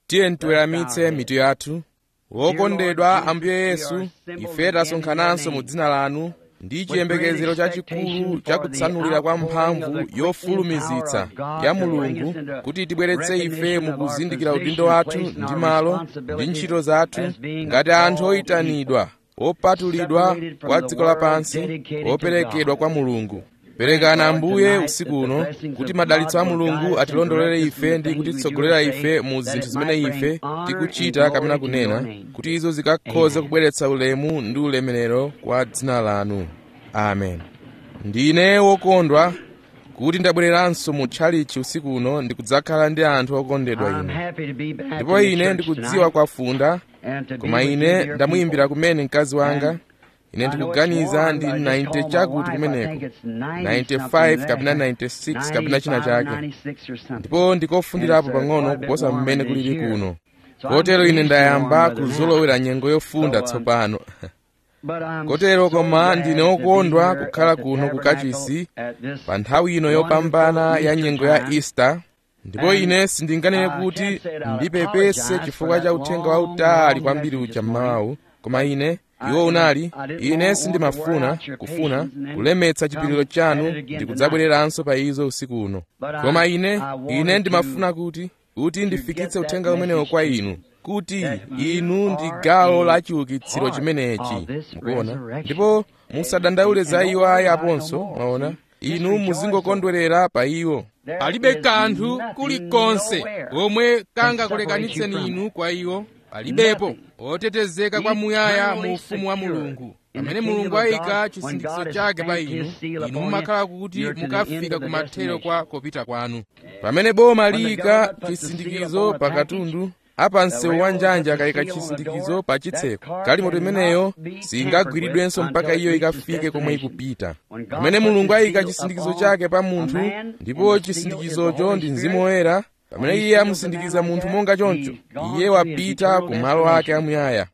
tiye tiweramitse mitu yathu wokondedwa ambuye yesu ife tasonkhananso mu dzina lanu ndi chiyembekezero chachikulu chakutsanulira kwa mphamvu yofulumizitsa ya mulungu kuti tibweretse ife mu kuzindikira udindo wathu ndi malo ndi ntchito zathu ngati anthu oyitanidwa opatulidwa kwa dziko lapansi operekedwa kwa mulungu perekani ambuye usiku uno kuti madalitso a mulungu atilondolere ife ndi kutitsogolera ife mu zinthu zimene ife tikuchita kapena kunena kuti izo zikakhoze kubweretsa ulemu ndi ulemerero kwa dzina lanu amen ndine wokondwa kuti ndabwereranso mu tchalichi usiku uno ndikudzakhala ndi anthu okondedwa ine ndipo ine ndikudziwa kwafunda koma ine ndamuyimbira kumene mkazi wanga ine ndikuganiza ndi 90 chakuti kumeneko 95 kapena 96 kapena china chake ndipo ndikofundirapo pang'ono kuposa mmene kulili kuno kotero ine ndayamba kuzolowera nyengo yofunda tsopano kotero koma ndine okondwa kukhala kuno ku kachisi pa nthawi ino yopambana ya nyengo ya easter ndipo ine sindinganene kuti ndipepese chifukwa cha uthenga wautali kwambiri ucha mmawawu koma ine iwo unali ine sindimafuna kufuna kulemetsa chipiliro chanu ndikudzabwereranso pa izo usiku uno koma ine ine ndimafuna kuti kuti ndifikitse uthenga umenewo kwa inu kuti inu ndi gawo la chiukitsiro chimenechi mukuona ndipo musadandaule za iwo ayi aponso mwaona inu muzingokondwerera pa iwo palibe kanthu kulikonse komwe kangakulekanitseni inu kwa iwo palibepo otetezeka kwamuyaya mu ufumu wa mulungu pamene mulungu ayika chisindikizo chake pa inu inu mumakhala kuti mukafika kumathero kwa kopita kwanu pamene boma liyika chisindikizo pa katundu apa msewu wa njanja akayika chisindikizo pa chitseko galimoto imeneyo singagwiridwenso mpaka iyo ikafike komwe ikupita pamene mulungu ayika chisindikizo chake pa munthu ndipo chisindikizocho ndi mzimu woyera pamene iye amusindikiza munthu monga choncho iye wapita ku malo ake amuyaya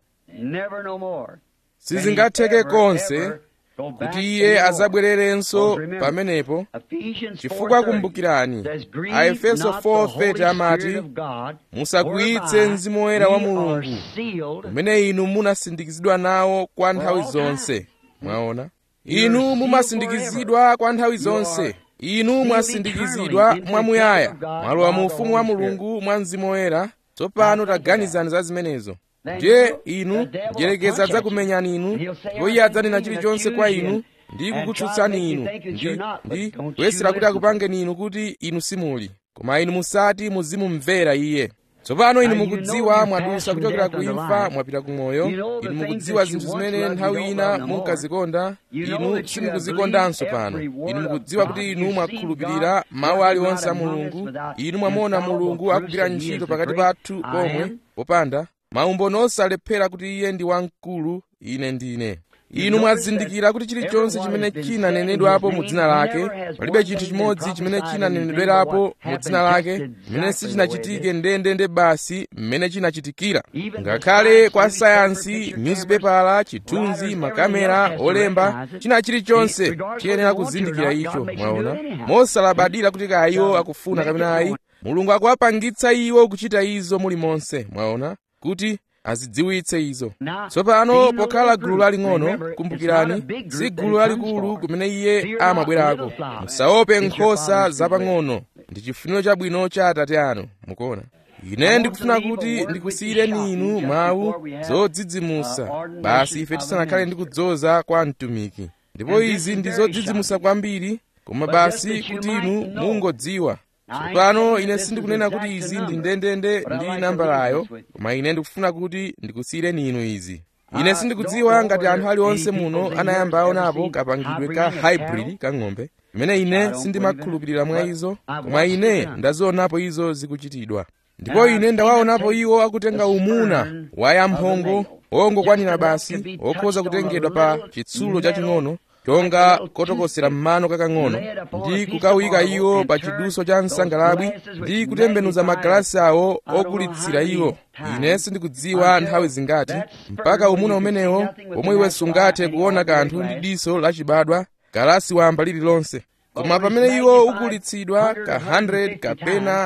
sizingatheke konse kuti iye azabwererenso pamenepo chifukwa kumbukirani aefeso 4:30 amati musakwiyitse mzimu woyera wa mulungu umene inu munasindikizidwa nawo kwa nthawi zonse mwaona inu mumasindikizidwa kwa nthawi zonse inu mwasindikizidwa mwamuyaya mwalowa mu ufumu wa mulungu mwa mzimu woyera tsopano taganizani za zimenezo ndiye inu njerekeza adzakumenyani inu ndipo iye adzanena chilichonse kwa inu ndi kukutsutsani inu ndi ndi kuyesera kuti akupangeni inu kuti inu simuli koma inu musati muzimumvera iye tsopano inu mukudziwa mwadusa kuchokera ku imfa mwapita ku moyo inu mukudziwa zinthu zimene nthawi ina munkazikonda inu simukuzikondanso pano inu mukudziwa kuti inu mwakhulupirira mawu aliwonse a mulungu inu mwamuona mulungu akugwira ntchito pakati pathu pomwe popanda maumboni osalephera kuti iye ndi wamkulu ine ndine inu mwazindikira kuti chilichonse chimene chinanenedwapo mu dzina lake palibe chinthu chimodzi chimene chinanenedwerapo mu dzina lake chimene sichinachitike ndendende basi mmene chinachitikira ngakhale kwa sayansi nyuzipepala chithunzi makamera olemba china chilichonse chiyenera kuzindikira icho mwaona mosalabadira kuti kaya iwo akufuna kapena ayi mulungu akuwapangitsa iwo kuchita izo mulimonse mwaona kuti azidziwitse izo tsopano pokhala gulu laling'ono kumbukirani si gulu lalikulu kumene iye amabwerako musaope nkhosa zapang'ono ndi chifuniro chabwino cha atate anu mukuona ine ndikufuna kuti ndikusiyireni inu mawu zodzidzimusa basi ife tisanakhale ndi kudzoza kwa mtumiki ndipo izi ndi zodzidzimusa kwambiri koma basi kuti inu mungodziwa tsopano ine sindikunena kuti izi ndi ndendende ndi nambalayo koma ine ndikufuna kuti ndikusiyireni inu izi ine sindikudziwa ngati anthu aliwonse muno anayamba aonapo kapangidwe ka hybrid kang'ombe imene ine sindimakhulupirira mwa izo koma ine ndazionapo izo zikuchitidwa ndipo ine ndawaonapo iwo akutenga umuna wa yamphongo ongokwanira basi okhoza kutengedwa pa chitsulo chaching'ono chonga kotokosera mmano kakang'ono ndi kukawika iwo pa chiduso cha msangalabwi ndi kutembenuza magalasi awo okulitsira iwo ine sindikudziwa nthawi zingati mpaka umuna umenewo omwe iwe sungathe kuona kanthu ndi diso lachibadwa galasi wamba lililonse koma pamene iwo ukulitsidwa ka 100 kapena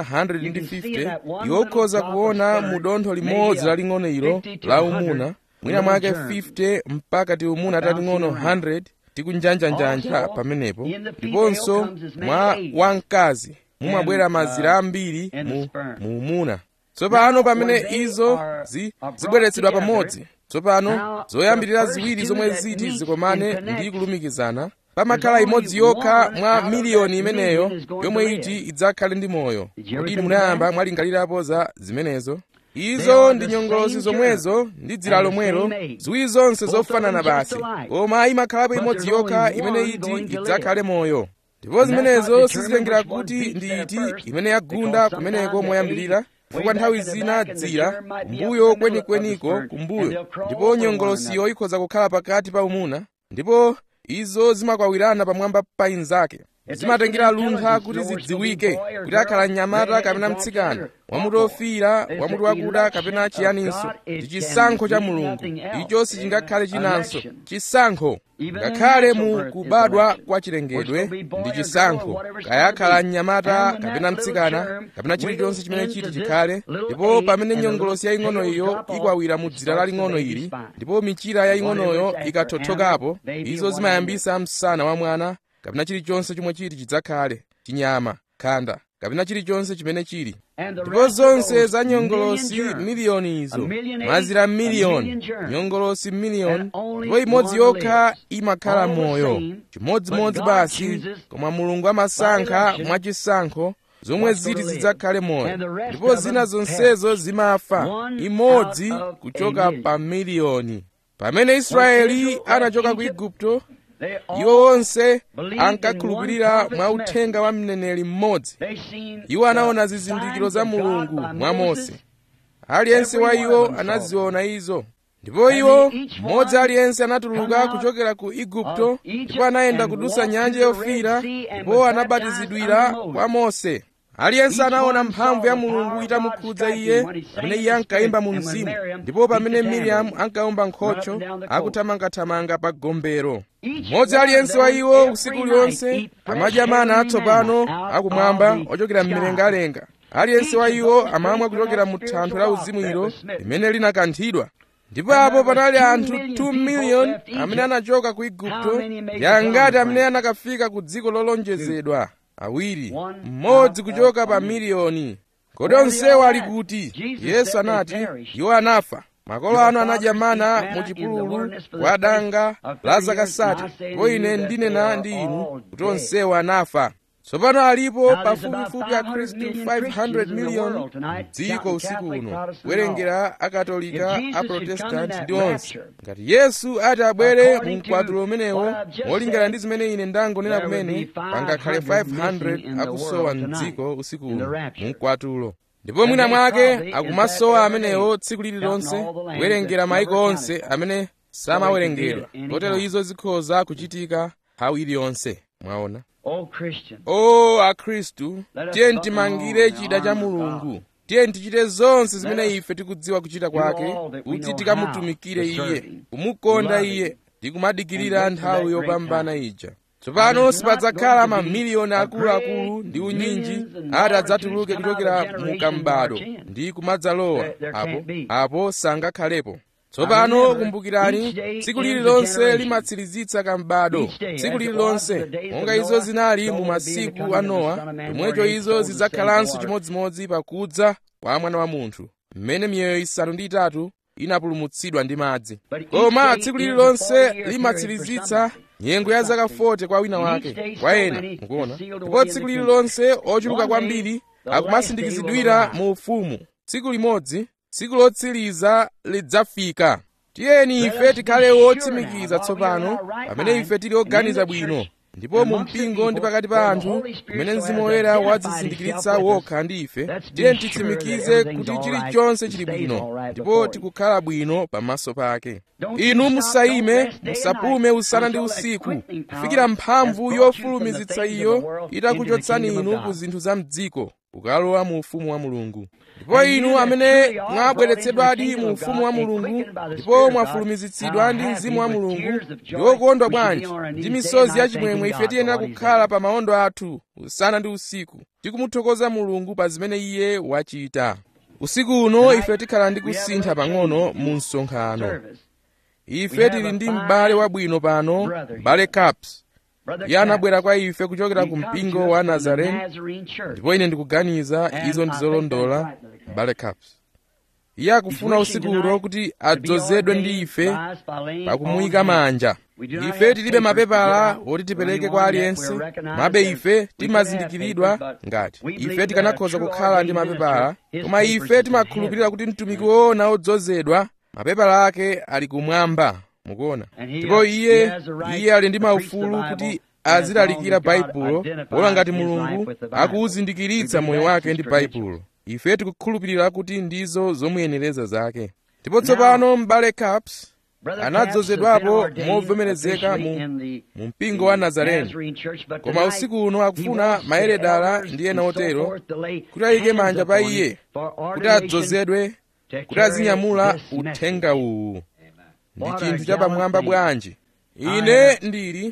150 iwo ukhoza kuona mu dontho limodzi laling'ono ilo la umuna mwina mwake 50 mpaka tiumuna taling'ono 100 tikunjanjanjanja pamenepo ndiponso mwa wamkazi mumabwera mazira ambiri mu, mu umuna tsopano pamene izo zi, zibweretsedwa pamodzi tsopano zoyambirira ziwiri zomwe ziti zikomane ndi kulumikizana pamakhala imodzi yokha mwa miliyoni imeneyo yomwe iti idzakhale ndi moyo kodi munayamba mwalingalirapo za zimenezo izo ndi nyongolosi zomwezo ndi dzira lomwelo ziwiri zonse zofanana basi koma imakhalapo imodzi yokha imene iti idzakhale moyo ndipo zimenezo sizilengera kuti ndi iti imene yagunda kumeneko moyambirira chifukwa nthawi zina dzira kumbuyo kwenikweniko kumbuyo ndipo nyongolosiyo ikhoza kukhala pakati pa umuna ndipo izo zimakwawirana pamwamba pa inzake zimatengera luntha kuti zidziwike kuti akhala mnyamata kapena mtsikana wamuti ofiira wamuti wakuda kapena chiyaninso ndi chisankho cha mulungu icho sichingakhale chinanso chisankho ngakhale mu kubadwa kwa chilengedwe ndi chisankho kaya akhala mnyamata kapena mtsikana kapena chilichonse chimene chiti chikhale ndipo pamene nyongolosi yaying'ono iyo ikwawira mu dzira laling'ono ili ndipo michira yaying'onoyo ikathothokapo izo zimayambisa msana wa mwana kapena chilichonse chomwe chiti chidzakhale chinyama khanda kapena chilichonse chimene chili ndipo zonse za nyongolosi miliyoni izo mazira miliyoni nyongolosi miliyoni ndipo imodzi yokha imakhala moyo chimodzimodzi basi koma mulungu amasankha mwachisankho zomwe ziti zidzakhale moyo ndipo zina zonsezo zimafa imodzi kuchoka pa miliyoni pamene israeli anachoka ku igupto iwo onse ankakhulupirira mwa uthenga wa mneneri mmodzi iwo anaona zizindikiro za mulungu mwa mose aliyense wa iwo anaziona izo ndipo iwo mmodzi aliyense anatuluka kuchokera ku igupto ndipo anayenda kudusa nyanja yofiira ndipo anabatizidwira kwa mose aliyense anaona mphamvu ya mulungu itamukhudza iye pamene iye ankayimba mu mzimu ndipo pamene miriamu ankawomba nkhocho akuthamangathamanga pa gombero mmodzi aliyense wa iwo usiku uliwonse amadya mana atsopano akumwamba ochokera mlengalenga aliyense wa iwo amamwa kuchokera mu thanthwe la uzimu ilo limene linakanthidwa ndipo apo panali anthu 2 miliyoni amene anachoka ku igupto yangati amene anakafika ku dziko lolonjezedwa awiri mmodzi kuchoka pa miliyoni kodi onsewo ali kuti yesu anati iwo anafa makolo anu anadya mana mu chipululu kwa danga la zakasati ndipo ine ndinena ndi inu kuti onsewo anafa tsopano alipo pafupifupi akhristu 500 miliyoni dziko usiku uno kuwerengera akatolika aprotestanti ndi onse ngati yesu ati abwere mu mkwatulo umenewo molingana ndi zimene ine ndangonena kumene pangakhale 500 akusowa mdziko usiku uno mu mkwatulo ndipo mwina mwake akumasowa amenewo tsiku lililonse kuwerengera maiko onse amene samawerengedwa kotero izo zikhoza kuchitika nthawi iliyonse mwaona o akhristu tiye timangire chida cha mulungu tiye tichite zonse zimene ife tikudziwa kuchita kwake kuti tikamutumikire iye kumukonda iye ndi kumadikirira nthawi yopambana ija tsopano sipadzakhala mamiliyoni akuluakulu ndi unyinji ati adzatuluke kuchokera mu kambado ndi kumadzalowa apo apo sangakhalepo tsopano kumbukirani tsiku lililonse limatsirizitsa kambado tsiku lililonse monga izo zinali mu masiku a nowa pomwecho izo zidzakhalanso chimodzimodzi pakudza kwa mwana wa munthu mmene miyoyo isanu ndi itatu inapulumutsidwa ndi madzi koma tsiku lililonse limatsirizitsa nyengo ya zaka 40 kwa wina wake kwa ena mukuona ndipo tsiku lililonse ochuluka kwambiri akumasindikizidwira mu ufumu tsiku limodzi tsiku lotsiriza lidzafika tiyeni ife tikhale wotsimikiza tsopano pamene ife tili oganiza bwino ndipo mu mpingo ndi pakati pa anthu kumene mzimu woyera wadzizindikiritsa wokha ndi ife tiyeni titsimikize kuti chilichonse chili bwino ndipo tikukhala bwino pamaso pake inu musayime musapume usana ndi usiku kufikira mphamvu yofulumizitsa iyo itakuchotsani inu ku zinthu za mdziko kukalowa mu ufumu wa mulungu ndipo inu amene mwabweretsedwadi mu ufumu wa mulungu ndipo mwafulumizitsidwa ndi mzimu wa mulungu ndi okondwa bwanji ndi misozi yachimwemwe ife tiyenera kukhala pa maondo athu usana ndi usiku tikumuthokoza mulungu pa zimene iye wachita usiku uno ife tikhala ndi kusintha pang'ono mu msonkhano ife tili ndi m'bale wabwino pano m'bale caps iye anabwera kwa ife kuchokera ku mpingo wa nazarene ndipo ine ndikuganiza izo ndizolondola m'bale caps iye akufuna usiku uno kuti adzozedwe ndi ife pakumuyika manja ife tilibe mapepala oti tipereke kwa aliyense mabe ife timazindikiridwa ngati ife tikanakhoza kukhala ndi mapepala koma ife timakhulupirira kuti mtumiki woona odzozedwa mapepala ake ali kumwamba mukuona ndipo iye iye ali ndi maufulu kuti azilalikira baibulo pola ngati mulungu akuwuzindikiritsa moyo wake ndi baibulo ife tikukhulupirira kuti ndizo zomuyenereza zake ndipo tsopano m'bale caps anadzozedwapo movomerezeka mu, mu mpingo wa nazareni koma usiku uno akufuna mayeredala ndi ena otero kuti ayike manja pa iye kuti adzozedwe kuti azinyamula uthenga uwu ndi chinthu chapamwamba bwanji ine ndili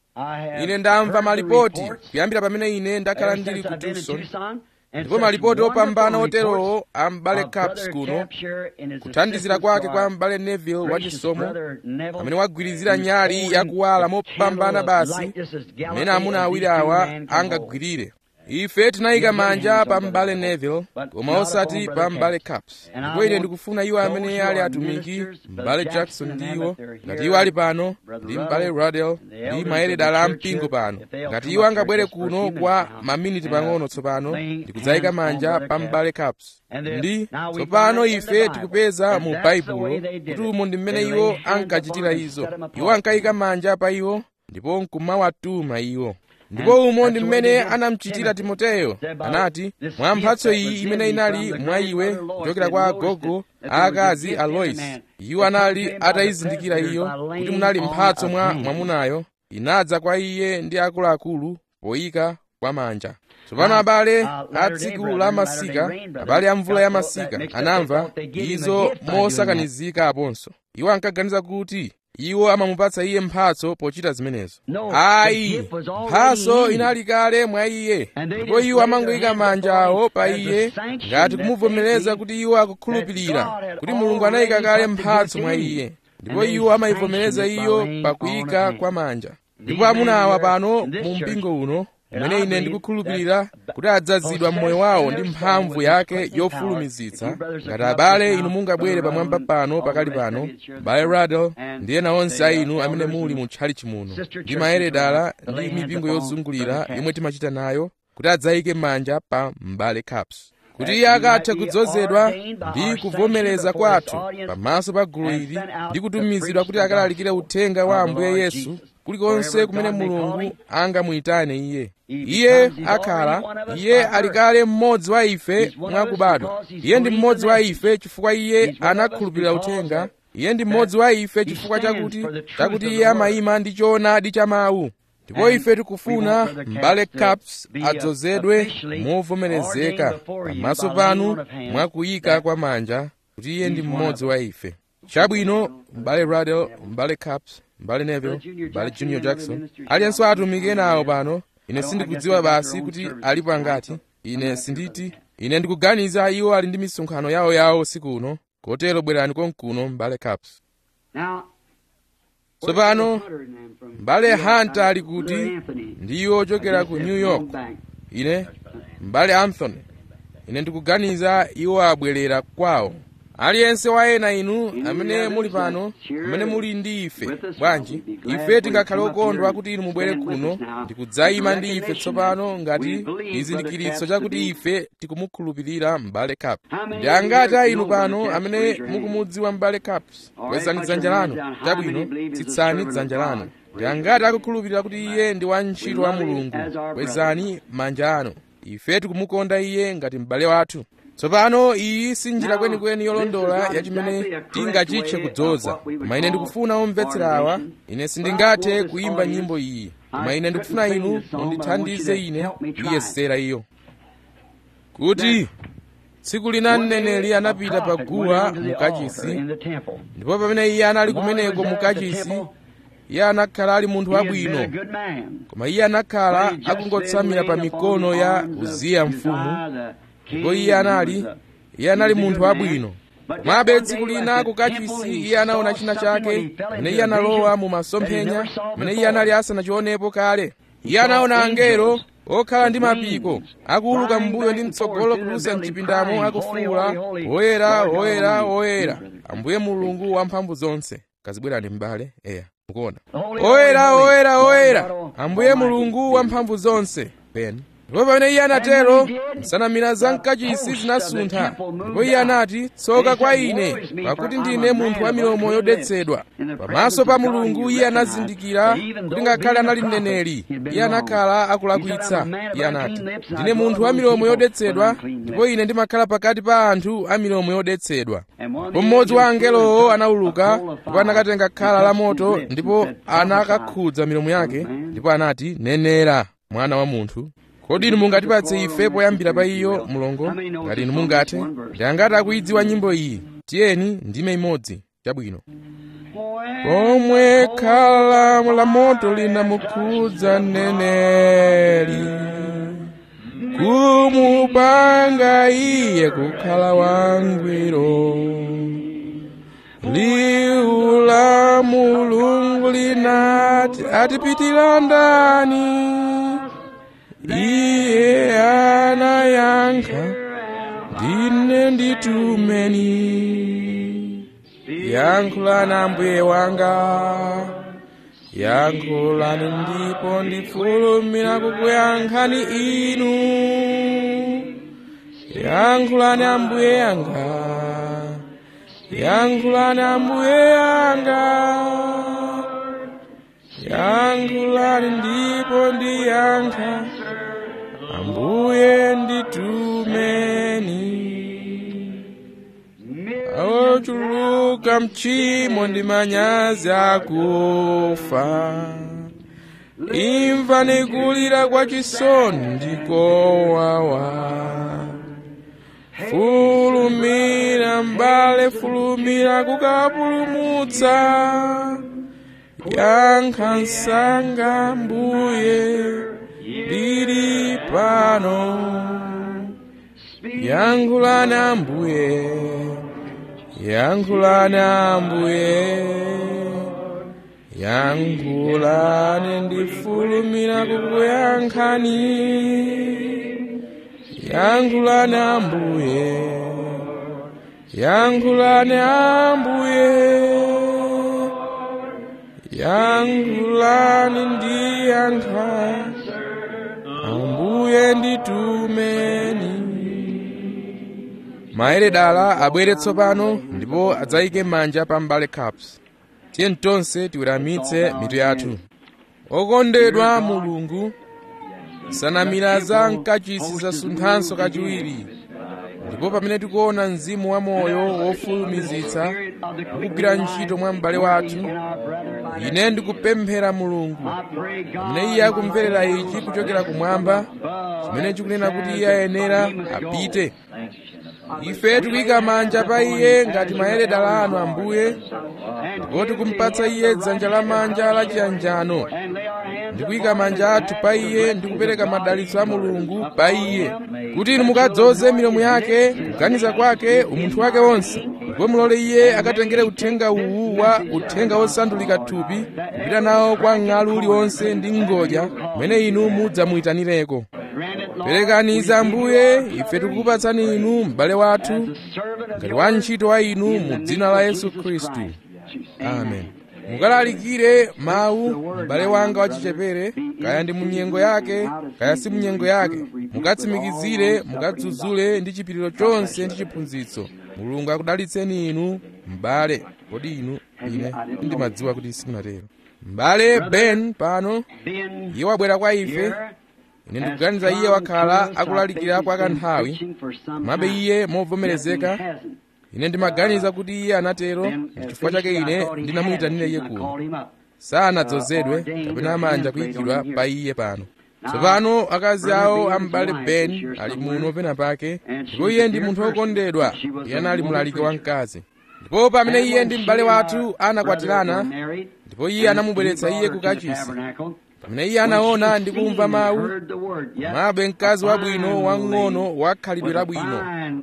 ine ndamva malipoti kuyambira pamene ine ndakhala ndili ku tucson ndipo malipoti opambana oterowo a m'bale caps kuno kuthandizira kwake kwa m'bale neville wachisomo amene wagwirizira nyali yakuwala mopambana basi mmene amuna awiri awa angagwirire ife tinayika manja pa m'bale neville koma osati pa m'bale caps ndipo ine ndikufuna iwo amene ali atumiki m'bale jackson ndiwo ngati iwo ali pano ndi m'bale radel ndi mayeredala a mpingo pano ngati iwo angabwere kuno kwa maminiti pang'ono tsopano ndikudzayika manja pa m'bale caps ndi tsopano ife tikupeza mu baibulo kuti umo ndi mmene iwo ankachitira izo iwo ankayika manja pa iwo ndipo nkumawatuma iwo ndipo umo ndi mmene anamuchitira timoteyo anati mwa mphatso iyi imene inali mwa iwe kuchokera kwa agogo aakazi a lois iwo anali atayizindikira iyo kuti munali mphatso mwa mwamunayo inadza kwa iye ndi akuluakulu poyika kwa manja tsopano abale a tsiku la masika abale a mvula ya masika anamva izo mosakanizika aponso iwo ankaganiza kuti iwo amamupatsa iye mphatso pochita zimenezo ayi mphatso inali kale mwa iye ndipo iwo amangoyika manja awo pa iye ngati kumuvomereza kuti iwo akukhulupirira kuti mulungu anayika kale mphatso mwa iye ndipo iwo amayivomereza iyo pakuyika kwa manja ndipo amuna awa pano mu mpingo uno umene ine ndikukhulupirira kuti adzazidwa mmoyo wawo ndi mphamvu yake yofulumizitsa ngati abale inu mungabwere pamwamba pano pakali pano m'bale radel ndi ena onse a inu amene muli mu tchalichi muno ndi mayeredala ndi mipingo yozungulira yomwe timachita nayo kuti adzayike manja pa m'bale caps kuti iye akathe kudzozedwa ndi kuvomereza kwathu pamaso pa gulu ili ndi kutumizidwa kuti akalalikire uthenga wa ambuye yesu kulikonse kumene mulungu angamuyitane iye iye akhala iye ali kale mmodzi wa ife mwakubadwa iye ndi mmodzi wa ife chifukwa iye anakhulupirira uthenga iye ndi mmodzi wa ife chifukwa chakuti chakuti iye amayima ndi choonadi cha mawu ndipo ife tikufuna m'bale caps adzozedwe movomerezeka pamaso panu mwakuyika kwa manja kuti iye ndi mmodzi wa ife chabwino m'bale radel m'bale caps m'bale neville m'bale junior jackson aliyense atumiki enawo pano ine sindikudziwa basi kuti alipo angati ine sinditi ine ndikuganiza iwo ali ndi misonkhano yawo yawo usiku uno kotero bwerani konkuno m'bale caps tsopano m'bale hunter ali kuti ndiwo ochokera ku new york ine m'bale anthony ine ndikuganiza iwo abwerera kwawo aliyense wa ena inu amene muli pano amene muli ndi ife bwanji ife tingakhale okondwa kuti inu mubwere kuno ndikudzayima ndi ife tsopano ngati chizindikiritso chakuti ife tikumukhulupirira m'bale cap ndi angati a inu pano amene mukumudziwa m'bale caps kwezani dzanja lanu chabwino tsitsani dzanja lanu ndi angati akukhulupirira kuti iye ndi wantchito wa mulungu kwezani manja anu ife tikumukonda iye ngati m'bale wathu tsopano iyi si njira kwenikweni yolondola yachimene tingachitche kudzoza koma ine ndikufuna omvetsera awa ine sindingathe kuyimba nyimbo iyi koma ine ndikufuna inu mundithandize ine kuyesera iyo kuti tsiku lina mneneri anapita pa guwa mukachisi ndipo pamene iye anali kumeneko mukachisi iye anakhala ali munthu wabwino koma iye anakhala akungotsamira pa mikono ya uziya mfumu ndipo iye anali iye anali munthu wabwino komabe tsiku lina kukachisi iye anaona china chake pamene iye analowa mu masomphenya pamene iye anali asanachionepo kale iye anaona angelo okhala ndi mapiko akuuluka m'mbuyo ndi mtsogolo kudutsa mchipindamo akufuwula woyera woyera woyera ambuye mulungu wamphamvu zonse kazibwerani m'bale eya mukuona oyera oyera oyera ambuye mulungu wamphamvu zonse peni ndipo pamene iye anatero nsanamira za mkachisi zinasuntha ndipo iye anati tsoka kwa ine pakuti ndine munthu wa milomo yodetsedwa pamaso pa mulungu iye anazindikira kuti ngakhale anali mneneri iye anakhala akulakwitsa iye anati ndine munthu wa milomo yodetsedwa ndipo ine ndimakhala pakati pa anthu a milomo yodetsedwa ndipo mmodzi wa angelowo anawuluka ndipo anakatenga khala la moto ndipo anakakhudza milomo yake ndipo anati nenera mwana wa munthu kodi inu mungatipatse ife poyambira pa iyo mulongo ngati inu mungathe ndi angati akuidziwa nyimbo iyi tiyeni ndime imodzi chabwino pomwe khala la moto linamukhudza mneneri kumupanga iye kukhala wangwiro liwu la mulungu linati atipitira ndani iye anayankha ndine nditumeni yankhulani ambuye wanga yankhulani ndipo ndifulumira kukuyankhani inu yankhulani ambuye yanga yankhulani ambuye yanga yankhulani ndipo ndiyankha ambuye nditumeni ochuluka mchimo ndi manyazi akufa imvani kulira kwa chisoni ndikowawa fulumira mbale fulumira kukapulumutsa yankha msanga mbuye lili pano yankhulani ambuye yankhulani ambuye yankhulani ndifulumira kukuyankhani yankhulani ambuye yankhulani ambuye yankhulani ndiyankha ambuye nditumeni maere dala abwere tsopano ndipo adzayike manja pa mbale caps tiye tonse tiweramitse mitu yathu okondedwa mulungu nsanamira za mkachisi zasunthanso kachiwiri ndipo pamene tikuona mzimu wa moyo wofulumizitsa ukugwira ntchito mwa m'bale wathu ine ndikupemphera mulungu pamene iye akumverera ichi kuchokera kumwamba chimene chikunena kuti iye ayenera apite ife tikuyika manja pa iye ngati mayeredala anu ambuye ndipo tikumpatsa iye dzanja lamanja la chiyanjano ndikuyika manja athu pa iye ndi kupereka madalitso a mulungu pa iye kuti inu mukadzoze milomo yake kuganiza kwake umunthu wake wonse ndipo mulole iye akatengere uthenga uwu wa uthenga wosandulika thupi kupita nawo kwa ng'alu uliwonse ndi ngodya kumene inu mudzamuyitanireko perekani izi ambuye ife tikukupatsani inu m'bale wathu ngati wantchito wa inu mu dzina la yesu khristu amen mukalalikire mawu m'bale wanga wachichepere kaya ndi munyengo yake kaya si munyengo yake mukatsimikizire mukadzudzule ndi chipiriro chonse ndi chiphunzitso mulungu akudalitseni inu m'bale kodi inu ine ndimadziwa kuti simunatero m'bale ben pano iye wabwera kwa ife ine ndikuganiza iye wakhala akulalikira kwa kanthawi mabe iye movomerezeka ine ndimaganiza kuti iye anatero chifukwa chake ine ndinamuyitanira iye kuno sanadzozedwe kapena manja kuyikidwa pa iye pano tsopano akazi awo ambale ben ali muno pena pake ndipo iye ndi munthu wokondedwa iye anali mlaliki wamkazi ndipo pamene iye ndi m'bale wathu anakwatirana ndipo iye anamubweretsa iye ku kachisi pamene iye anaona ndi kumva mawu mabe mkazi wabwino wang'ono wakhalidwe labwino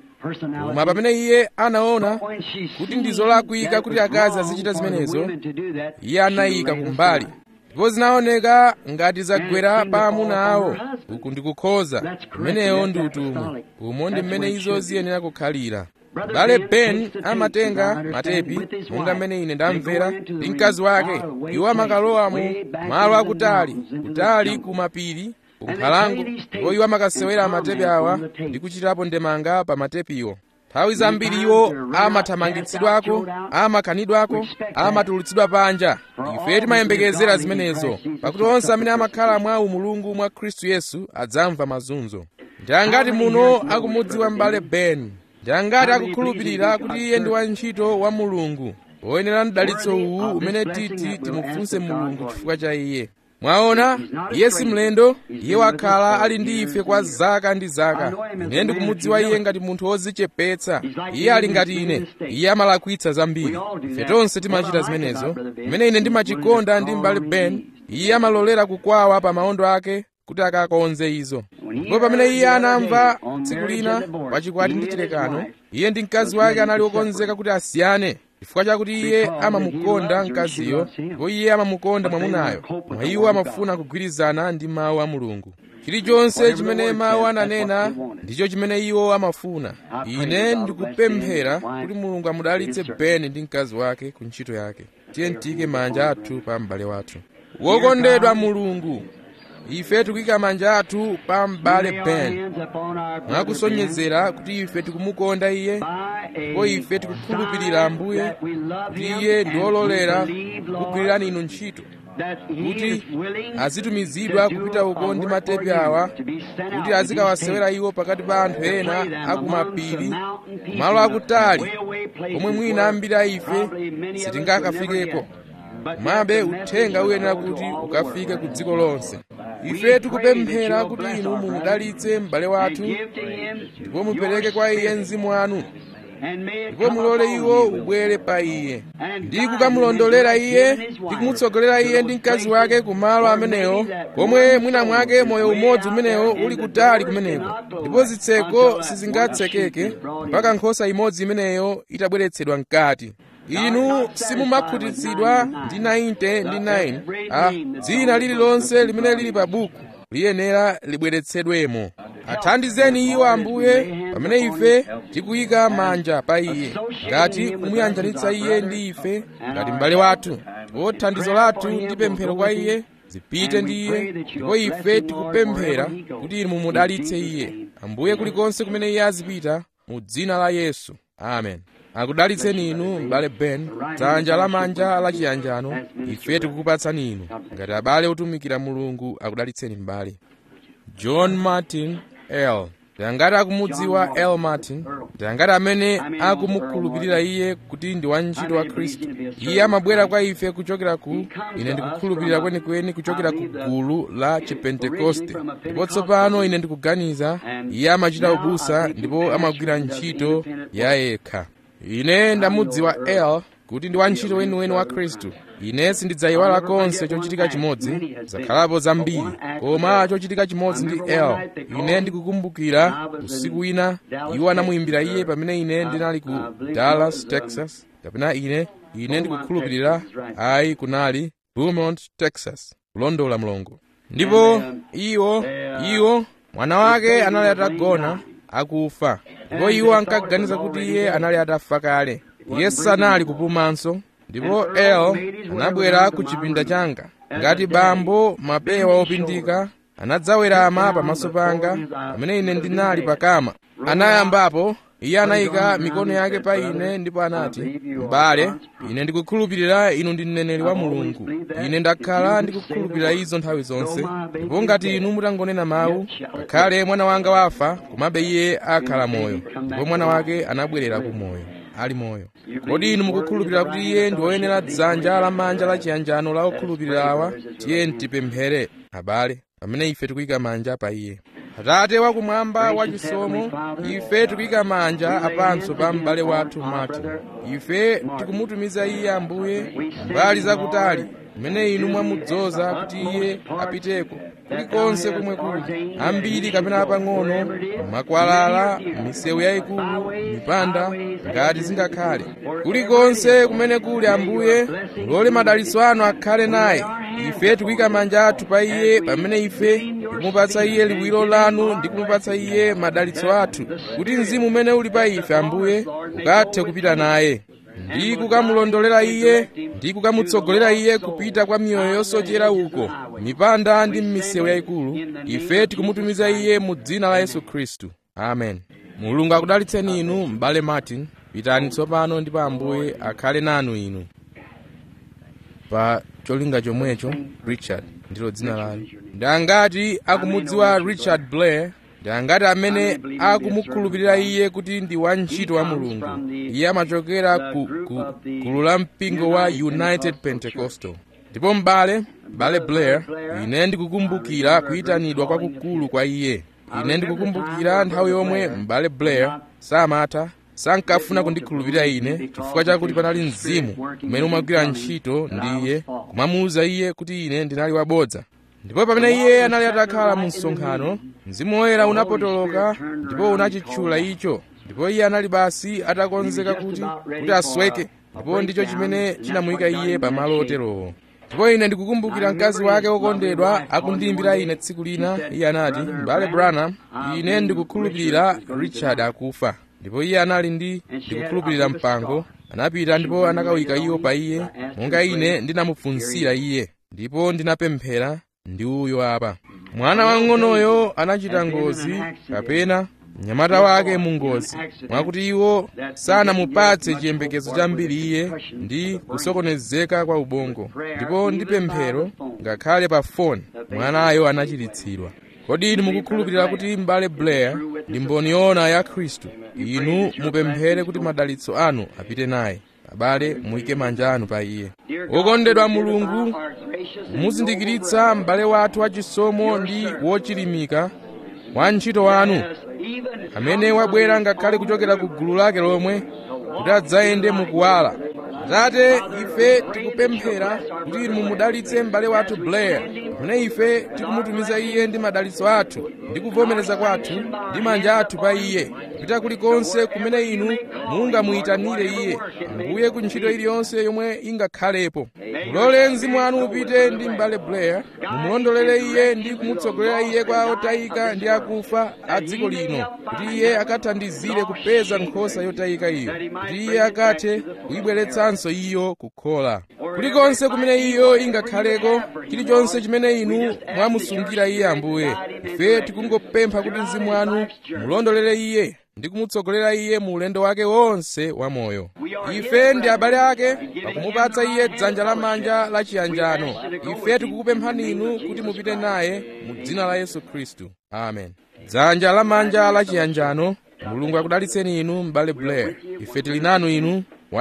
koma pamene iye anaona kuti ndi zolakwika kuti akazi azichita zimenezo iye anayika kumbali ndipo zinaoneka ngati zagwera pa amuna awo uku ndikukhoza imeneyo ndi utumwi umo ndi mmene izo ziyenera kukhalira bale ben amatenga matepi monga mmene ine ndamvera ndi mkazi wake iwo amakalowa mu malo akutali kutali ku mapiri ku nkhalango ndipo iwo amakasewera matepi awa ndi kuchitapo ndemanga pa matepiwo nthawi zambiri iwo amathamangitsidwako amakanidwako amatulutsidwa panja ife timayembekezera zimenezo pakuti onse amene amakhala mwa umulungu mwa khristu yesu adzamva mazunzo ndi angati muno akumudziwa m'bale ben ndi angati akukhulupirira kuti iye ndi wantchito wa mulungu woyenera mdalitso uwu umene titi timufunse mulungu chifukwa cha iye mwaona iye si mlendo iye wakhala ali ndi ife kwa zaka ndi zaka ine ndikumudziwa iye ngati munthu wodzichepetsa iye ali ngati ine iye amalakwitsa zambiri ife tonse timachita zimenezo pamene ine ndimachikonda ndi m'bale ben iye amalolera kukwawa pa maondo ake kuti akakonze izo ndipo pamene iye anamva tsiku lina pachikwati ndi chilekano iye ndi mkazi wake anali wokonzeka kuti asiyane chifukwa chakuti iye amamukonda mkaziyo ndipo iye amamukonda mwamunayo mwa iwo amafuna kugwirizana ndi mawu a mulungu chilichonse chimene mawu ananena ndicho chimene iwo amafuna ine ndikupemphera kuti mulungu amudalitse beni ndi mkazi wake ku ntchito yake tiye tiyike manja athu pa m'bale wathu wokondedwa mulungu ife tikuyika manja athu pa m'bale ben mwakusonyezera kuti ife tikumukonda iye ndipo ife tikukhulupirira ambuye kuti iye ndi wololera kugwirirani inu ntchito kuti azitumizidwa kupita uko ndi matepi awa kuti azikawasewera iwo pakati pa anthu ena akumapiri malo akutali komwe mwina ambiri a ife sitingakafikeko mabe uthenga uyenera kuti ukafike ku dziko lonse ife tikupemphera kuti inu mumudalitse m'bale wathu ndipo mupereke kwa iye mzimu wanu ndipo mulole iwo ubwere pa iye ndi kukamulondolera iye ndi kumutsogolera iye ndi mkazi wake ku malo amenewo komwe mwina mwake moyo umodzi umenewo uli kutali kumeneko ndipo zitseko sizingatsekeke mpaka nkhosa imodzi imeneyo itabweretsedwa mkati inu simumakhutitsidwa ndi 90 ndi 9 a dzina lililonse limene lili pa buku liyenera libweretsedwemo athandizeni iwo ambuye pamene ife tikuyika manja pa iye ngati kumuyanjanitsa iye ndi ife ngati m'bale wathu ndipo thandizo lathu ndi pemphero kwa iye zipite ndi iye ndipo ife tikupemphera kuti inu mumudalitse iye ambuye kulikonse kumene iye azipita mu dzina la yesu amen akudalitseni inu m'bale ben dzanja lamanja lachiyanjano ife tikukupatsani inu ngati abale otumikira mulungu akudalitseni m'bale john martin l ndiyangati akumudziwa l martin ndiyangati amene akumukhulupirira iye kuti ndi wantchito wa khristu iye amabwera kwa ife kuchokera ku ine ndikukhulupirira kwenikweni kuchokera ku gulu la chipentekoste ndipo tsopano ine ndikuganiza iye amachita ubusa ndipo amagwira ntchito ya yekha ine ndamudziwa l kuti ndi wantchito weniweni wa khristu ine sindidzayiwala konse chochitika chimodzi zakhalapo zambiri koma chochitika chimodzi ndi l ine ndikukumbukira usiku wina iwo anamuyimbira iye pamene ine ndinali ku dallas texas kapena ine ine ndikukhulupirira ayi kunali beaumont texas kulondola mlongo ndipo iwo iwo mwana wake anali atagona akufa ndipo iwo ankaganiza kuti iye anali atafa kale iye sanali kupumanso ndipo el anabwera ku chipinda changa ngati bambo mapewa opindika anadzawerama pamaso panga pamene ine ndinali pakama anayambapo iye anayika mikono yake pa ine ndipo anati m'bale ine ndikukhulupirira inu ndi mneneri wa mulungu ine ndakhala ndikukhulupirira izo nthawi zonse ndipo ngati inu mutangonena mawu ngakhale mwana wanga wafa komabe iye akhala moyo ndipo mwana wake anabwerera ku moyo ali moyo kodi inu mukukhulupirira kuti iye ndi woyenera dzanja lamanja la chiyanjano la okhulupirira awa tiye tipemphere abale pamene ife tikuyika manja pa iye atate wakumwamba wachisomo ife tikuyika manja apanso pa m'bale wathu martin ife tikumutumiza iye ambuye mbali zakutali kumene inu mwamudzoza kuti iye apiteko kulikonse komwe kuli ambiri kapena apang'ono makwalala misewu yayikulu mipanda ngati zingakhale kulikonse kumene kuli ambuye mulole madalitso anu akhale naye ife tikuyika manja athu pa iye pamene ife tikumupatsa iye liwiro lanu ndi kumupatsa iye madalitso athu kuti mzimu umene uli pa ife ambuye ukathe kupita naye ndi kukamulondolera iye ndi kukamutsogolera iye kupita kwa miyoyo yosochera uko mipanda ndi m'misewu yayikulu ife tikumutumiza iye mu dzina la yesu khristu amen mulungu akudalitseni inu m'bale martin pitani tsopano ndipo ambuye akhale nanu inu pa cholinga chomwecho richard ndilo dzina lanu ndi angati akumudziwa richard blair ndi angati amene akumukhulupirira iye kuti ndi wantchito wa mulungu iye amachokera ku, ku gulu la mpingo wa united pentecostal ndipo m'bale m'bale blair ine ndikukumbukira kuyitanidwa kwakukulu kwa iye ine ndikukumbukira nthawi yomwe m'bale blair samatha sankafuna kundikhulupirira ine chifukwa chakuti panali mzimu umene umagwira ntchito ndi iye kumamuwuza iye kuti ine ndinali wabodza ndipo pamene iye anali atakhala mu msonkhano mzimu woyera unapotoloka ndipo unachitchula icho ndipo iye anali basi atakonzeka kuti kuti asweke ndipo ndicho chimene chinamuyika iye pamalo oterowo ndipo ine ndikukumbukira mkazi wake wokondedwa akundiyimbira ine tsiku lina iye anati m'bale branham ine ndikukhulupirira richard akufa ndipo iye anali ndi ndikukhulupirira mpango anapita ndipo anakawika iwo pa iye monga ine ndinamufunsira iye ndipo ndinapemphera ndi uyo apa mwana wang'onoyo anachita ngozi kapena mnyamata wake mu ngozi mwakuti iwo sanamupatse chiyembekezo chambiri iye ndi kusokonezeka kwa ubongo ndipo ndi pemphero ngakhale pa foni mwanayo anachiritsidwa kodi inu mukukhulupirira kuti m'bale blair ndi mboni yoona ya khristu inu mupemphere kuti madalitso anu apite naye abale muyike manja anu pa iye wokondedwa mulungu muzindikiritsa m'bale wathu wachisomo ndi wochilimika wa ntchito wanu amene wabwera ngakhale kuchokera ku gulu lake lomwe kuti adzayende mukuwala atate ife tikupemphera kuti inu mumudalitse m'bale wathu blair pamene ife tikumutumiza iye ndi madalitso athu ndi kuvomereza kwathu ndi manja athu pa iye kupita kulikonse kumene inu mungamuyitanire iye ambuye ku ntchito iliyonse yomwe ingakhalepo mulole mzimu wanu upite ndi m'bale blair mumulondolere iye ndi kumutsogolera iye kwa otayika ndi akufa a dziko lino kuti iye akathandizire kupeza nkhosa yotayika iyo kuti iye akathe kuyibweretsanso iyo kukhola kulikonse kumene iyo ingakhaleko chilichonse chimene inu mwamusungira iye ambuye ife tikungopempha kuti mzimu wanu mulondolere iye ndi kumutsogolera iye mu ulendo wake wonse wamoyo ife ndi abale ake pakumupatsa iye dzanja lamanja la chiyanjano ife tikukupemphani inu kuti mupite naye mu dzina la yesu khristu amen dzanja lamanja la chiyanjano mulungu akudalitseni inu m'bale blair ife tili nanu inu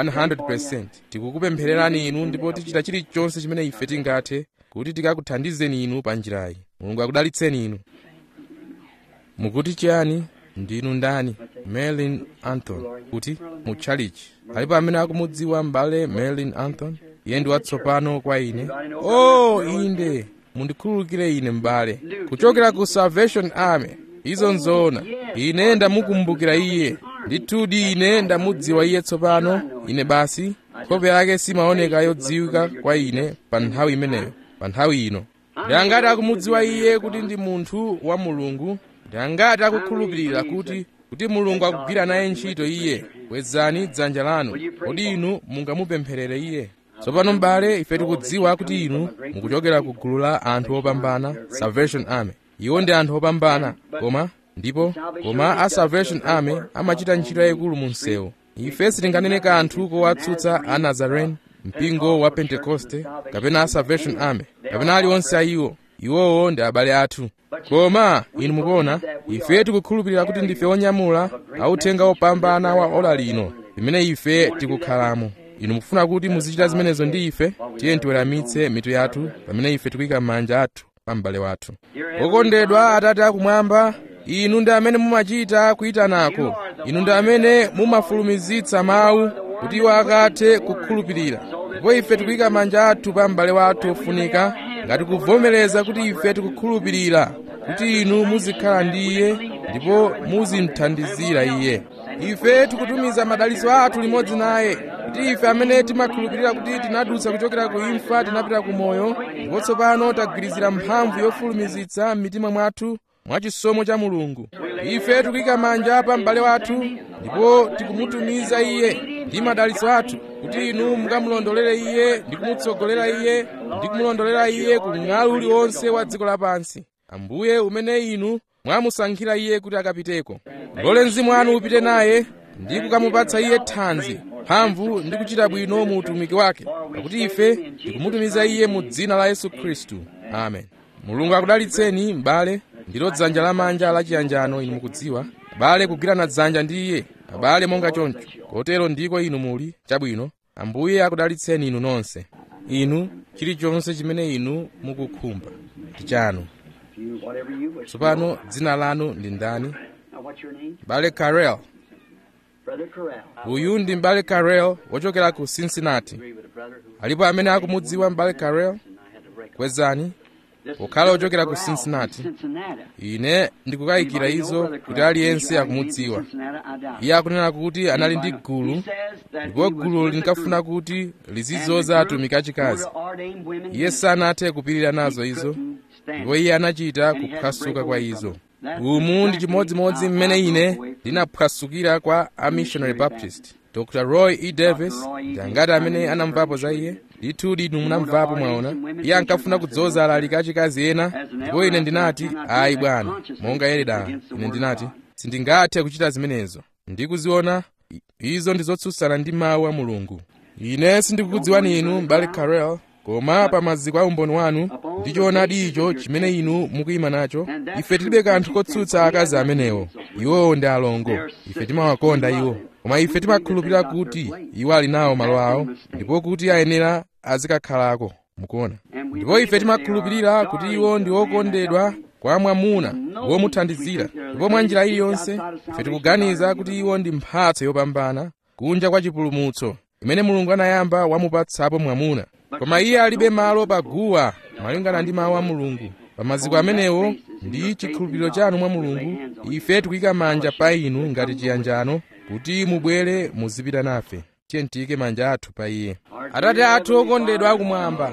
100% tikukupemphererani inu ndipo tichita chilichonse chimene ife tingathe kuti tikakuthandizeni inu pa njirayi mulungu akudalitseni inu mukuti chiyani ndinu ndani merlin anthony kuti mu tchalichi alipo amene akumudziwa m'bale merlin anthony iye ndi watsopano kwa ine o oh, inde mundikhululukire ine m'bale kuchokera ku salvation army izo nzoona ine ndamukumbukira iye ndithudi ine ndamudziwa iye tsopano ine basi nkhope yake simaoneka yodziwika kwa ine pa nthawi imeneyo pa nthawi ino ndi angati akumudziwa iye kuti ndi munthu wa mulungu ndi angati akukhulupirira kuti kuti mulungu akugwira naye ntchito iye kwezani dzanja lanu kodi inu mungamupempherere iye tsopano m'bale ife tikudziwa kuti inu mukuchokera ku gulu la anthu opambana salvation army iwo ndi anthu opambana koma ndipo koma a salvation army amachita ntchito yayikulu mu msewu ife sitinganene kanthu kowatsutsa a nazarene mpingo wa pentekoste kapena a salvation army kapena aliwonse a iwo iwowo ndi abale athu koma inu mukuona ife tikukhulupirira kuti ndife onyamula authenga opambana wa ola lino limene ife tikukhalamo inu mukufuna kuti muzichita zimenezo ndi ife tiye tiweramitse mitu yathu pamene ife tikuyika m'manja athu pa m'bale wathu okondedwa atate akumwamba inu ndi amene mumachita kuyitanako inu ndi amene mumafulumizitsa mawu kuti iwo akathe kukhulupirira ndipo ife tikuyika manja athu pa m'bale wathu ofunika ngati kuvomereza kuti ife tikukhulupirira kuti inu muzikhala ndi iye ndipo muzimthandizira iye ife tikutumiza madalitso athu limodzi naye kuti ife amene timakhulupirira kuti tinadutsa kuchokera ku imfa tinapita ku moyo ndipo tsopano tagwirizira mphamvu yofulumizitsa m'mitima mwathu mwa chisomo cha mulungu ife tikuyika manja pa m'bale wathu ndipo tikumutumiza iye ndi madalitso athu kuti inu mukamulondolere iye ndi kumutsogolera iye ndi kumulondolera iye ku ng'alu uliwonse wa dziko lapansi ambuye umene inu mwamusankhira iye kuti akapiteko lole mzimu wanu upite naye ndi kukamupatsa iye thanzi mphamvu ndi kuchita bwino mu utumiki wake pakuti ife tikumutumiza iye mu dzina la yesu khristu amen mulungu akudalitseni m'bale ndilo dzanja lamanja lachiyanjano inu mukudziwa abale kugwirana dzanja ndi iye abale monga choncho kotero ndiko inu muli chabwino ambuye akudalitseni inu nonse inu chilichonse chimene inu mukukhumba ndi chanu tsopano dzina lanu ndi ndani bale carel uyu ndi mbale carel wochokera ku cincinnati alipo amene akumudziwa mbale carel kwezani pokhala wochokera ku cincinnati ine ndikukayikira izo kuti aliyense akumudziwa iye akunena kuti anali ndi gulu ndipo gulu linkafuna kuti lizizoza atumiki achikazi iye sanathe kupirira nazo izo ndipo iye anachita kuphwasuka kwa izo umu ndi chimodzimodzi mmene ine ndinaphwasukira kwa a missionary baptist dr roy e davis ndi angati amene anamvapo za iye ndithu inu munamvapo mwaona iye ankafuna kudzoza alaliki achikazi ena ndipo ine ndinati ayi bwana monga yereda ine ndinati sindingathe kuchita zimenezo ndikuziona izo ndi zotsutsana ndi mawu a mulungu ine sindikukudziwani inu mbale carel koma pa maziko a umboni wanu ndi choonadi icho chimene inu mukuyima nacho ife tilibe kanthu kotsutsa akazi amenewo iwowo ndi alongo ife timawakonda iwo koma ife timakhulupirira kuti iwo ali nawo malo awo ndipo kuti ayenera azikakhalako mukuona ndipo ife timakhulupirira kuti iwo ndi okondedwa kwa mwamuna womuthandizira ndipo mwa njira iliyonse ife tikuganiza kuti iwo ndi mphatso yopambana kunja kwa chipulumutso imene mulungu anayamba wamupatsapo mwamuna koma iye alibe malo paguwa malingana ndi mawu a mulungu pa maziko amenewo ndi chikhulupiriro chanu mwa mulungu ife tikuyika manja pa inu ngati chiyanjano kuti mubwere muzipita nafe tiye tiyike manja athu pa iye atate athu okondedwa akumwamba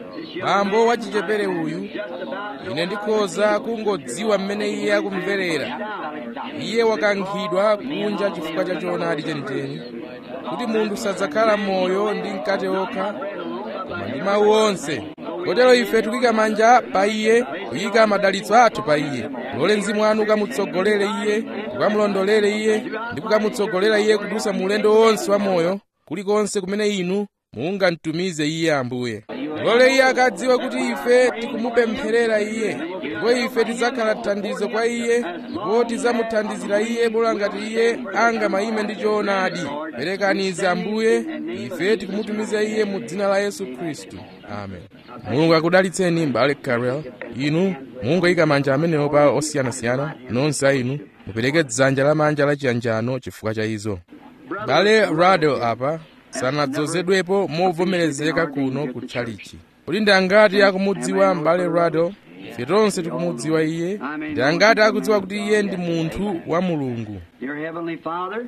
bambo wachichepere uyu ine ndikhoza kungodziwa mmene iye akumverera iye wakankhidwa kunja chifukwa cha choonadi chenicheni kuti munthu sadzakhala moyo ndi mkate okha koma ndi mawu onse kotero ife tikuyika manja pa iye kuyika madalitso athu pa iye lole mzimu wanu ukamutsogolere iye ukamulondolere iye ndi kukamutsogolera iye kudusa mu ulendo wonse wa moyo kulikonse kumene inu mungamtumize iye ambuye lole iye akadziwe kuti ife tikumupempherera iye ndipo ife tidzakhala thandizo kwa iye ndipo tidzamuthandizira iye bola ngati iye angamayime ndi choonadi perekaniza ambuye ife tikumutumiza iye mu dzina la yesu khristu amen mulungu akudalitseni mbale carel inu mungoyika manja amenewo pa osiyanasiyana nonse a inu mupereke dzanja lamanja lachiyanjano chifukwa cha izo bale rado apa sanadzozedwepo movomerezeka kuno ku tchalichi kuti ndi angati akumudziwa mbale rado ife tonse tikumudziwa iye ndi angati akudziwa kuti iye ndi munthu wa mulungu Dear Heavenly Father,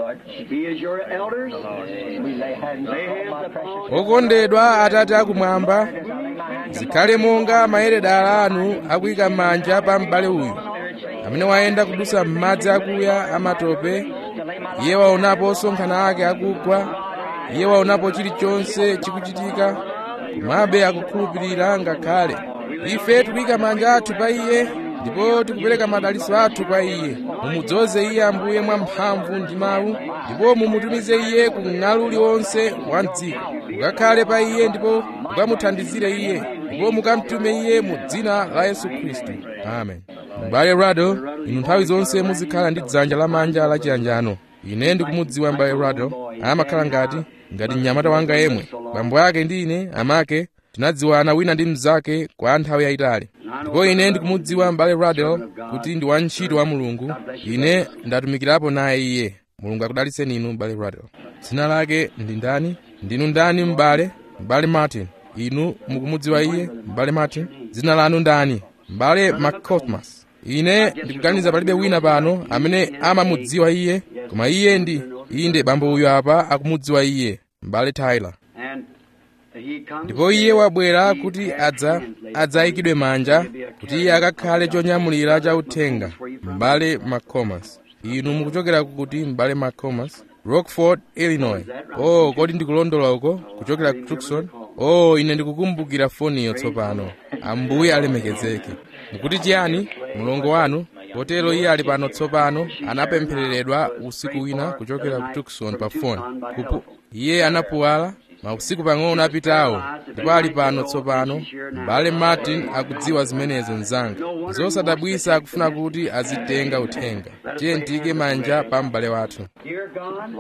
be as your elders. We lay hands upon okondedwa atate akumwamba zikhale monga mayeredala anu akuyika manja pa m'bale uyu amene wayenda kudusa m'madzi akuya amatope iye waonapo osonkhana ake akugwa iye waonapo chilichonse chikuchitika komabe akukhulupirira ngakhale ife tikuyika manja athu pa iye ndipo tikupereka madalitso athu kwa iye mumudzoze iye ambuye mwa mphamvu ndi mawu ndipo mumutumize iye ku ng'alu uliwonse wa mdziko mukakhale pa iye ndipo mukamuthandizire iye ndipo mukamtume iye mu dzina la yesu khristu amen m'bale rado inu nthawi zonse muzikhala ndi dzanja lamanja lachiyanjano ine ndikumudziwa m'bale rado amakhala ngati ngati mnyamata wanga yemwe bambo ake ndi ine amake tinadziwana wina ndi mnzake kwa nthawi yayitali ndipo ine ndikumudziwa m'bale radel kuti ndi wantchito wa mulungu ine ndatumikirapo naye iye mulungu akudalitseni inu m'bale radel dzina lake ndi ndani ndinu ndani m'bale m'bale martin inu mukumudziwa iye m'bale martin dzina lanu ndani m'bale mccosmas ine ndikuganiza palibe wina pano amene amamudziwa iye koma iye ndi inde bambo uyu apa akumudziwa iye m'bale tyler ndipo iye wabwera kuti adza adzayikidwe manja kuti iye akakhale chonyamulira cha uthenga m'bale mccomas inu mukuchokera kuti m'bale mccomas rockford illinois oh kodi ndikulondola uko kuchokera ku tucson oh ine ndikukumbukira foniyo tsopano ambuye alemekezeke mukuti chiyani mlongo wanu potero iye ali pano tsopano anapemphereredwa usiku wina kuchokera ku tucson pa foni kupu iye anapuwala mausiku pang'ono apitawo ndipo ali pano tsopano m'bale martin akudziwa zimenezo mzanga zosadabwisa akufuna kuti azitenga uthenga tiye ntiyike manja pa m'bale wathu Dear God,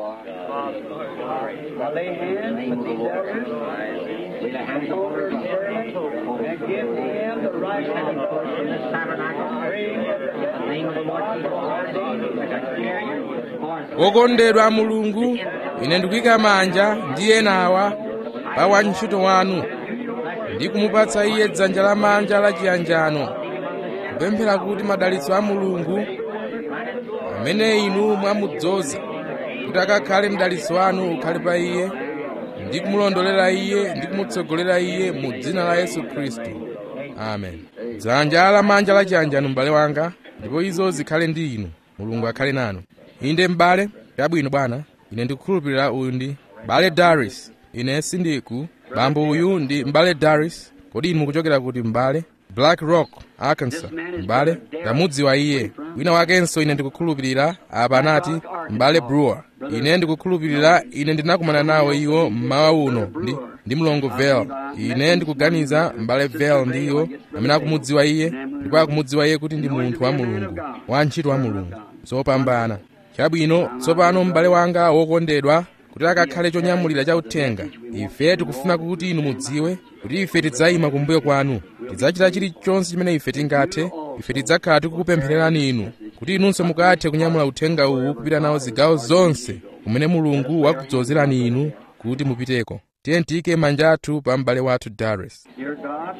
I lay hands with these elders, with the hands over his servant, and give him the right hand in this tabernacle. Pray in the name of the Lord Jesus Christ. I carry you. wokondedwa mulungu ine ndikuyika manja ndi enawa pa wantchito wanu ndi kumupatsa iye dzanja lamanja la chiyanjano kupemphera kuti madalitso a mulungu amene inu mwamudzoza kuti akakhale mdalitso wanu ukhale pa iye ndi kumulondolera iye ndi kumutsogolera iye mu dzina la yesu khristu amen dzanja lamanja la chiyanjano m'bale wanga ndipo izo zikhale ndi inu mulungu akhale nanu inde m'bale chabwino bwana ine ndikukhulupirira uyu ndi m'bale daris ine sindiku bambo uyu ndi m'bale daris kodi inu mukuchokera kuti m'bale black rock arkansas m'bale ndamudziwa iye wina wakenso ine ndikukhulupirira apa anati m'bale brewer ine ndikukhulupirira ine ndinakumana nawo iwo mmawa uno ndi ndi mlongo vel ine ndikuganiza m'bale vel ndi iwo amene akumudziwa iye ndipo akumudziwa iye kuti ndi munthu wa mulungu wantchito wa mulungu zopambana chabwino tsopano m'bale wanga wokondedwa kuti akakhale chonyamulira cha uthenga ife tikufuna kuti inu mudziwe kuti ife tidzayima kumbuyo kwanu tidzachita chilichonse chimene ife tingathe ife tidzakhala tikukupemphererani inu kuti inunso mukathe kunyamula uthenga uwu kupita nawo zigawo zonse kumene mulungu wakudzozerani inu kuti mupiteko tiye tiyike manja athu pa m'bale wathu daris Dear God,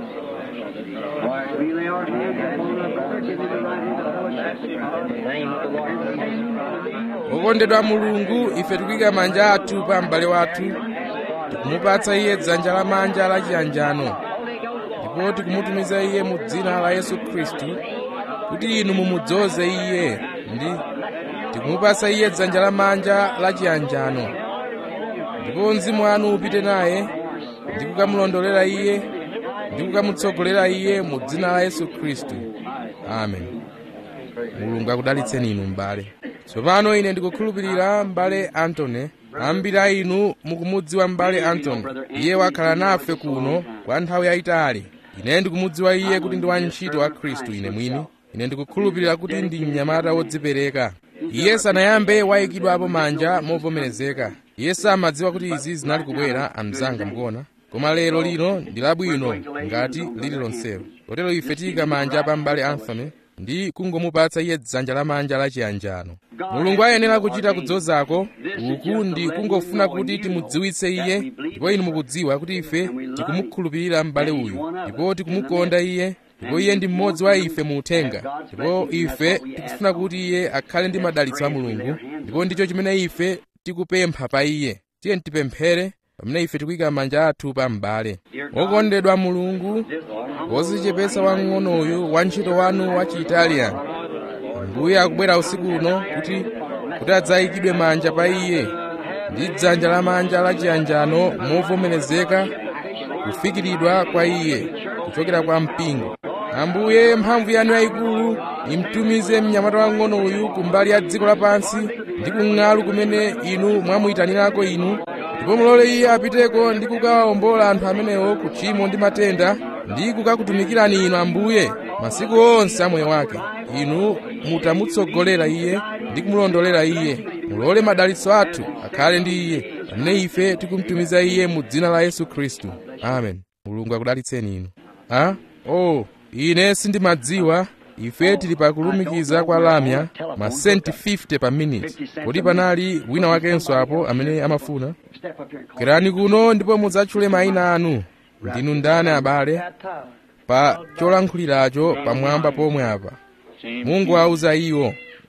we lay our hands upon our brother, give him the right hand of fellowship. In the name of the Lord Jesus. wokondedwa mulungu ife tikuyika manja athu pa m'bale wathu tikumupatsa iye dzanja lamanja la chiyanjano ndipo tikumutumiza iye mu dzina la yesu khristu kuti inu mumudzoze iye ndi tikumupatsa iye dzanja lamanja la chiyanjano ndipo mzimu wanu upite naye ndi kukamulondolera iye ndi kukamutsogolera iye mu dzina la yesu khristu amen mulungu akudalitseni inu m'bale tsopano ine ndikukhulupirira m'bale antony ambiri a inu mukumudziwa m'bale antony iye wakhala nafe kuno kwa nthawi yayitali ine ndikumudziwa iye kuti ndi wantchito wa khristu ine mwini ine ndikukhulupirira kuti ndi mnyamata wodzipereka iye sanayambe wayikidwapo manja movomerezeka iye samadziwa kuti izi zinali kubwera amzanga mukuona koma lero lino ndi labwino ngati lili lonselo kotero ife tiyika manja pa m'bale anthony ndi kungomupatsa iye dzanja lamanja la chiyanjano mulungu ayenera kuchita kudzozako uku ndi kungofuna kuti timudziwitse iye ndipo inu mukudziwa kuti ife tikumukhulupirira m'bale uyu ndipo tikumukonda iye ndipo iye ndi mmodzi wa ife mu uthenga ndipo ife tikufuna kuti iye akhale ndi madalitso a mulungu ndipo ndicho chimene ife tikupempha pa iye tiye tipemphere pamene ife tikuyika manja athu pa m'bale wokondedwa mulungu wozichepesa wang'onoyu wantchito wanu wa chiitaliani mbuye akubwera usiku uno kuti kuti adzayikidwe manja pa iye ndi dzanja lamanja la chiyanjano movomerezeka kufikiridwa kwa iye kuchokera kwa mpingo ambuye mphamvu yanu yayikulu imtumize mnyamata wang'ono uyu kumbali ya dziko lapansi ndi kung'alu kumene inu mwamuyitanirako inu ndipo mulole iye apiteko ndi kukawawombola anthu amenewo ku tchimo ndi matenda ndi kukakutumikirani inu ambuye masiku onse a moyo wake inu mutamutsogolera iye ndi kumulondolera iye mulole madalitso athu akhale ndi iye pamene ife tikumutumiza iye mu dzina la yesu khristu amen mulungu akudalitseni inu a oh ine sindimadziwa ife tili pakulumikiza kwa lamya masenti 50 pa minute kodi panali wina wakenso apo amene amafuna kwerani kuno ndipo mudzatchule mayina anu ndinu ndani abale pa cholankhuliracho pamwamba pomwe apa mungu auza iwo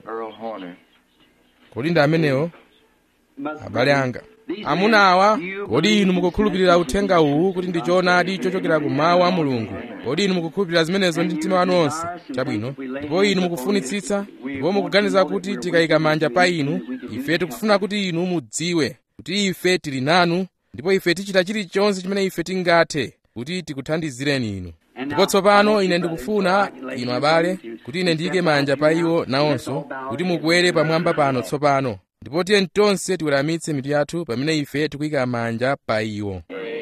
kodi ndi amenewo abale anga amuna awa kodi inu mukukhulupirira uthenga uwu kuti ndi choonadi chochokera ku mawu a mulungu kodi inu mukukhulupirira zimenezo ndi mtima wanu onse chabwino ndipo inu mukufunitsitsa ndipo mukuganiza kuti tikayika manja pa inu ife tikufuna kuti inu mudziwe kuti ife tili nanu ndipo ife tichita chilichonse chimene ife tingathe kuti tikuthandizireni inu ndipo tsopano ine ndikufuna inu abale kuti ine ndiyike manja pa iwo nawonso kuti mukwere pamwamba pano tsopano ndipo tiye tonse tiweramitse mitu yathu pamene ife tikuyika manja pa iwo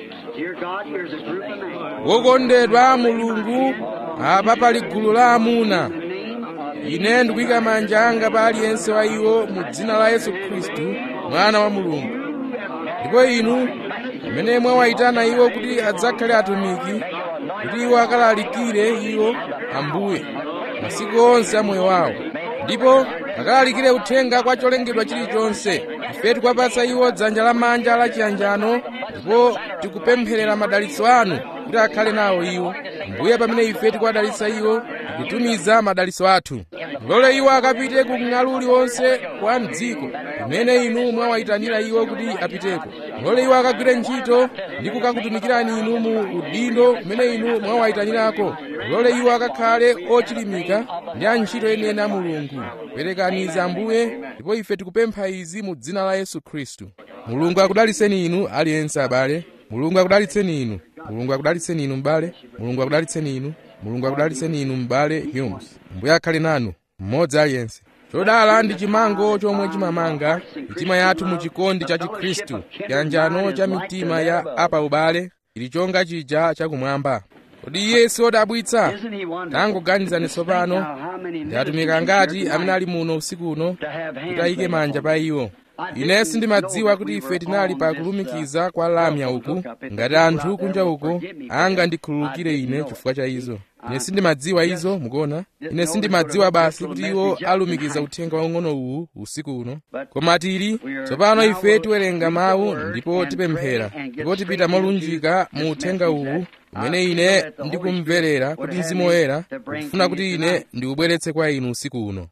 wokondedwa mulungu apa pali gulu la amuna ine ndikuyika manja anga pa aliyense wa iwo mu dzina la yesu khristu mwana wa mulungu ndipo inu amene mwawayitana iwo kuti adzakhale atumiki kuti iwo akalalikire iwo ambuye masiku onse a moyo wawo ndipo akalalikire uthenga kwa cholengedwa chilichonse ife tikuwapatsa iwo dzanja lamanja la chiyanjano ndipo tikupempherera madalitso anu kuti akhale nawo iwo mbuye pamene ife tikuwadalitsa iwo tikutumiza madalitso athu mulole iwo akapite ku mng'alu uliwonse kwa mdziko kumene inu mwawayitanira iwo kuti apiteko mulole iwo akagwire ntchito ndi kukakutumikirani inu mu udindo kumene inu mwawayitanirako mulole iwo akakhale ochilimika ndi antchito enieni a mulungu perekani izi ambuye ndipo ife tikupempha izi mu dzina la yesu khristu mulungu akudalitseni inu aliyense abale mulungu akudalitseni inu mulungu akudalitseni inu m'bale mulungu akudalitseni inu mulungu akudalitseni inu m'bale humes mbuye akhale nanu mmodzi aliyense chodala ndi chimango chomwe chimamanga mitima yathu mu chikondi cha chikhristu chiyanjano cha mitima ya apa ubale chili chonga chija chakumwamba kodi iye siwodabwitsa tangoganizani tsopano ndi atumiki angati amene ali muno usiku uno kuti ayike manja pa iwo ine sindimadziwa kuti ife tinali pa kulumikiza kwa lamya uku ngati anthu kunja uko angandikhululukire ine chifukwa cha izo ine sindimadziwa izo mukuona ine sindimadziwa basi kuti iwo alumikiza uthenga waung'ono uwu usiku uno koma tili tsopano ife tiwerenga mawu ndipo tipemphera ndipo tipita molunjika mu uthenga uwu umene ine ndikumverera kuti mzimu woyera ukufuna kuti ine ndiubweretse kwa inu usiku uno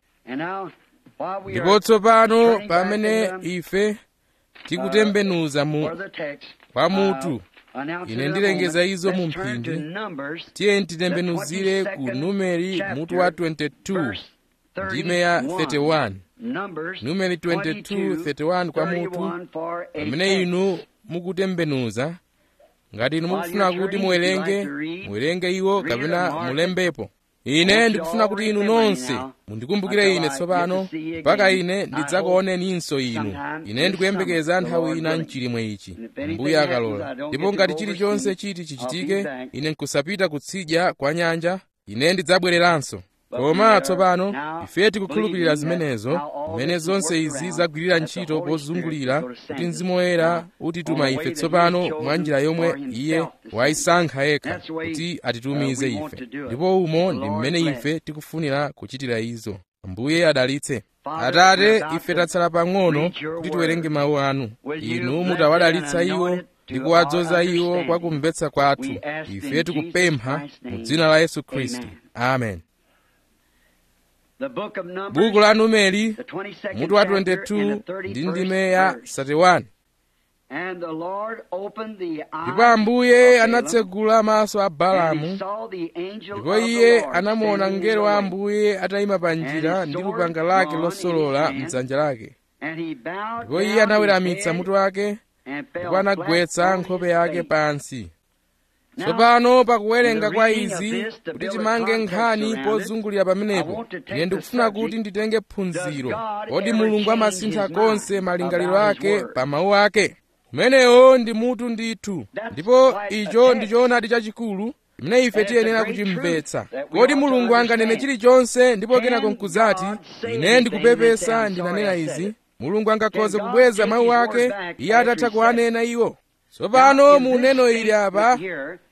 ndipo tsopano pamene ife tikutembenuza mu kwa mutu ine ndilengeza izo mu mphindi tiye titembenuzire ku numeri mutu wa 22 ndime ya 31 numeri 22 31 kwa mutu pamene inu mukutembenuza ngati inu mukufuna kuti muwerenge muwerenge iwo kapena mulembepo ine ndikufuna kuti inu nonse mundikumbukire ine tsopano mpaka ine ndidzakuoneninso inu ine ndikuyembekeza nthawi ina mchilimwe ichi mbuye akalola ndipo ngati chilichonse chiti chichitike ine nkusapita kutsidya kwa nyanja ine ndidzabwereranso koma tsopano ife tikukhulupirira zimenezo mmene zonse izi zagwirira ntchito pozungulira kuti mzimu woyera utituma ife tsopano mwa njira yomwe iye wayisankha yekha kuti atitumize ife ndipo umo ndi mmene ife tikufunira kuchitira izo mbuye adalitse atate ife tatsala pang'ono kuti tiwerenge mawu anu inu mutawadalitsa iwo ndi kuwadzoza iwo kwa kumvetsa kwathu ife tikupempha mu dzina la yesu khristu amen buku la numeri mutu wa 22 ndi ndime ya 31 ndipo ambuye anatsegula maso a balamu ndipo iye anamuona mngelo wa ambuye atayima pa njira ndi lupanga lake losolola mdzanja lake ndipo iye anaweramitsa mutu wake ndipo anagwetsa nkhope yake pansi tsopano pakuwerenga kwa izi kuti timange nkhani pozungulira pamenepo ine ndikufuna kuti nditenge phunziro kodi mulungu amasintha konse malingaliro ake pa mawu ake umenewo ndi mutu ndithu ndipo icho ndi choonadi chachikulu chimene ife tiyenera kuchimvetsa kodi mulungu anganene chilichonse ndipo kenako nkuzati ine ndikupepesa ndinanena izi mulungu angakhoze kubweza mawu ake iye atatha kuanena iwo tsopano mu neno ili apa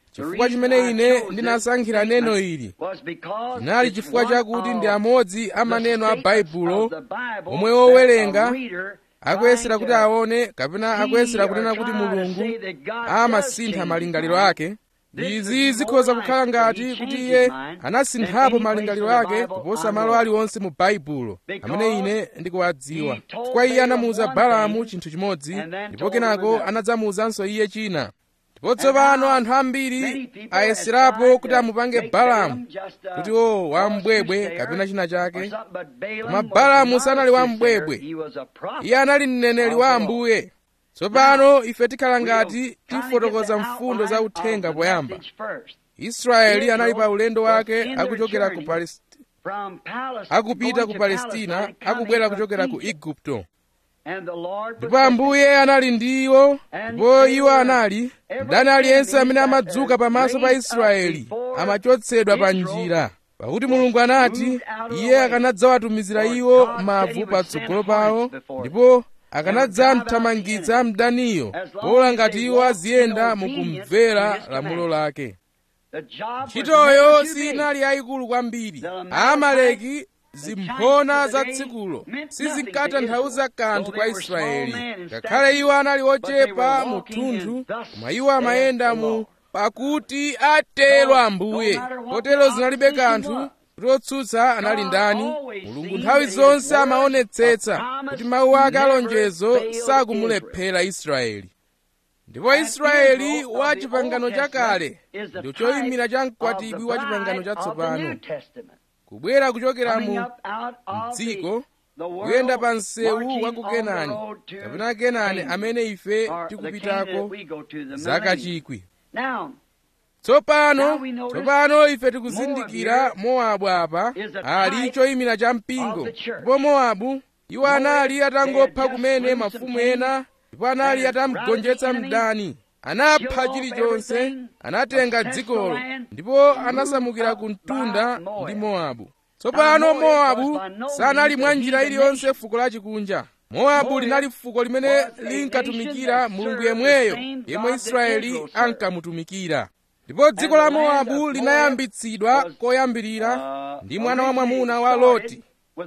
chifukwa chimene ine ndinasankhira neno ili chinali chifukwa chakuti ndi amodzi a maneno a baibulo omwe wowerenga akuyesera kuti aone kapena akuyesera kunena kuti mulungu amasintha malingaliro ake izi zikhoza kukhala ngati kuti iye anasinthapo malingaliro ake kuposa malo aliwonse mu baibulo amene ine ndikuwadziwa chifukwa iye anamuwuza balamu chinthu chimodzi ndipo kenako anadzamuwuzanso iye china ndipo tsopano anthu ambiri ayeserapo kuti amupange balamu kuti o wambwebwe kapena china chake koma balamu sanali wambwebwe iye anali mneneri wa ambuye tsopano ife tikhala ngati tifotokoza mfundo za uthenga poyamba israeli anali pa ulendo wake akuchokera ku palestina akupita ku palestina akubwera kuchokera ku igupto ndipo ambuye anali ndi iwo ndipo iwo anali mdani aliyense amene amadzuka pamaso pa israeli amachotsedwa pa njira pakuti mulungu anati iye akanadzawatumizira iwo mavu patsogolo pawo ndipo akanadzamthamangitsa mdaniyo pola ngati iwo aziyenda mukumvera lamulo lake ntchitoyo sinali yayikulu kwambiri amaleki zimphona za tsikulo sizinkatanthauza kanthu kwa israeli ngakhale iwo anali ochepa mu thunthu koma iwo amayenda mu pakuti atero ambuye kotero zinalibe kanthu kuti otsutsa anali ndani mulungu nthawi zonse amaonetsetsa kuti mawu ake alonjezo sakumulephera israeli ndipo israeli wa chipangano chakale ndi choyimira cha mkwatibwi wa chipangano chatsopano kubwera kuchokera mu dziko kuyenda pa msewu wa ku kenani kapena kenani amene ife tikupitako zaka chikwi tsopano tsopano ife tikuzindikira mowabu apa ali choyimira cha mpingo ndipo mowabu iwo anali atangopha kumene mafumu ena ndipo anali atamugonjetsa mdani anapha chilichonse anatenga dzikolo ndipo anasamukira ku mtunda ndi mowabu tsopano mowabu sanali mwa njira iliyonse fuko lachikunja mowabu linali fuko limene linkatumikira mulungu yemweyo yemwe israeli ankamutumikira ndipo dziko la mowabu linayambitsidwa koyambirira ndi mwana wa mwamuna wa loti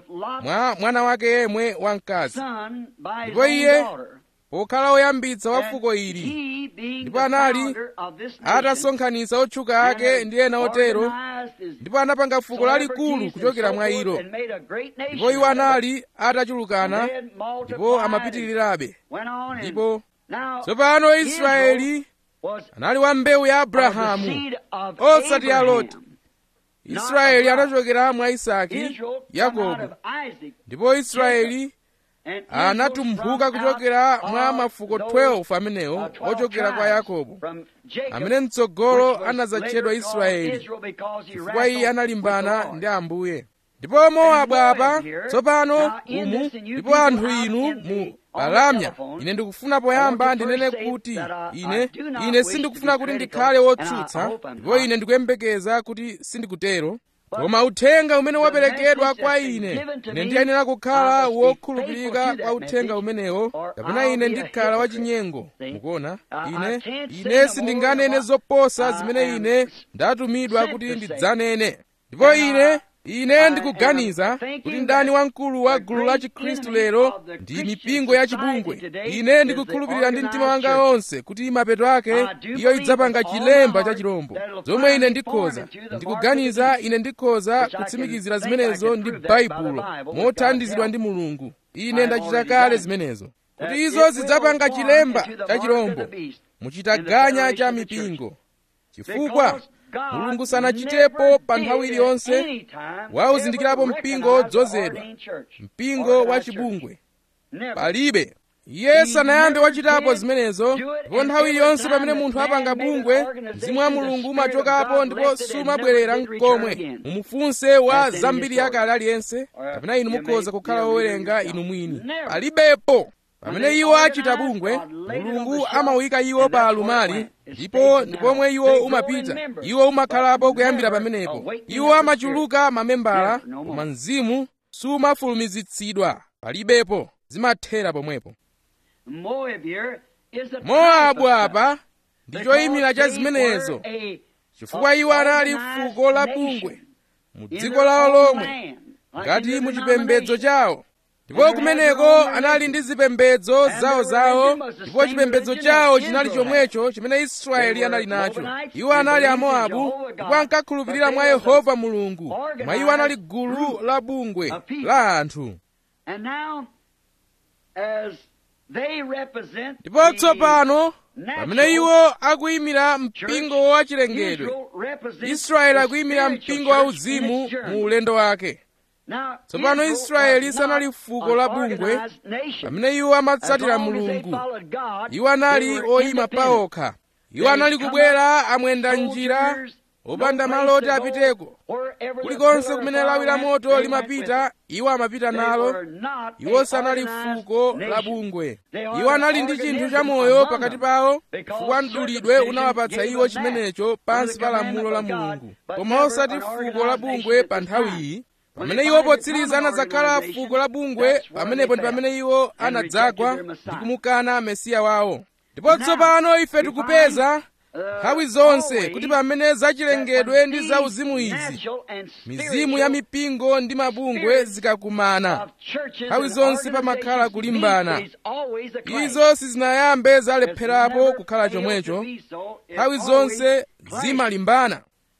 mwa mwana wake yemwe wamkazi ndipo iye pokhala woyambitsa wa fuko ili ndipo anali atasonkhanitsa otchuka ake ndi ena otero ndipo anapanga fuko lalikulu kuchokera mwa ilo ndipo iwo anali atachulukana ndipo amapitirirabe ndipo tsopano israeli anali wa mbewu ya abrahamu osati ya loti israeli anachokera mwa isaki yakobo ndipo israeli anatumphuka kuchokera mwa mafuko 12 amenewo ochokera kwa yakobo amene mtsogolo anadzatchedwa israeli chifukwa iye analimbana ndi ambuye ndipo mowabu apa tsopano umu ndipo anthu inu mu balamya ine ndikufuna poyamba ndinene kuti ine ine sindikufuna kuti ndikhale wotsutsa ndipo ine ndikuyembekeza kuti sindikutero koma uthenga umene waperekedwa kwa ine ine ndiyenera kukhala wokhulupirika kwa uthenga umenewo kapena ine ndikhala wachinyengo mukuona ine ine sindinganene zoposa zimene ine ndatumidwa kuti ndidzanene ndipo ine ine ndikuganiza kuti ndani wamkulu wa gulu la chikhristu lero ndi mipingo ya chibungwe ine ndikukhulupirira ndi mtima wanga wonse kuti mapeto ake iyo idzapanga chilemba cha chirombo zomwe ine ndikhoza ndikuganiza ine ndikhoza kutsimikizira zimenezo ndi baibulo mothandizidwa ndi mulungu ine ndachita kale zimenezo kuti izo zidzapanga chilemba cha chirombo muchitaganya cha mipingo chifukwa mulungu sanachitepo pa nthawi iliyonse wauzindikirapo mpingo wodzozedwa mpingo wa chibungwe palibe iye sanayambe wachitapo zimenezo ndipo nthawi iliyonse pamene munthu apanga bungwe mzimu wa mulungu umachokapo ndipo sumabwerera mkomwe mumufunse wa zambiri yakale aliyense kapena inu mukhoza kukhala wowerenga inu mwini palibepo pamene iwo achita bungwe mulungu amawika iwo pa alumali ndipo ndipomwe iwo umapita iwo umakhalapo kuyambira pamenepo iwo amachuluka mamembala koma mzimu sumafulumizitsidwa palibepo zimathera pomwepo mowabu apa ndi choyimira cha zimenezo chifukwa iwo anali fuko la bungwe mu dziko lawo lomwe ngati mu chipembedzo chawo ndipo kumeneko anali ndi zipembedzo zawozawo ndipo chipembedzo chawo chinali chomwecho chimene israeli anali nacho iwo anali amoabu ndipo ankakhulupirira mwa yehova mulungu mwa iwo anali gulu la bungwe la anthu ndipo tsopano pamene iwo akuyimira mpingo wa chilengedwe israeli akuyimira mpingo wa uzimu mu ulendo wake tsopano israeli sanali fuko la bungwe pamene iwo amatsatira mulungu iwo anali oyima paokha iwo anali kubwera amwenda njira opanda malo oti apiteko kulikonse kumene lawi la moto limapita iwo amapita nalo iwo sanali fuko la bungwe iwo anali ndi chinthu chamoyo pakati pawo chifukwa mdulidwe unawapatsa iwo chimenecho pansi pa lamulo la mulungu koma osati fuko la bungwe pa nthawiyi pamene iwo potsiriza anadzakhala fuko la bungwe pamenepo ndi pamene iwo anadzagwa ndi kumukana mesiya wawo ndipo tsopano ife tikupeza nthawi zonse kuti pamene zachilengedwe ndi zauzimu izi mizimu ya mipingo ndi mabungwe zikakumana nthawi zonse pamakhala kulimbana izo sizinayambe zalepherapo kukhala chomwecho nthawi zonse zimalimbana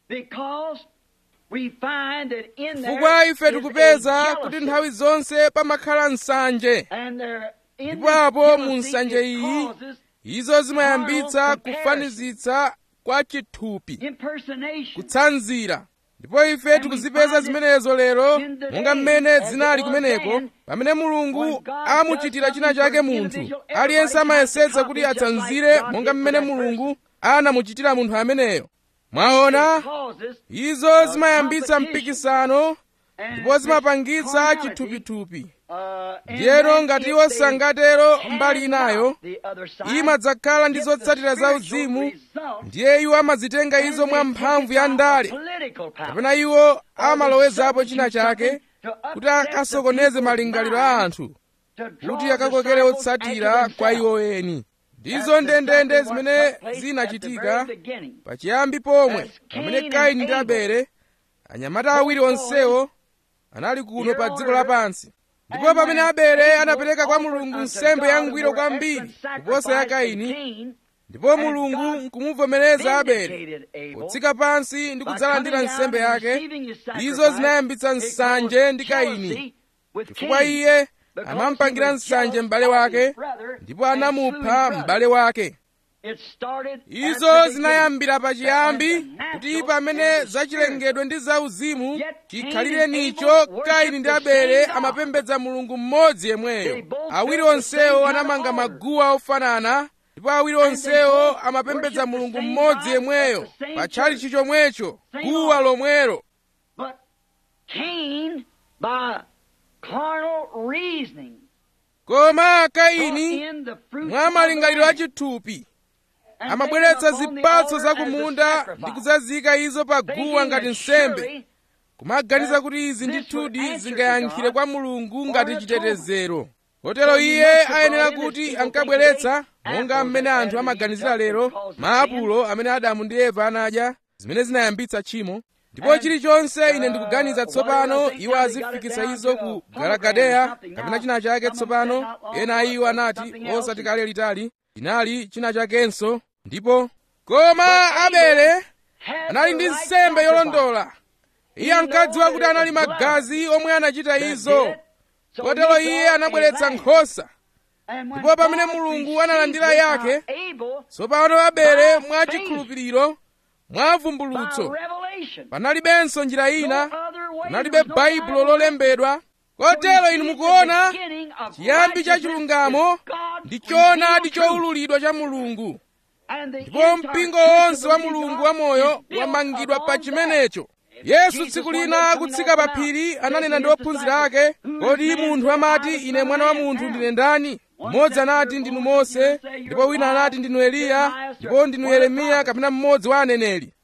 chifukwa ife tikupeza kuti nthawi zonse pamakhala nsanje ndipo apo mu nsanje iyi izo zimayambitsa kufanizitsa kwa chithupi kutsanzira ndipo ife tikuzipeza zimenezo lero monga mmene zinali kumeneko pamene mulungu amuchitira china chake munthu aliyense amayesetsa kuti atsanzire monga mmene mulungu anamuchitira munthu ameneyo mwaona izo zimayambitsa mpikisano ndipo zimapangitsa chithupithupi ndiyero ngati iwo sangatero mbali inayo imadzakhala ndi zotsatira za uzimu ndiye iwo amazitenga izo mwa mphamvu ya ndale kapena iwo amalowezapo china chake kuti akasokoneze malingaliro a anthu kuti akakokere otsatira kwa iwo eni ndizo ndendende zimene zinachitika pachiyambi pomwe pamene kaini ndi abele anyamata awiri onsewo anali kuno pa dziko lapansi ndipo pamene abele anapereka kwa mulungu nsembe yangwiro kwambiri kuposa ya kaini ndipo mulungu nkumuvomereza abele potsika pansi ndi kudzalandira nsembe yake izo zinayambitsa nsanje ndi kaini chifukwa iye amamupangira nsanje m'bale wake ndipo anamupha m'bale wake izo zinayambira pachiyambi kuti pamene zachilengedwe ndi zauzimu chikhalire nicho kaini ndi abele amapembedza mulungu mmodzi yemweyo awiri onsewo anamanga maguwa ofanana ndipo awiri onsewo amapembedza mulungu mmodzi yemweyo pachali chichomwecho guwa lomwelo koma kaini mwa malingaliro achithupi amabweretsa zipatso zakumunda ndi kudzazika izo pa guwa ngati nsembe kumaganiza kuti izi ndithudi zingayankhire kwa mulungu ngati chitetezero kotero iye ayenera kuti ankabweretsa monga mmene anthu amaganizira lero maapulo amene adamu ndi eva anadya zimene zinayambitsa tchimo ndipo chilichonse ine ndikuganiza tsopano iwo azifikitsa izo ku galagadeya kapena china chake tsopano ena a iwo anati osati kale litali chinali china chakenso ndipo koma abele anali ndi nsembe yolondola iye ankadziwa kuti anali magazi omwe anachita izo kotero iye anabweretsa nkhosa ndipo pamene mulungu analandira yake tsopano abele mwa chikhulupiriro mwa vumbulutso panalibenso njira ina panalibe baibulo lolembedwa kotero inu mukuona chiyambi cha chilungamo ndi choonadi chowululidwa cha mulungu ndipo mpingo wonse wa mulungu wamoyo wamangidwa pa chimenecho yesu tsiku lina akutsika pa phiri ananena ndi ophunzira ake kodi munthu amati ine mwana wa munthu ndine ndani mmodzi anati ndinu mose ndipo wina anati ndinu eliya ndipo ndinu yeremiya kapena mmodzi wa aneneri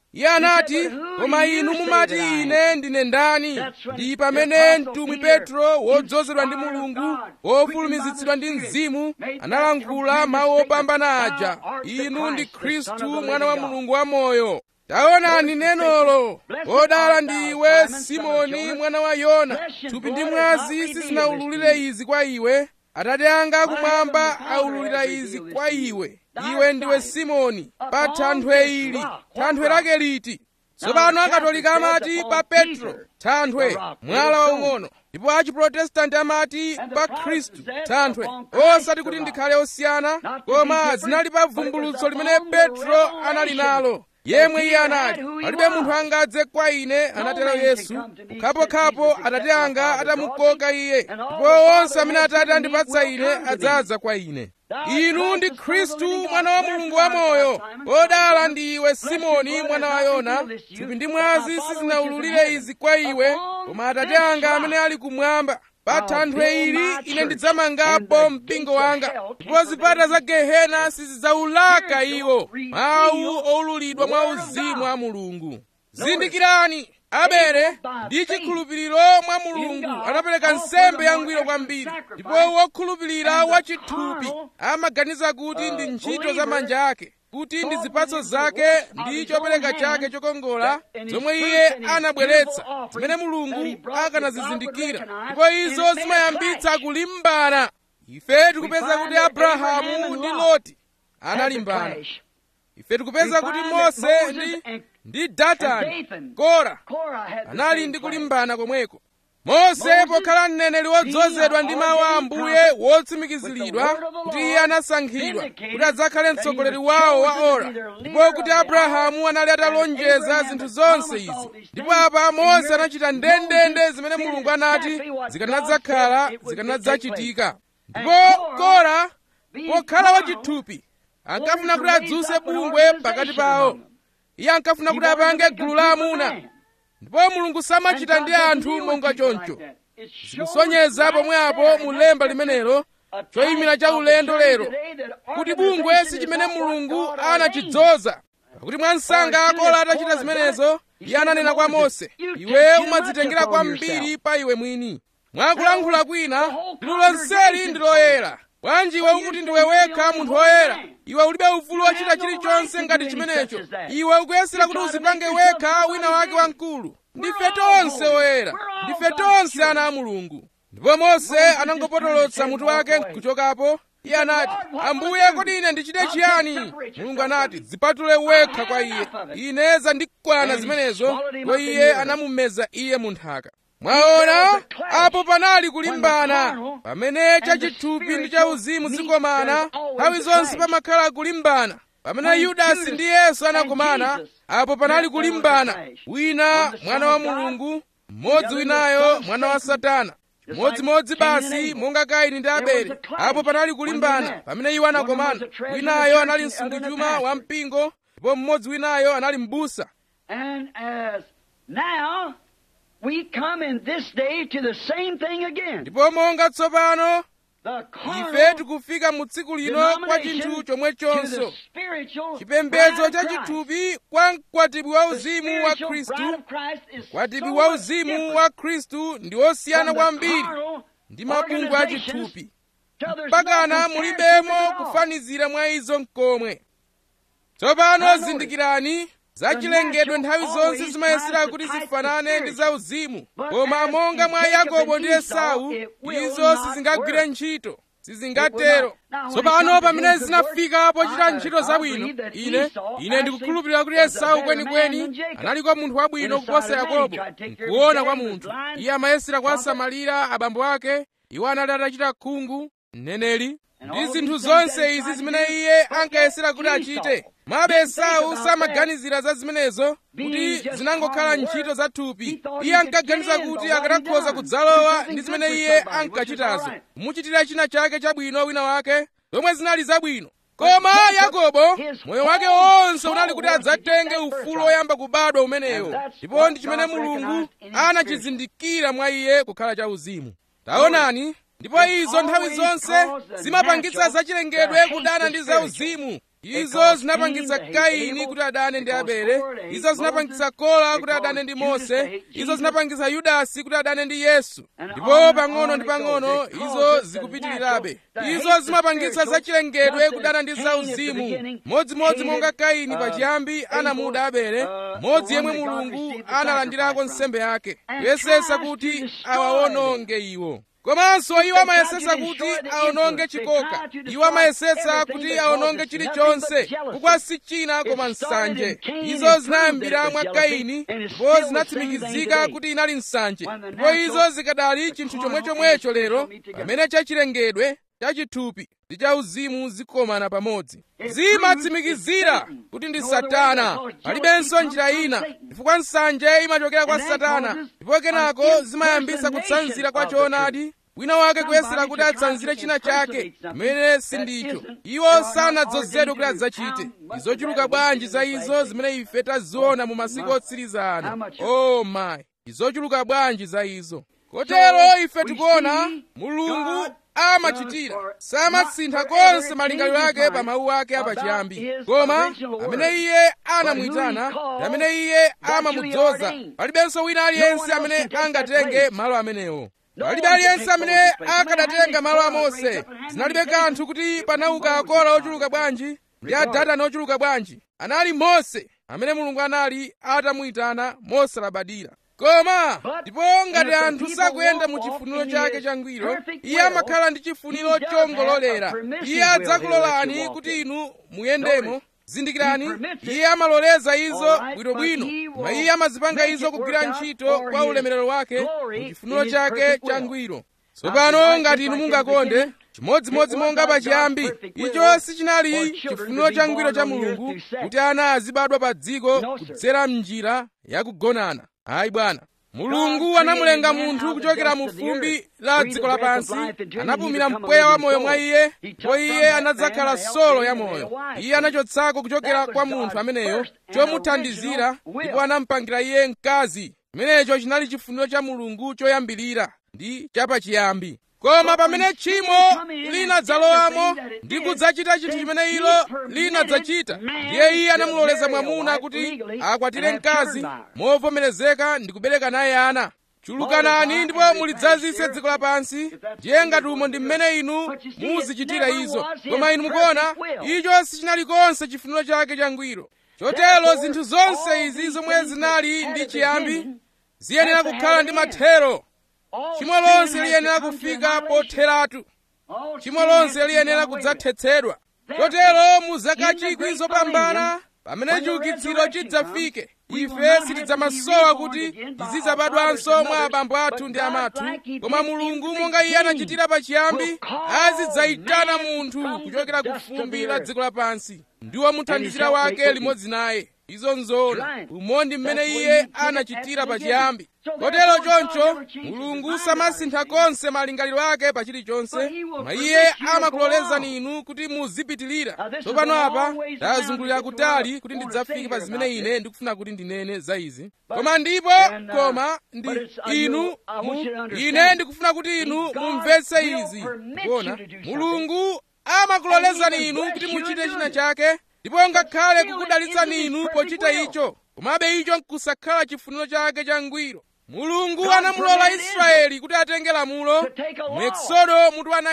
iye anati koma inu mumati ine ndine ndani ndi pamene mtumwi petro wodzozedwa ndi mulungu wofulumizitsidwa ndi mzimu analankhula mawu opambana aja inu ndi khristu mwana wa mulungu wamoyo taonani nenolo odala ndi iwe simoni mwana wa yona thupi ndi mwazi sizinawululire izi kwa iwe atate anga kumwamba aululira izi kwa iwe iwe ndiwe simoni pa thanthwe ili thanthwe lake liti tsopano akatolika amati pa petro thanthwe mwala waung'ono ndipo achiprotestanti amati pa khristu thanthwe osati kuti ndikhale osiyana koma zinali pa vumbulutso limene petro anali nalo yemwe iye anali palibe munthu angadze kwa ine anatero yesu kukhapokhapo atate anga atamukoka iye ndipo onse amene atate andipatsa ine adzaza kwa ine inu ndi khristu mwana wa mulungu wamoyo odala ndi iwe simoni mwana wa yona thupi ndi mwazi sizinawululire izi kwa iwe koma atate anga amene ali kumwamba pa thanthwe ili ine ndidzamangapo mpingo wanga ndipo zipata za gehena sizidzawulaka iwo mawu owululidwa mwa uzimu wa mulungu zindikirani abele ndi chikhulupiriro mwa mulungu anapereka nsembe yangwiro kwambiri ndipo wokhulupirira wachithupi amaganiza kuti ndi ntchito za manja ake kuti ndi zipatso zake ndi chopereka chake chokongola zomwe iye anabweretsa zimene mulungu akanazizindikira ndipo izo zimayambitsa kulimbana ife tikupeza kuti abrahamu ndi loti analimbana ife tikupeza kuti mose ndi ndi datani kora anali ndi kulimbana komweko mose pokhala mneneri wodzozedwa ndi mawu a ambuye wotsimikiziridwa kuti iye anasankhidwa kuti adzakhale mtsogoleri wawo wa ora ndipo kuti abrahamu anali atalonjeza zinthu zonse izi ndipo apa mose anachita ndendende zimene mulungu anati zikanadzakhala zikanadzachitika ndipo kora pokhala wachithupi ankafuna kuti adzuse bungwe pakati pawo iye ankafuna kuti apange gulu la amuna ndipo mulungu samachita ndi anthu monga choncho zikusonyeza pomwepo mu lemba limenelo choyimira cha ulendo lero kuti bungwe si chimene mulungu anachidzoza pakuti mwansanga akola atachita zimenezo iye ananena kwa mose iwe umadzitengera kwambiri pa iwe mwini mwakulankhula kwina liwu lonseli ndi loyera bwanji iwe ukuti ndiwe wekha munthu woyera iwe ulibe ufulu wachita chilichonse ngati chimenecho iwe ukuyesera kuti uzipange wekha wina wake wamkulu ndife tonse oyera ndife tonse ana a mulungu ndipo mose anangopotolotsa mutu wake kuchokapo iye anati ambuye kodi ine ndichite chiyani mulungu anati zipatule wekha kwa iye ine zandikwana zimenezo ndipo iye anamumeza iye mu nthaka mwaona apo panali kulimbana pamene chachithupi ndi chauzimu zikomana nthawi zonse pamakhala kulimbana pamene yudasi ndi yesu anakomana apo panali kulimbana wina mwana wa mulungu mmodzi winayo mwana wa satana chimodzimodzi basi monga kaini ndi abele apo panali kulimbana pamene iwo anakomana winayo anali msungichuma wa mpingo ndipo mmodzi winayo anali m'busa We come in this day to the same thing again. ndipo monga tsopano ife tikufika mu tsiku lino kwa chinthu chomwechonso chipembedzo cha chithupi kwa mkwatibwi wa uzimu wa khristu mkwatibwi wa uzimu wa khristu ndi osiyana kwambiri ndi mabungwe a chithupi mpakana mulibemo kufanizira mwa izo mkomwe tsopano zindikirani zachilengedwe nthawi zonse zimayesera kuti zifanane ndi zauzimu koma monga mwa yakobo ndi esau izo sizingagwire ntchito sizingatero tsopano pamene zinafika pochita ntchito zabwino ine ine ndikukhulupirira kuti esau kwenikweni analiko munthu wabwino kuposa yakobo nkuona kwa munthu iye amayesera kuwasamalira abambo ake iwo anali atachita khungu mneneri ndi zinthu zonse izi zimene iye ankayesera kuti achite mwabe esau samaganizira za zimenezo kuti zinangokhala ntchito za thupi iye ankaganiza kuti akanakhoza kudzalowa ndi zimene iye ankachitazo kumuchitira china chake chabwino wina wake zomwe zinali zabwino koma yakobo moyo wake wonse unali kuti adzatenge ufulu woyamba kubadwa umenewo ndipo ndi chimene mulungu anachizindikira mwa iye kukhala chauzimu taonani ndipo izo nthawi zonse zimapangitsa zachilengedwe kudana ndi zauzimu izo zinapangitsa kaini kuti adane ndi abele izo zinapangitsa kola kuti adane ndi mose izo zinapangitsa yudasi kuti adane ndi yesu ndipo pang'ono ndi pang'ono izo zikupitirirabe izo zimapangitsa zachilengedwe kudana ndi zauzimu modzimodzi monga kaini pachiyambi anamuda abele modzi yemwe mulungu analandirako nsembe yake kuyesesa kuti awawononge iwo komanso iwo amayesesa kuti awononge chikoka iwo amayesesa kuti awononge chilichonse kukwa si china koma nsanje izo zinayambira mwa kaini ndipo zinatsimikizika kuti inali nsanje ndipo izo zikadali chinthu chomwechomwecho lero pamene chachilengedwe chachithupi ndi chauzimu zikomana pamodzi zimatsimikizira kuti ndi satana palibenso njira ina chifukwa nsanje imachokera kwa satana ndipo kenako zimayambisa kutsanzira kwa choonadi wina wake kuyesera kuti atsanzire china chake chimene sindicho iwo sanadzozedwe kuti adzachite izochuluka bwanji za izo zimene ife taziona mu masiku otsiriza ano oh my izochuluka bwanji za izo kotero ife tikuona mulungu amachitira samasintha konse malingaliro ake pa mawu ake apachiyambi koma amene iye anamuyitana ndi amene iye amamudzoza palibenso wina aliyense amene angatenge malo amenewo palibe aliyense amene akadatenga malo a mose zinalibe kanthu kuti panauka akola ochuluka bwanji ndi adatani ochuluka bwanji anali mose amene mulungu anali atamuyitana mosalabadira koma ndipo ngati anthu sakuyenda mu chifuniro chake changwiro iye amakhala ndi chifuniro chongololera iye adzakulolani kuti inu muyendemo zindikirani iye amaloleza izo bwinobwino koma iye amazipanga izo kugwira ntchito kwa ulemerero wake mu chifuniro chake changwiro tsopano ngati inu mungakonde chimodzimodzi monga pachiyambi icho sichinali chifuniro changwiro cha mulungu kuti ana azibadwa pa dziko kudzera m'njira yakugonana ayi bwana mulungu anamulenga munthu kuchokera mu fumbi la dziko lapansi anapumira mpweya wa moyo mwa iye ndipo iye anadzakhala solo ya moyo iye anachotsako kuchokera kwa munthu ameneyo chomuthandizira ndipo anamupangira iye mkazi chimenecho chinali chifuniro cha mulungu choyambirira ndi chapachiyambi koma pamene tchimo linadzalowamo ndi kudzachita chinthu chimene ilo linadzachita ndiye iye anamuloleza mwamuna kuti akwatire mkazi movomerezeka ndi kubereka naye ana chulukanani ndipo mulidzazise dziko lapansi ndiye ngati umo ndi mmene inu muzichitira izo koma inu mukuona icho sichinali konse chifuniro chake changwiro chotero zinthu zonse izi zomwe zinali ndi chiyambi ziyenera kukhala ndi mathero tchimo lonse liyenera kufika potheratu tchimo lonse liyenera kudzathetsedwa chotero mu zaka chikwi zopambana pamene chiukitsiro chidzafike ife sitidzamasowa kuti tizidzabadwanso mwa abambo athu ndi amathu koma mulungu monga iye anachitira pachiyambi azidzayitana munthu kuchokera ku fumbi la dziko lapansi ndi womuthandizira wake limodzi naye izo nzoona umo ndi mmene iye anachitira pachiyambi kotero choncho mulungu samasintha konse malingaliro ake pa chilichonse koma iye amakulolezani inu kuti muzipitirira tsopano apa ndazungulira kutali kuti ndidzafike pa zimene ine ndikufuna kuti ndinene za izi koma ndipo koma ndi inu mu, ine ndikufuna kuti inu mumvetse izi kuona mulungu amakulolezani inu kuti muchite china chake ndipo ngakhale kukudalitsani inu pochita icho komabe icho nkusakhala chifuniro chake changwiro mulungu anamulola israeli kuti atenge lamulo mu eksodo mutu wa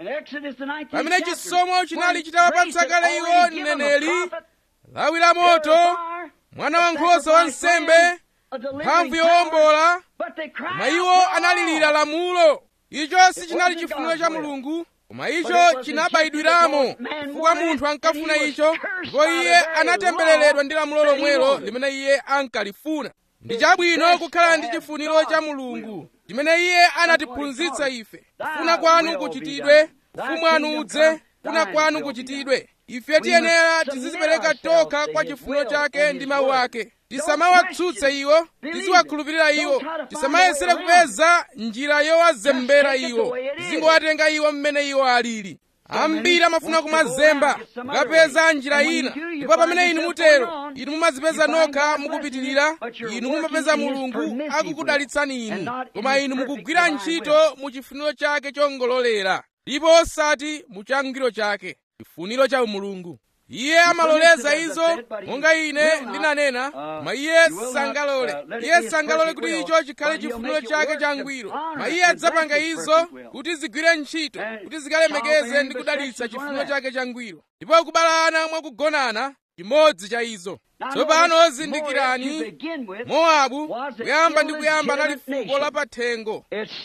19 pamene chisomo chinali chitawapatsa kale iwo mneneri lawi la moto mwana wankhosa wa nsembe mphamvu yowombola koma iwo analirira lamulo icho sichinali chifuniro cha mulungu koma icho chinabayidwiramo chifukwa munthu ankafuna icho ndipo iye anatembereredwa ndi lamulo lomwelo limene iye ankalifuna ndi chabwino kukhala ndi chifuniro cha mulungu chimene iye anatiphunzitsa ife kufuna kwanu kuchitidwe ufumu wanu udze kufuna kwanu kuchitidwe ife tiyenera tizizipereka tokha kwa chifuniro chake ndi mawu ake tisamawatsutse iwo tiziwakhulupirira iwo tisamayesere kupeza njira yowazembera iwo tizingowatenga iwo mmene iwo alili ambiri amafuna kumazemba mukapeza njira ina ndipo pamene inu mutero inu mumazipeza nokha mukupitirira inu mumapeza mulungu akukudalitsani inu koma inu mukugwira ntchito mu chifuniro chake chongololera ndipo osati mu changwiro chake chifuniro cha umulungu iye amaloleza izo monga ine ndinanena ma iye sangalole iye sangalole kuti icho chikhale chifuniro chake changwiro ma iye adzapanga izo kuti zigwire ntchito kuti zikalemekeze ndi kudalitsa chifuniro chake changwiro ndipo kubalana mwakugonana chimodzi cha izo tsopano zindikirani mowabu kuyamba ndi kuyamba anali fuko la pathengo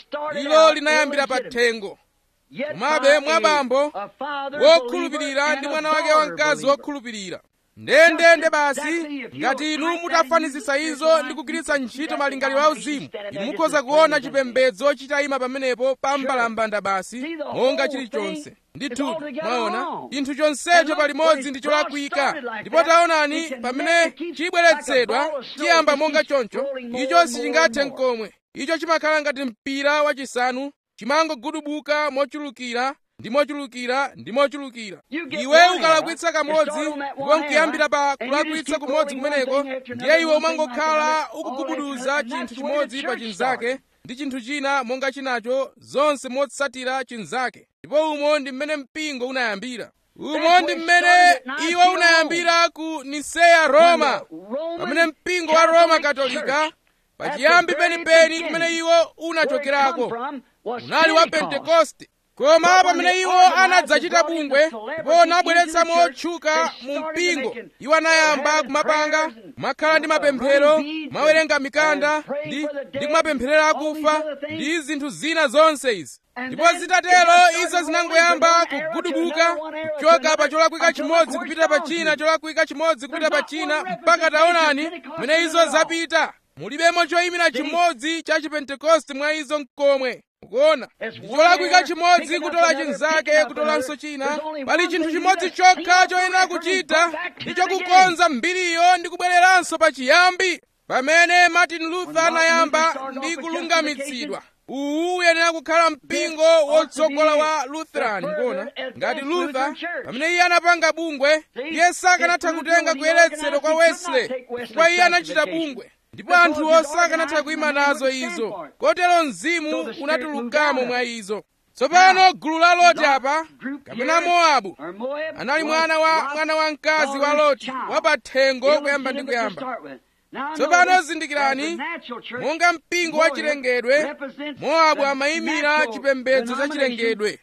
ilo linayambira pathengo komabe mwabambo wokhulupirira ndi mwana wake wamkazi wokhulupirira ndendende basi ngati inu mutafanizisa izo ndi kugwiritsa ntchito malingaliro a uzimu inu mukhoza kuona chipembedzo chitayima pamenepo pa mbalambanda basi monga chilichonse ndithu mwaona chinthu chonsecho palimodzi ndi cholakwika ndipo taonani pamene chibweretsedwa chiyamba monga choncho icho sichingathe nkomwe icho chimakhala ngati mpira wachisanu chimangogudubuka mochulukira ndi mochulukira ndi mochulukira iwe ukalakwitsa kamodzi ndipo nkuyambira pa kulakwitsa kumodzi kumeneko ndiye iwe umangokhala ukugubuduza chinthu chimodzi pa chinzake ndi chinthu china monga chinacho zonse motsatira chinzake ndipo umo ndi mmene mpingo unayambira umo ndi mmene iwo unayambira ku niseya roma pamene mpingo wa roma katolika pachiyambi penipeni kumene iwo unachokerako unali wa pentekoste koma pamene iwo anadzachita bungwe ndipo anabweretsa motchuka mu mpingo iwo anayamba kumapanga kumakhala ndi mapemphero kumawerenga mikanda ndi ndi kumapempherera akufa ndi zinthu zina zonse izi ndipo zitatero izo zinangoyamba kugudubuka kuchoka pa cholakwika chimodzi kupita pa china cholakwika chimodzi kupita pa china mpaka taonani kumene izo zapita mulibemo choyimira chimodzi cha chipentekoste mwa izo mkomwe mukuona cholakwika chimodzi kutola chinzake kutolanso china pali chinthu chimodzi chokha choyenera kuchita ndi chokukonza mbiriyo ndi kubwereranso pa chiyambi pamene martin luther anayamba ndi kulungamitsidwa uwu uyenera kukhala mpingo wotsogola wa lutheran mukuona ngati luther pamene iye anapanga bungwe iye sakanatha kutenga kuyeretsedwa kwa wesley chifukwa iye anachita bungwe ndipo anthuwo sakanatha kuyima nazo izo kotero mzimu unatulukamo mwa izo tsopano gulu la loti apa kapena mowabu anali mwana wa mwana wamkazi wa loti wapathengo kuyamba ndi kuyamba tsopano zindikirani monga mpingo wa chilengedwe mowabu amayimira chipembedzo cha chilengedwe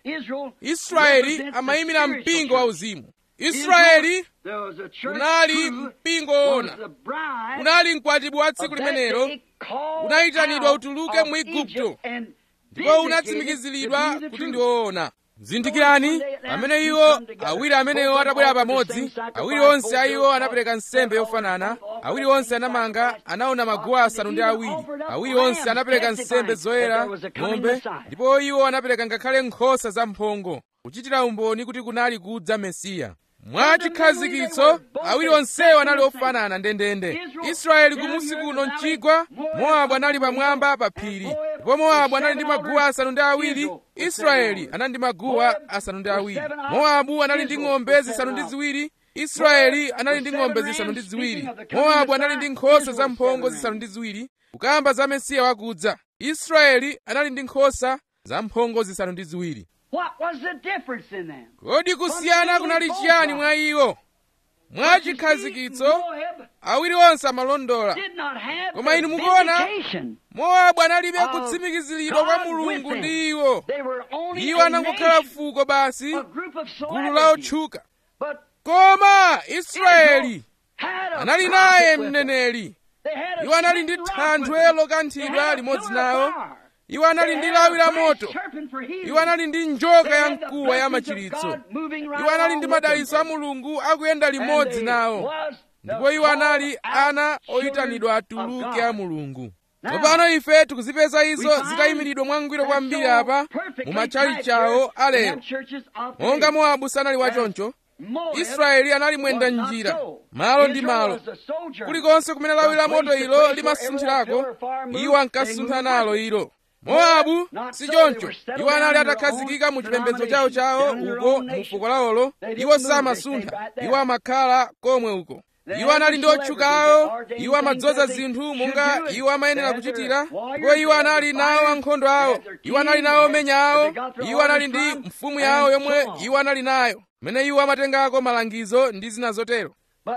israeli amayimira mpingo wa uzimu israeli unali mpingo woona unali mkwatibwi wa tsiku limenelo unayitanidwa utuluke mu igupto ndipo unatsimikiziridwa kuti ndi woona zindikirani pamene iwo awiri amenewo atabwera pamodzi awiri onse a iwo anapereka nsembe yofanana awiri onse anamanga anaona maguwa asanu ndi awiri awiri onse anapereka nsembe zoyera ng'ombe ndipo iwo anapereka ngakhale nkhosa zamphongo kuchitira umboni kuti kunali kudza mesiya mwa chikhazikitso awiri onsewo anali ofanana ndendende israeli kumusi kuno mchigwa mowabu anali pamwamba pa phiri ndipo mowabu anali ndi maguwa asanu ndi awiri israeli anali ndi maguwa asanu ndi awiri mowabu anali ndi ng'ombe zisanu ndi ziwiri israeli anali ndi ng'ombe zisanu ndi ziwiri mowabu anali ndi nkhosa zamphongo zisanu ndi ziwiri kukamba za mesiya wakudza israeli anali ndi nkhosa zamphongo zisanu ndi ziwiri What was the difference in them? kodi kusiyana kunali chiyani mwa iwo mwa chikhazikitso awiri onse amalondola Did not have Koma the inu mukuona? vindication. mowabu analibe Of kutsimikiziridwa kwa God with mulungu them. ndi iwo They were only iwo a anangokhala nation, fuko basi a group of gulu la celebrities. otchuka But koma israeli Israel had a anali prophet naye with them. mneneri They had a iwo anali ndi smitten rock thanthwe with them. They lokanthidwa had a limodzi pillar of nawo fire. iwo anali They ndi had lawi a la brass moto serpent for healing. iwo anali ndi njoka They ya had the mkuwa ya blessings of machiritso God moving right iwo anali ndi along with madalitso a them. mulungu akuyenda And limodzi they nawo was the ndipo iwo anali called ana out children oyitanidwa of atuluke a God. mulungu Now, tsopano ife tikuzipeza izo we find zitayimiridwa mwangwiro that kwambiri so apa perfectly mu matchali tied chawo church alero and churches of monga today. mowabu sanali wachoncho Moab israeli anali mwenda was not njira so. malo ndi Israel malo was a sojourner. kulikonse kumene lawi la moto ilo limasunthirako iwo ankasuntha nalo ilo mowabu si choncho iwo anali atakhazikika mu chipembedzo chawo chawo uko mu fuko lawolo iwo samasuntha iwo amakhala komwe uko iwo anali ndi otchukawo iwo amadzoza zinthu monga iwo amayenera kuchitira ndipo iwo anali nawo ankhondo awo iwo anali nawo omenya awo iwo anali ndi mfumu yawo yomwe iwo anali nayo mmene iwo amatengako malangizo ndi zina zotero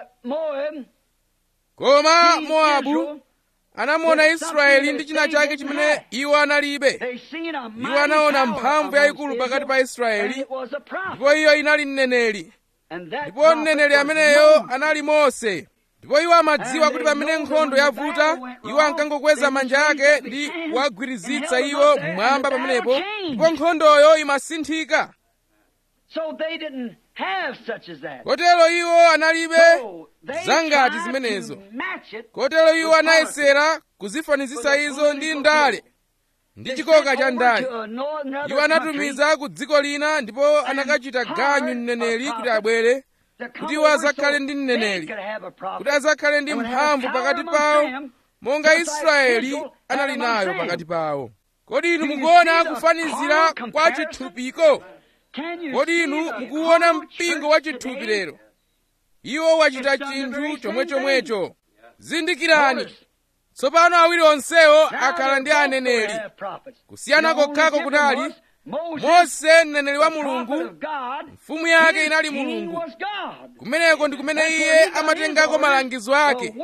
koma mowabu anamuona israeli ndi china chake chimene iwo analibe iwo anaona mphamvu yayikulu pakati pa israeli ndipo iyo inali mneneri ndipo mneneri ameneyo anali mose ndipo iwo amadziwa kuti pamene nkhondo yavuta iwo ankangokweza manja ake ndi kuwagwirizitsa iwo mmwamba pamenepo ndipo nkhondoyo imasinthika kotero iwo analibe zangati zimenezo kotero iwo anayesera kuzifanizisa izo ndi ndale ndi chikoka cha ndale iwo anatumiza ku dziko lina ndipo anakachita ganyu mneneri kuti abwere kuti iwo azakhale ndi mneneri kuti azakhale ndi mphamvu pakati pawo monga israeli anali nayo pakati pawo kodi inu mukuona kufanizira kwa chithupiko kodi inu mukuona mpingo wa chithupi lero iwo wachita chinthu chomwechomwecho zindikirani tsopano awiri onsewo akhala ndi aneneri kusiyana kokhako kunali mose mneneri wa mulungu mfumu yake inali mulungu kumeneko ndi kumene iye amatengako malangizo ake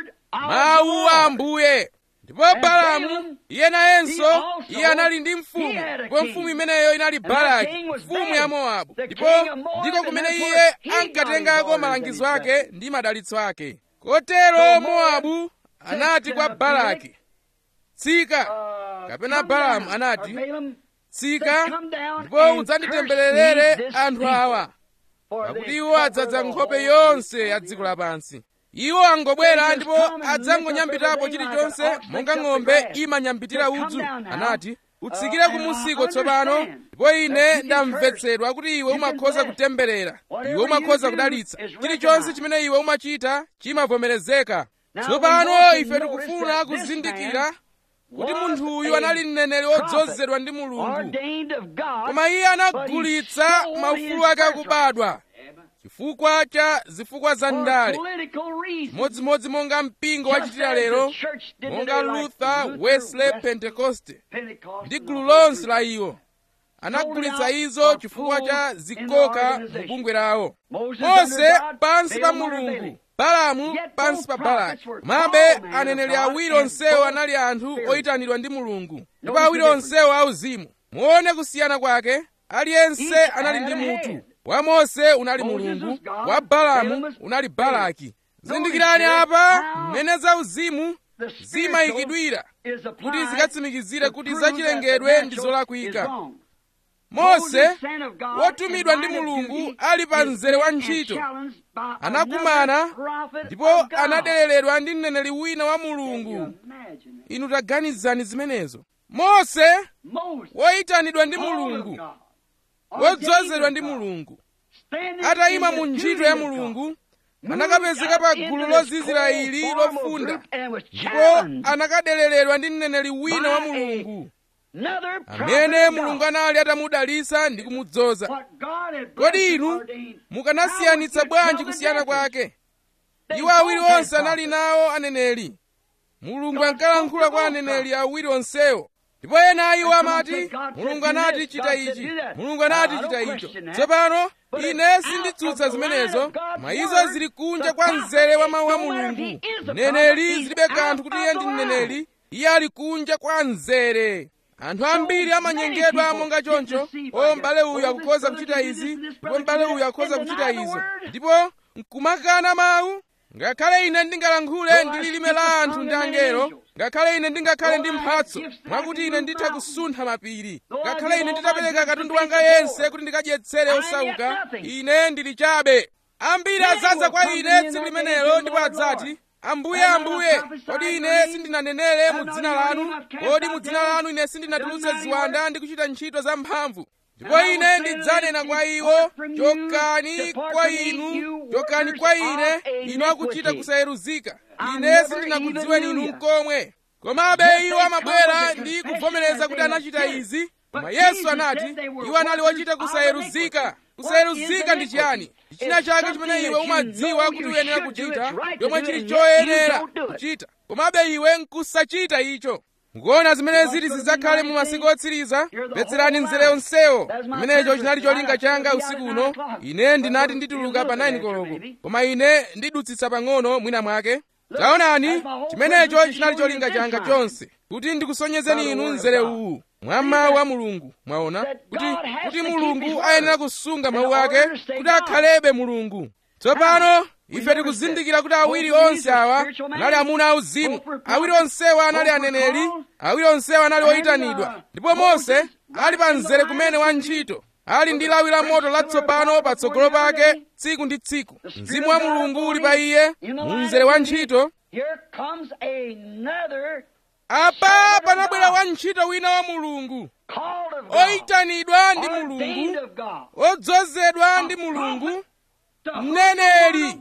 mawu a ambuye ndipo balamu iye nayenso iye anali ndi mfumu ndipo mfumu imeneyo inali balaki mfumu ya mowabu ndipo ndiko kumene iye ankatengako malangizo ake ndi madalitso ake kotero mowabu anati kwa balaki tsika kapena balamu anati tsika ndipo udzanditembererere anthu awa pakuti iwo adzadza nkhope yonse ya dziko lapansi iwo angobwera ndipo adzangonyambitapo chilichonse monga ng'ombe imanyambitira udzu anati utsikire kumusiko tsopano ndipo ine ndamvetsedwa kuti iwe umakhoza kutemberera iwe umakhoza kudalitsa chilichonse chimene iwe umachita chimavomerezeka tsopano ife tikufuna kuzindikira kuti munthu uyu anali mneneri wodzozedwa ndi mulungu koma iye anagulitsa maufulu ake akubadwa chifukwa cha zifukwa za ndale modzimodzi monga mpingo wachitira lero monga luther wesley pentekoste ndi gulu lonse la iwo anagulitsa izo chifukwa cha zikoka mu bungwe lawo mose pansi pa mulungu balamu pansi pa balaki komabe aneneri awiri onsewo anali anthu oyitanidwa ndi mulungu ndipo awiri onsewo auzimu muone kusiyana kwake aliyense anali ndi mutu wa mose unali mulungu wa balamu unali balaki zindikirani apa mmene zauzimu zimayikidwira kuti zikatsimikizire kuti zachilengedwe ndi zolakwika mose wotumidwa ndi mulungu ali pa mzere wa ntchito anakumana ndipo anadeleredwa ndi mneneri wina wa mulungu inu taganizani zimenezo mose woyitanidwa ndi mulungu wodzozedwa ndi mulungu atayima mu ntchito ya mulungu anakapezeka pa gulu lozizira ili lofunda ndipo anakadeleredwa ndi mneneri wina wa mulungu amene mulungu anali atamudalitsa ndi kumudzoza kodi inu mukanasiyanitsa bwanji kusiyana kwake iwo awiri onse anali nawo aneneri mulungu ankalankhula kwa aneneri awiri onsewo ndipo ena a iwo amati mulungu anati chita ichi mulungu anati chita icho tsopano ine sinditsutsa zimenezo koma izo zili kunja kwa mzere wa mawu a mulungu mneneri zilibe kanthu kuti iye ndi mneneri iye ali kunja kwa mzere anthu ambiri amanyengedwa monga choncho o m'bale uyu akukhoza kuchita izi ndipo m'bale uyu akukhoza kuchita izo ndipo nkumakana mawu ngakhale ine ndingalankhule ndi lilime la anthu ndi angelo ngakhale ine ndingakhale ndi mphatso mwakuti ine nditha kusuntha mapiri ngakhale ine nditapereka katundu wanga yense kuti ndikadyetsere osauka ine ndili chabe ambiri adzaza kwa ine tsiku limenelo ndipo adzati ambuye ambuye kodi ine sindinanenere mu dzina lanu kodi mu dzina lanu ine sindinatulutse ziwanda ndi kuchita ntchito za mphamvu ndipo ine ndidzanena kwa iwo chokani kwa inu chokani kwa ine inu akuchita kusayeruzika ine sindinakudziweni inu mkomwe komabe iwo amabwera ndi kuvomereza kuti anachita izi koma yesu anati iwo anali ochita kusayeruzika kusayeruzika ndi chiyani china chake chimene iwe umadziwa kuti uyenera kuchita chomwe chili choyenera kuchita komabe iwe nkusachita icho mukuona zimene ziti zidzakhale mu masiku otsiriza mvetserani mzere yonsewo imenecho chinali cholinga changa usiku uno ine ndinati ndituluka pa 9 koloko koma ine ndidutsitsa pang'ono mwina mwake taonani chimenecho chinali cholinga changa chonse kuti ndikusonyezeni inu mzere uwu mwa mawu a mulungu mwaona kuti kuti mulungu ayenera kusunga mawu ake kuti akhalebe mulungu tsopano ife tikuzindikira kuti awiri onse awa anali amuna auzimu awiri onsewa anali aneneri awiri onsewa anali oyitanidwa ndipo mose ali pa mzere kumene wa ntchito ali ndi lawi la moto latsopano patsogolo pake tsiku ndi tsiku mzimu wa mulungu uli pa iye mu mzere wa ntchito apa panabwera wantchito wina wa mulungu oyitanidwa ndi mulungu odzozedwa ndi mulungu mneneri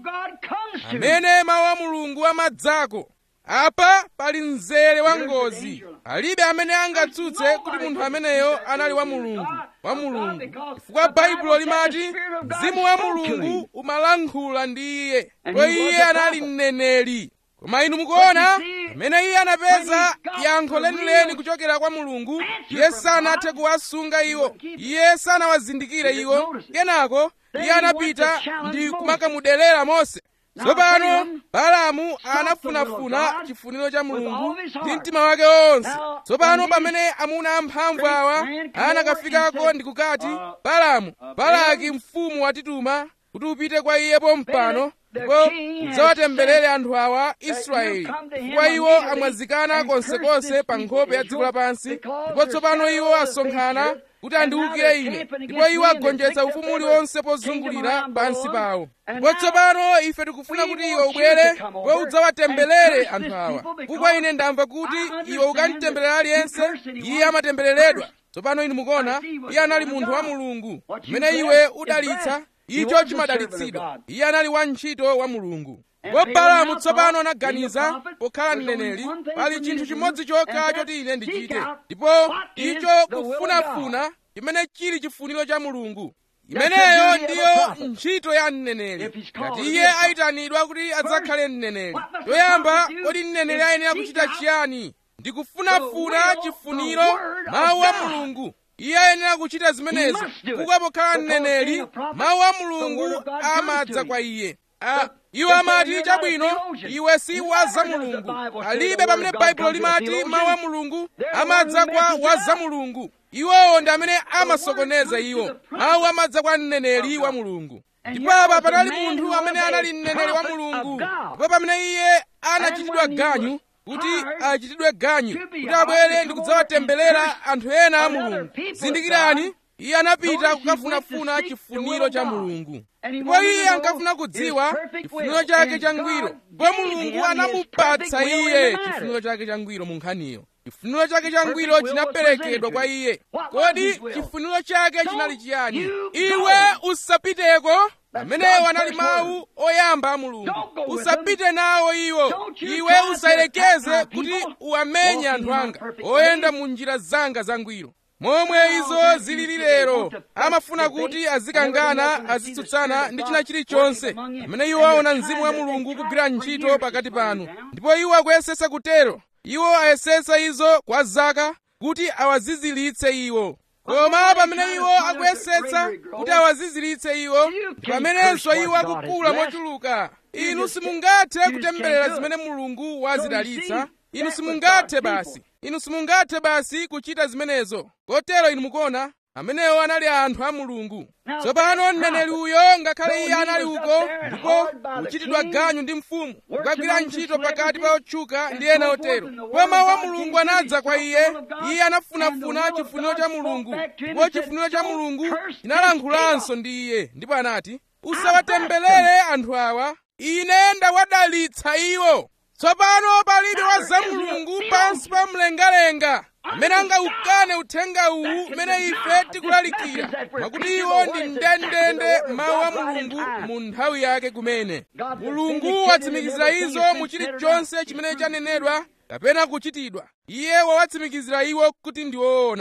amene mawu a mulungu amadzako apa pali mzere wa ngozi alibe amene angatsutse kuti munthu ameneyo anali wa mulungu wa mulungu chifukwa baibulo limati mzimu wa mulungu umalankhula ndi iye ndipo iye anali mneneri koma inu mukuona pamene iye anapeza yankho lenileni kuchokera kwa mulungu iye sanathe kuwasunga iwo iye sanawazindikire iwo kenako iye anapita ndi kumakamudelera mose tsopano balamu anafunafuna chifuniro cha mulungu ndi mtima wake wonse tsopano pamene amuna amphamvu awa anakafikako ndi kukati balamu balaki mfumu watituma kuti upite kwa iye pompano ndipo udzawatemberere anthu awa israeli chifukwa iwo amwazikana konsekonse pa nkhope ya dziko lapansi ndipo tsopano iwo asonkhana kuti andiwukire ine ndipo iwo agonjetsa ufumu uliwonse pozungulira pansi pawo ndipo tsopano ife tikufuna kuti iwe ubwere ndipo udzawatemberere anthu awa chifukwa ine ndamva kuti iwe ukanditemberera aliyense iye amatembereredwa tsopano inu mukuona iye anali munthu wa mulungu mmene iwe udalitsa icho chimadalitsidwa iye anali wantchito wa mulungu ndipo balamu tsopano anaganiza pokhala mneneri pali chinthu chimodzi chokha choti ine ndichite ndipo icho kufunafuna chimene chili chifuniro cha mulungu imeneyo ndiyo ntchito ya mneneri ngati iye ayitanidwa kuti adzakhale mneneri toyamba kodi mneneri ayenera kuchita chiyani ndikufunafuna chifuniro mawu a mulungu iye ayenera kuchita zimenezo kuka pokhala mneneri mawu a mulungu amadza kwa iye iwo amati chabwino iwe si wa za mulungu alibe pamene baibulo limati mawu a mulungu amadza kwa wa za mulungu iwowo ndi amene amasokoneza iwo mawu amadza kwa mneneri wa mulungu ndipo apa panali munthu amene anali mneneri wa mulungu ndipo pamene iye anachitidwa ganyu kuti achitidwe ganyu kuti abwere ndi kudzawatemberera anthu ena a mulungu zindikirani iye anapita kukafunafuna chifuniro cha mulungu ndipo iye ankafuna kudziwa chifuniro chake changwiro ndipo mulungu anamupatsa iye chifuniro chake changwiro mu nkhaniyo chifuniro chake changwiro chinaperekedwa kwa iye kodi chifuniro chake chinali chiyani iwe usapiteko amenewo anali mawu oyamba a mulungu usapite nawo iwo iwe usayelekeze kuti uwamenye anthu anga oyenda mu njira zanga zangwiro momwe izo zilili lero amafuna kuti azikangana azitsutsana ndi china chilichonse pamene iwo aona mzimu wa mulungu kugwira ntchito pakati panu ndipo iwo akuyesesa kutero iwo ayesesa izo kwa zaka kuti awazizilitse iwo koma pamene iwo akuyesetsa kuti awaziziritse iwo pamenenso iwo akukula mochuluka inu simungathe kutemberera zimene mulungu wazidalitsa inu simungathe basi inu simungathe basi kuchita zimenezo kotero inu mukuona amenewo anali anthu a mulungu tsopano mneneri uyo ngakhale iye anali uko ndipo kuchitidwa ganyu ndi mfumu kukagwira ntchito pakati pa otchuka ndi ena otero ndipo mawu a mulungu anadza kwa iye iye anafunafuna chifuniro cha mulungu ndipo chifuniro cha mulungu chinalankulanso ndi iye ndipo anati usawatemberere anthu awa ine ndawadalitsa iwo tsopano palibe wa za mulungu pansi pa mlengalenga amene angaukane uthenga uwu umene ife tikulalikira mwakuti iwo ndi ndendende mawu a mulungu mu nthawi yake kumene mulungu watsimikizira izo mu chilichonse chimene chanenedwa kapena kuchitidwa iye wawatsimikizira iwo kuti ndi woona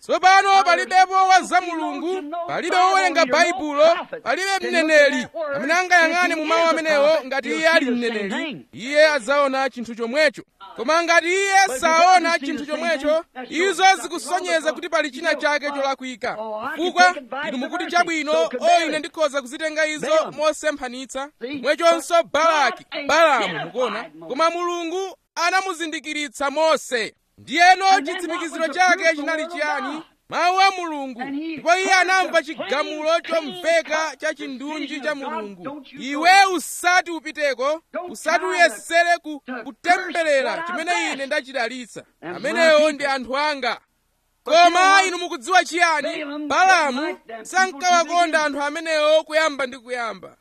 tsopano palibepo wa za mulungu palibe wowerenga baibulo palibe mneneri amene angayang'ane mu mawu amenewo ngati iye ali mneneri iye adzaona chinthu chomwecho koma ngati iye saona chinthu chomwecho izo zikusonyeza kuti pali china chake cholakwika chifukwa inu mukuti chabwino o ine ndikhoza kuzitenga izo mosemphanitsa mwechonso balaki balamu mukuona koma mulungu anamuzindikiritsa mose ndiyeno chitsimikiziro chake chinali chiyani mawu a mulungu ndipo iye anamva chigamulo chomveka cha chindunji cha mulungu iwe usati upiteko usati uyesere ku, kutemberera chimene ine ndachidalitsa amenewo ndi anthu anga koma inu mukudziwa chiyani balamu sankawakonda anthu amenewo kuyamba ndi kuyamba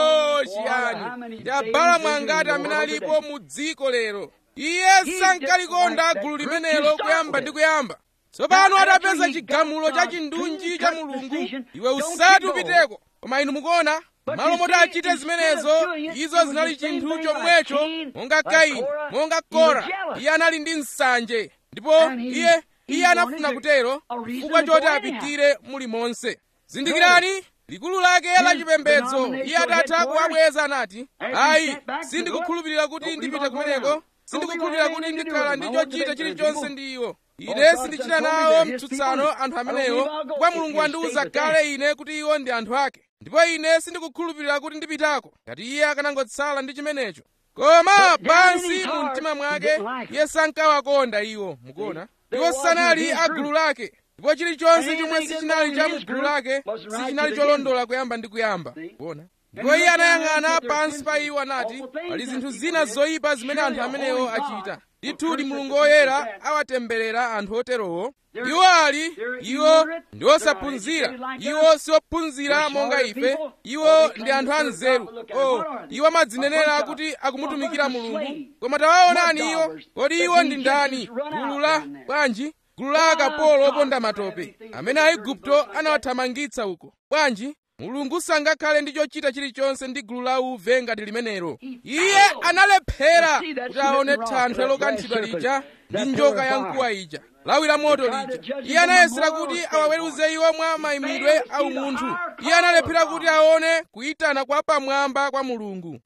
o chiyani ndi abalamu angati amene alipo mu dziko lero iye sankalikonda gulu limenelo kuyamba ndi kuyamba tsopano atapeza chigamulo cha chindunji cha mulungu iwe usati upiteko koma inu mukuona malo moti achite zimenezo izo zinali chinthu chomwecho monga kaini monga kora iye anali ndi nsanje ndipo iye iye anafuna kutero chifukwa choti apitire muli monse zindikirani likulu lake la chipembedzo iye atatha kuwabweza anati ayi sindikukhulupirira kuti ndipite kumeneko sindikukhulupirira kuti ndikhala ndi chochita chilichonse ndi iwo ine sindichita nawo mtsutsano anthu amenewo kwa mulungu wandiwuza kale ine kuti iwo ndi anthu ake ndipo ine sindikukhulupirira kuti ndipitako ngati iye akanangotsala ndi chimenecho koma pansi mu mtima mwake iye sankawakonda iwo mukuona iwo sanali a gulu lake ndipo chilichonse chomwe sichinali cha mu gulu lake sichinali cholondola kuyamba ndi kuyamba kuona ndipo iye anayang'ana pansi pa iwo anati pali zinthu zina zoyipa zimene anthu amenewo achita ndithudi mulungu woyera awatemberera anthu oterowo iwo ali iwo ndi osaphunzira iwo si ophunzira monga ife iwo ndi anthu anzeru o iwo amadzinenera kuti akumutumikira mulungu koma tawaonani iwo kodi iwo ndi ndani gulu la bwanji gulu la akapolo oponda matope amene aigupto anawathamangitsa uko bwanji mulungu sangakhale ndi chochita chilichonse ndi gulu la uve ngati limenelo iye analephera kuti aone thanthwe lokanthidwa lija ndi njoka ya mkuwa ija lawi la moto lija iye anayesera kuti awaweruze iwo mwa mayimidwe a umunthu iye analephera kuti aone kuyitana kwa pamwamba kwa mulungu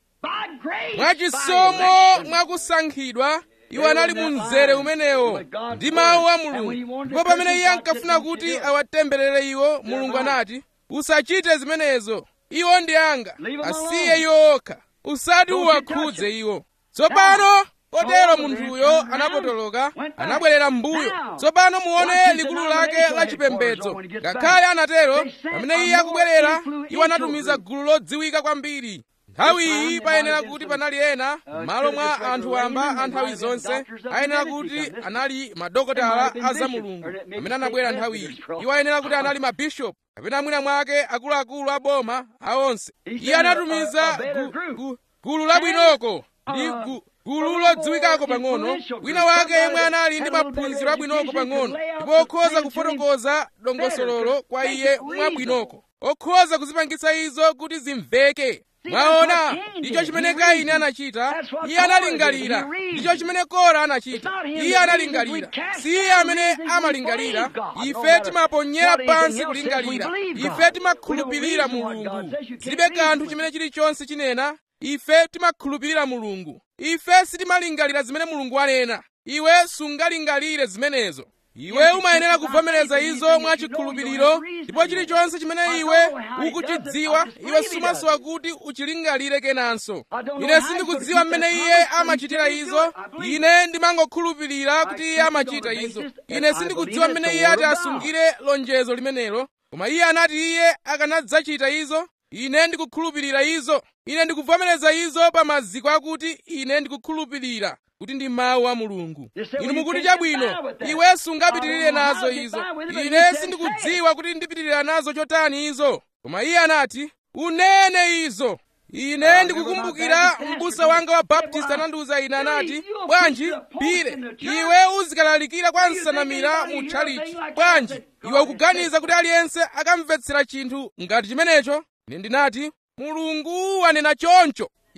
mwachisomo mwakusankhidwa iwo anali mu mzere umenewo ndi mawu a mulungu ndipo pamene iye ankafuna kuti awatemberere iwo mulungu anati usachite zimenezo iwo ndi anga asiye iwo okha usati uwakhudze iwo tsopano kotero munthuyo anapotoloka anabwerera m'mbuyo tsopano muone likulu lake la chipembedzo ngakhale anatero pamene iye akubwerera iwo anatumiza gulu lodziwika kwambiri nthawi iyi payenera kuti panali ena m'malo mwa anthu wamba a nthawi zonse ayenera kuti anali madokotala a za mulungu amene anabwera nthawi iyi iwo ayenera kuti anali mabishopu kapena mwina mwake akuluakulu a boma aonse iye anatumiza gu, gu, gulu labwinoko ndi gu, gulu lodziwikako pang'ono wina wake yemwe anali ndi maphunziro abwinoko pang'ono ndipo okhoza kufotokoza dongosololo kwa iye mwabwinoko okhoza kuzipangitsa izo kuti zimveke mwaona ndicho chimene kaini anachita iye analingalira ndicho chimene kora anachita iye analingalira si iye amene amalingalira ife timaponyera pansi kulingalira ife timakhulupirira mulungu zilibe kanthu chimene chilichonse chinena ife timakhulupirira mulungu ife sitimalingalira zimene mulungu anena iwe sungalingalire zimenezo iwe umayenera kuvomereza izo mwachikhulupiriro ndipo chilichonse chimene iwe ukuchidziwa iwe sumasowa kuti uchilingalire kenanso ine sindikudziwa mmene iye amachitira izo ine ndimangokhulupirira kuti iye amachita izo ine sindikudziwa mmene iye ati asungire lonjezo limenelo koma iye anati iye akanadzachita izo ine ndikukhulupirira izo ine ndikuvomereza izo pa maziko akuti ine ndikukhulupirira kuti ndi mawu a mulungu inu mukuti chabwino iwe sungapitirire nazo izo ine sindikudziwa kuti ndipitirira nazo chotani izo koma iye anati unene izo ine ndikukumbukira m'busa wanga wa baptist anandiwuza ine anati bwanji pire iwe uzikalalikira kwa nsanamira mu tchalichi bwanji iwe ukuganiza kuti aliyense akamvetsera chinthu ngati chimenecho ine ndinati mulungu wanena choncho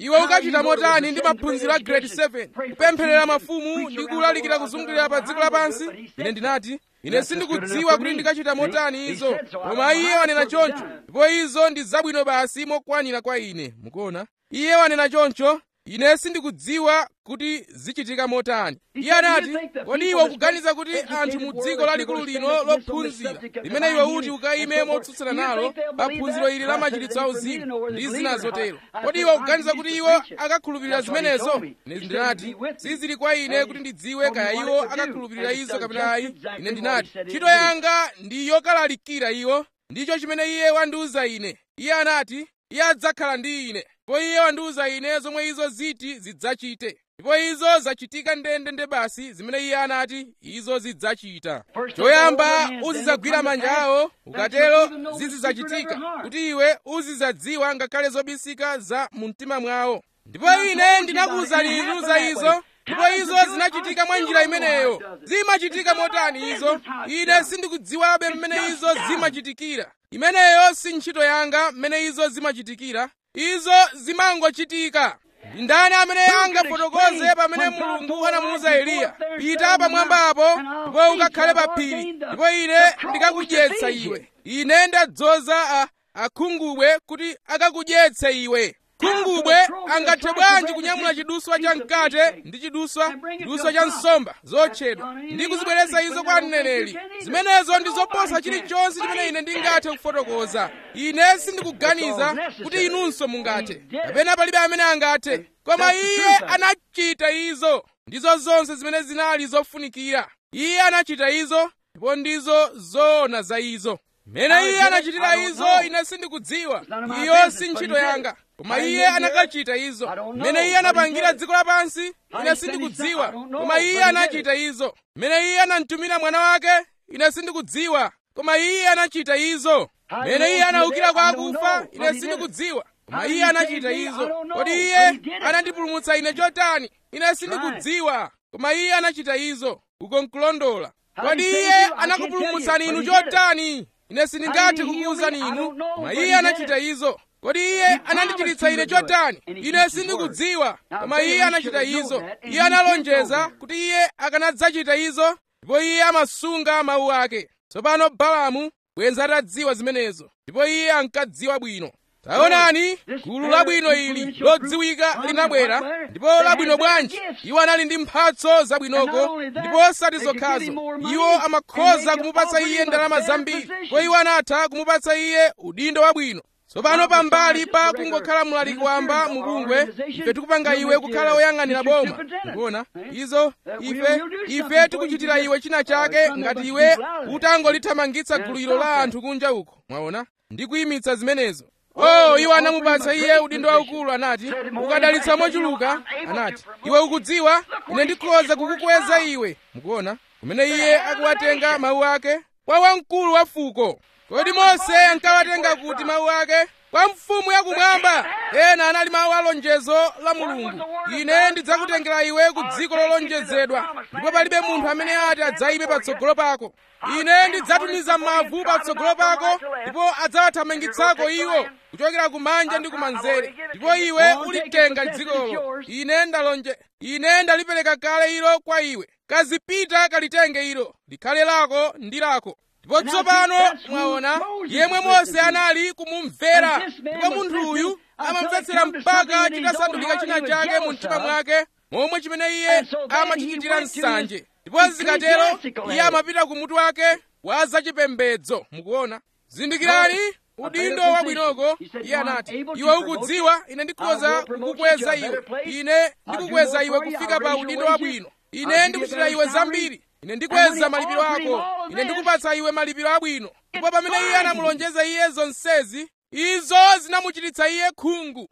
iwe ukachita motani ndi maphunziro a grade 7 kupempherera mafumu ndi kulalikira kuzungulira pa dziko lapansi ine ndinati ine sindikudziwa kuti ndikachita motani izo koma iye wanena choncho ndipo izo ndi zabwino basi mokwanira kwa ine mukuona iye wanena choncho ine sindikudziwa kuti zichitika motani iye anati kodi iwe ukuganiza kuti anthu mu dziko lalikulu lino lophunzira limene iwe uti ukayime motsutsana nalo pa phunziro ili la machiritso auzimu ndi zina zotero kodi iwe ukuganiza kuti iwo akakhulupirira zimenezo ine ndinati sizili kwa ine kuti ndidziwe kaya iwo akakhulupirira izo kapena ayi ine ndinati ntchito yanga ndi yokalalikira iwo ndicho chimene iye wandiwuza ine iye anati iye adzakhala ndi ine ndipo iye wandiwuza ine zomwe izo ziti zidzachite ndipo izo zachitika ndendende basi zimene iye anati izo zidzachita choyamba uzidzagwira manja awo ukatero zizidzachitika kuti iwe uzidzadziwa ngakhale zobisika za mu mtima mwawo ndipo ine ndinakuwuzani inu za izo ndipo izo zinachitika mwa njira imeneyo zimachitika motani izo ine sindikudziwabe mmene izo zimachitikira imeneyo si ntchito yanga mmene izo zimachitikira izo zimangochitika ndi ndani amene angafotokoze pamene mulungu anamuwuza eliya pita pamwamba apo ndipo ukakhale pa phiri ndipo ine ndikakudyetsa iwe ine ndadzoza akhungubwe kuti akakudyetse iwe khungubwe angathe bwanji kunyamula chiduswa cha mkate ndi chiduswa chiduswa cha nsomba zotchedwa ndi kuzibweretsa izo kwa mneneri zimenezo ndi zoposa chilichonse chimene ine ndingathe kufotokoza ine sindikuganiza kuti inunso mungathe kapena palibe amene angathe koma iye anachita izo ndizo zonse zimene zinali zofunikira iye anachita izo ndipo ndizo zoona za izo mmene iye anachitira izo ine sindikudziwa iyo si ntchito yanga koma iye anakachita izo mmene iye anapangira dziko lapansi ine sindikudziwa koma iye anachita izo mmene iye anamtumira mwana wake ine sindikudziwa koma iye anachita izo mmene iye anaukira kwa akufa ine sindikudziwa koma iye anachita izo kodi iye anandipulumutsa ine chotani ine sindikudziwa koma iye anachita izo uko nkulondola kodi iye anakupulumutsani inu chotani ine sindingathe kukuwuzani inu koma iye anachita izo kodi iye anandichiritsa ine chotani ine sindikudziwa koma iye anachita izo iye analonjeza kuti iye akanadzachita izo ndipo iye amasunga mawu ake tsopano balamu bwenza atadziwa zimenezo ndipo iye ankadziwa bwino taonani gulu labwino ili lodziwika linabwera ndipo labwino bwanji iwo anali ndi mphatso zabwinoko ndipo osati zokhazo iwo amakhoza kumupatsa iye ndalama zambiri ndipo iwo anatha kumupatsa iye udindo wabwino tsopano pambali pa kungokhala mlaliki wamba mubungwe ife tikupanga iwe kukhala woyang'anira boma ndikuona izo ife ife tikuchitira iwe china chake ngati iwe utangolithamangitsa gulu ilo la anthu kunja uko mwaona ndi kuyimitsa zimenezo oh iwo anamupatsa iye udindo waukulu anati ukadalitsa mochuluka anati iwe ukudziwa ine ndikhoza kukukweza iwe mukuona kumene iye akuwatenga mawu ake kwa wamkulu wa fuko kodi mose ankawatenga kuti mawu ake kwa mfumu yakumwamba ena anali mawu a lonjezo la mulungu ine ndidzakutengera iwe ku dziko lolonjezedwa ndipo palibe munthu amene ati adzayime patsogolo pako ine ndidzatumiza mavu patsogolo pako ndipo adzawathamangitsako iwo kuchokera kumanja ndi kumanzere ndipo iwe ulitenga dzikolo ine ndalonje ine ndalipereka kale ilo kwa iwe kazipita kalitenge ilo likhale lako ndi lako ndipo tsopano mwaona yemwe mose anali kumumvera ndipo munthu uyu amamvetsera mpaka chitasandulika china chake mu mtima mwake momwe chimene iye amachichitira nsanje ndipo zikatero iye amapita ku mutu wake wa zachipembedzo mukuona zindikirani udindo wabwinoko iye anati iwe ukudziwa ine ndikhoza kukukweza iwe ine ndikukweza iwe kufika pa udindo wabwino ine ndikuchitira iwe zambiri ine ndikweza malipiro ako ine ndikupatsa iwe malipiro abwino ndipo pamene iye anamulonjeza iye zonsezi izo zinamuchititsa iye khungu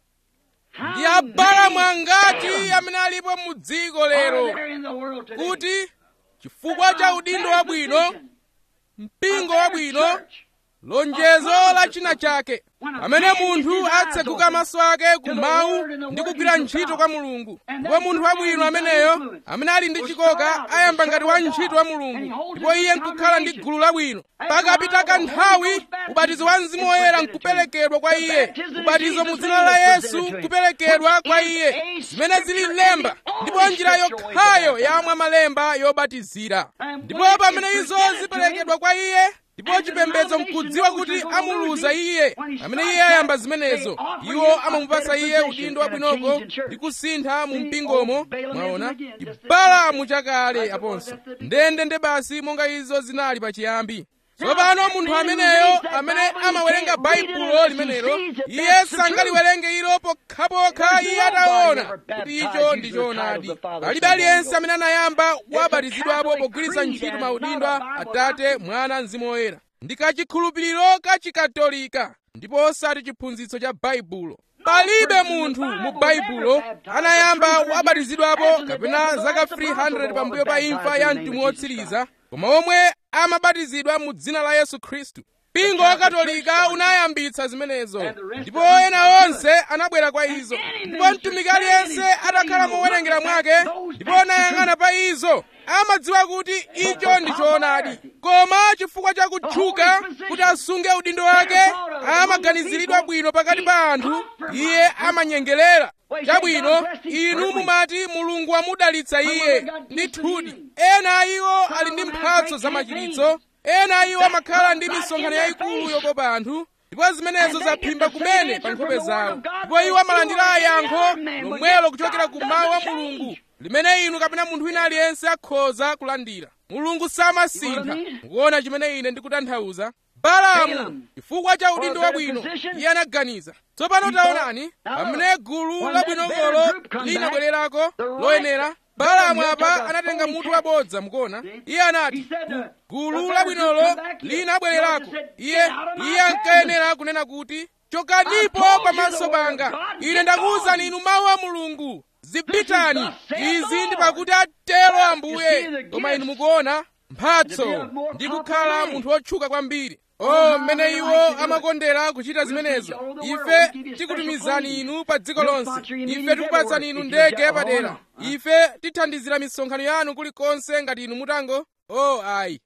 ndi abalamu angati amene alipo mu dziko lero kuti chifukwa cha udindo wabwino mpingo wabwino lonjezo la china chake pamene munthu atseguka maso ake ku mawu ndi kugwira ntchito kwa mulungu ndipo munthu wabwino ameneyo amene ali ndi chikoka ayamba ngati wa ntchito wa mulungu ndipo iye nkukhala ndi gulu labwino pakapita kanthawi ubatizo wa mzimu woyera nkuperekedwa kwa iye ubatizo mu dzina la yesu kuperekedwa kwa iye zimene zili lemba ndipo njira yokhayo yamwa malemba yobatizira ndipo pamene izo ziperekedwa kwa iye ndipo chipembedzo nkudziwa kuti amuluza iye pamene iye ayamba zimenezo iwo amamupasa iye udindo wabwinoko ndi kusintha mu mpingomo mwaona chibalamu chakale aponso ndendende basi monga izo zinali pachiyambi tsopano munthu ameneyo amene amawerenga baibulo limenelo iye sangaliwerenge ilo pokhapokha iye ataona kuti icho ndi choonadi palibe aliyense amene anayamba wabatizidwapo pogwiritsa ntchito maudindo a atate mwana mzimu woyera ndi kachikhulupiriro kachikatolika ndipo osati chiphunzitso cha baibulo palibe munthu mu baibulo anayamba wabatizidwapo kapena zaka 300 pambuyo pa imfa ya mtumwi wotsiriza koma omwe amabatizidwa mu dzina la yesu khristu mpingo wa katolika unayambitsa zimenezo ndipo ena onse anabwera kwa izo ndipo mtumiki aliyense atakhala mowerengera mwake ndipo anayang'ana pa izo amadziwa kuti icho ndi choonadi koma chifukwa cha kutchuka kuti asunge udindo wake amaganiziridwa bwino pakati pa anthu iye amanyengerera chabwino inu mumati mulungu wamudalitsa iye ndithudi ena a iwo ali ndi mphatso zamachiritso ena a iwo amakhala ndi misonkhano yayikulu yokopa anthu ndipo zimenezo zaphimba kumene pa nkhope zawo ndipo iwo amalandira yankho lomwelo kuchokera ku mawu a mulungu limene inu kapena munthu wina aliyense akhoza kulandira mulungu samasintha mukuona chimene ine ndikutanthauza balamu chifukwa cha udindo wabwino iye anaganiza tsopano taonani pamene gulu labwinokolo linabwererako loyenera balamu apa anatenga mutu wabodza mukuona iye anati gulu labwinolo linabwererako iye iye ankayenera kunena kuti chokanipo pamaso panga ine ndakuwuzani inu mawu a mulungu zipitani izi ndi pakuti atero ambuye koma inu mukuona mphatso ndi kukhala munthu wotchuka kwambiri o mmene iwo amakondera kuchita zimenezo ife tikutumizani inu pa dziko lonse ife tikupatsani inu ndege yapadera ife tithandizira misonkhano yanu kulikonse ngati inu mutango o ayi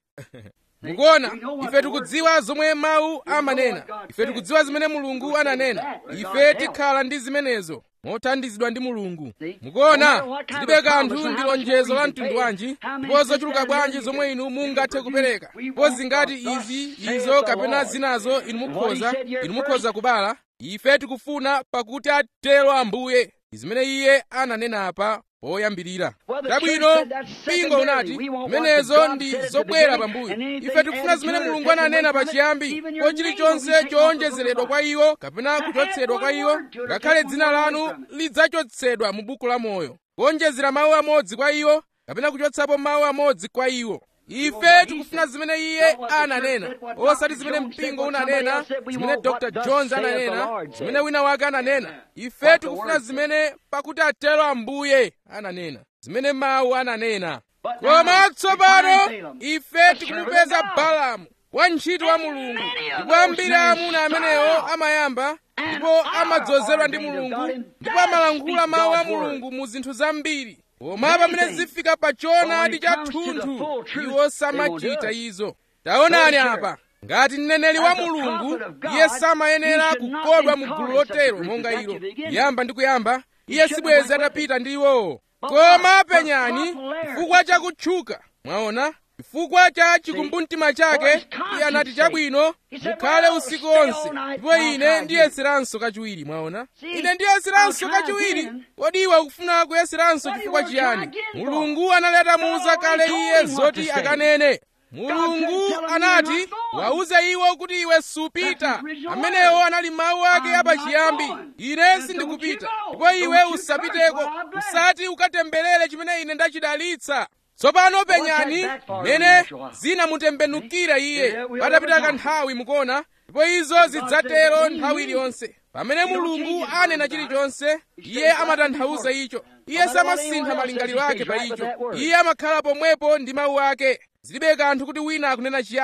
mukuona ife tikudziwa zomwe mawu amanena ife tikudziwa zimene mulungu ananena ife tikhala ndi zimenezo mothandizidwa ndi mulungu mukuona zilibe kanthu ndi lonjezo la mtundu wanji ndipo zochuluka bwanji zomwe inu mungathe kupereka ndipo zingati izi izo kapena zinazo inu mukhoza inu mukhoza kubala ife tikufuna pakuti atero ambuye zimene iye ananena apa poyambirira tabwino mpingo unati zimenezo ndi zobwera pambuyo ife tikufuna zimene mulungu ananena pachiyambi ko chilichonse chowonjezeredwa kwa iwo kapena kuchotsedwa kwa iwo ngakhale dzina lanu lidzachotsedwa mu buku la moyo kuwonjezera mawu amodzi kwa iwo kapena kuchotsapo mawu amodzi kwa iwo ife tikufuna zimene iye ananena osati zimene mpingo unanena zimene dr jones ananena zimene wina wake ananena ife tikufuna zimene pakuti atero ambuye ananena zimene mawu ananena koma tsopano ife tikumupeza balamu wantchito wa mulungu ndipo ambiri amuna amenewo amayamba ndipo amadzozedwa ndi mulungu ndipo amalankhula mawu a mulungu mu zinthu zambiri koma pamene zifika pa choonadi cha thunthu iwo samachita izo taonani apa ngati mneneri wa mulungu iye samayenera kukodwa mu gulu lotero monga ilo kuyamba ndi kuyamba iye sibwezi atapita ndi iwowo koma penyani chifukwa cha kutchuka mwaona chifukwa cha chikumbumtima chake iye anati chabwino mukhale usiku onse ndipo ine ndiyeseranso kachiwiri mwaona ine ndiyeseranso kachiwiri kodi iwe ukufuna kuyeseranso chifukwa chiyani mulungu anali atamuwuza kale iye zoti akanene mulungu anati wauze iwo kuti iwe supita amenewo anali mawu ake apachiyambi ine sindikupita ndipo iwe usapiteko usati ukatemberere chimene ine ndachidalitsa tsopano penyani mene zinamutembenukira iye patapita kanthawi mukuona ndipo izo zidzatero nthawi iliyonse pamene mulungu anena chilichonse iye amatanthauza icho iye samasintha malingaliro ake pa icho iye amakhala pomwepo ndi mawu ake zilibe kanthu kuti wina akunena chiyani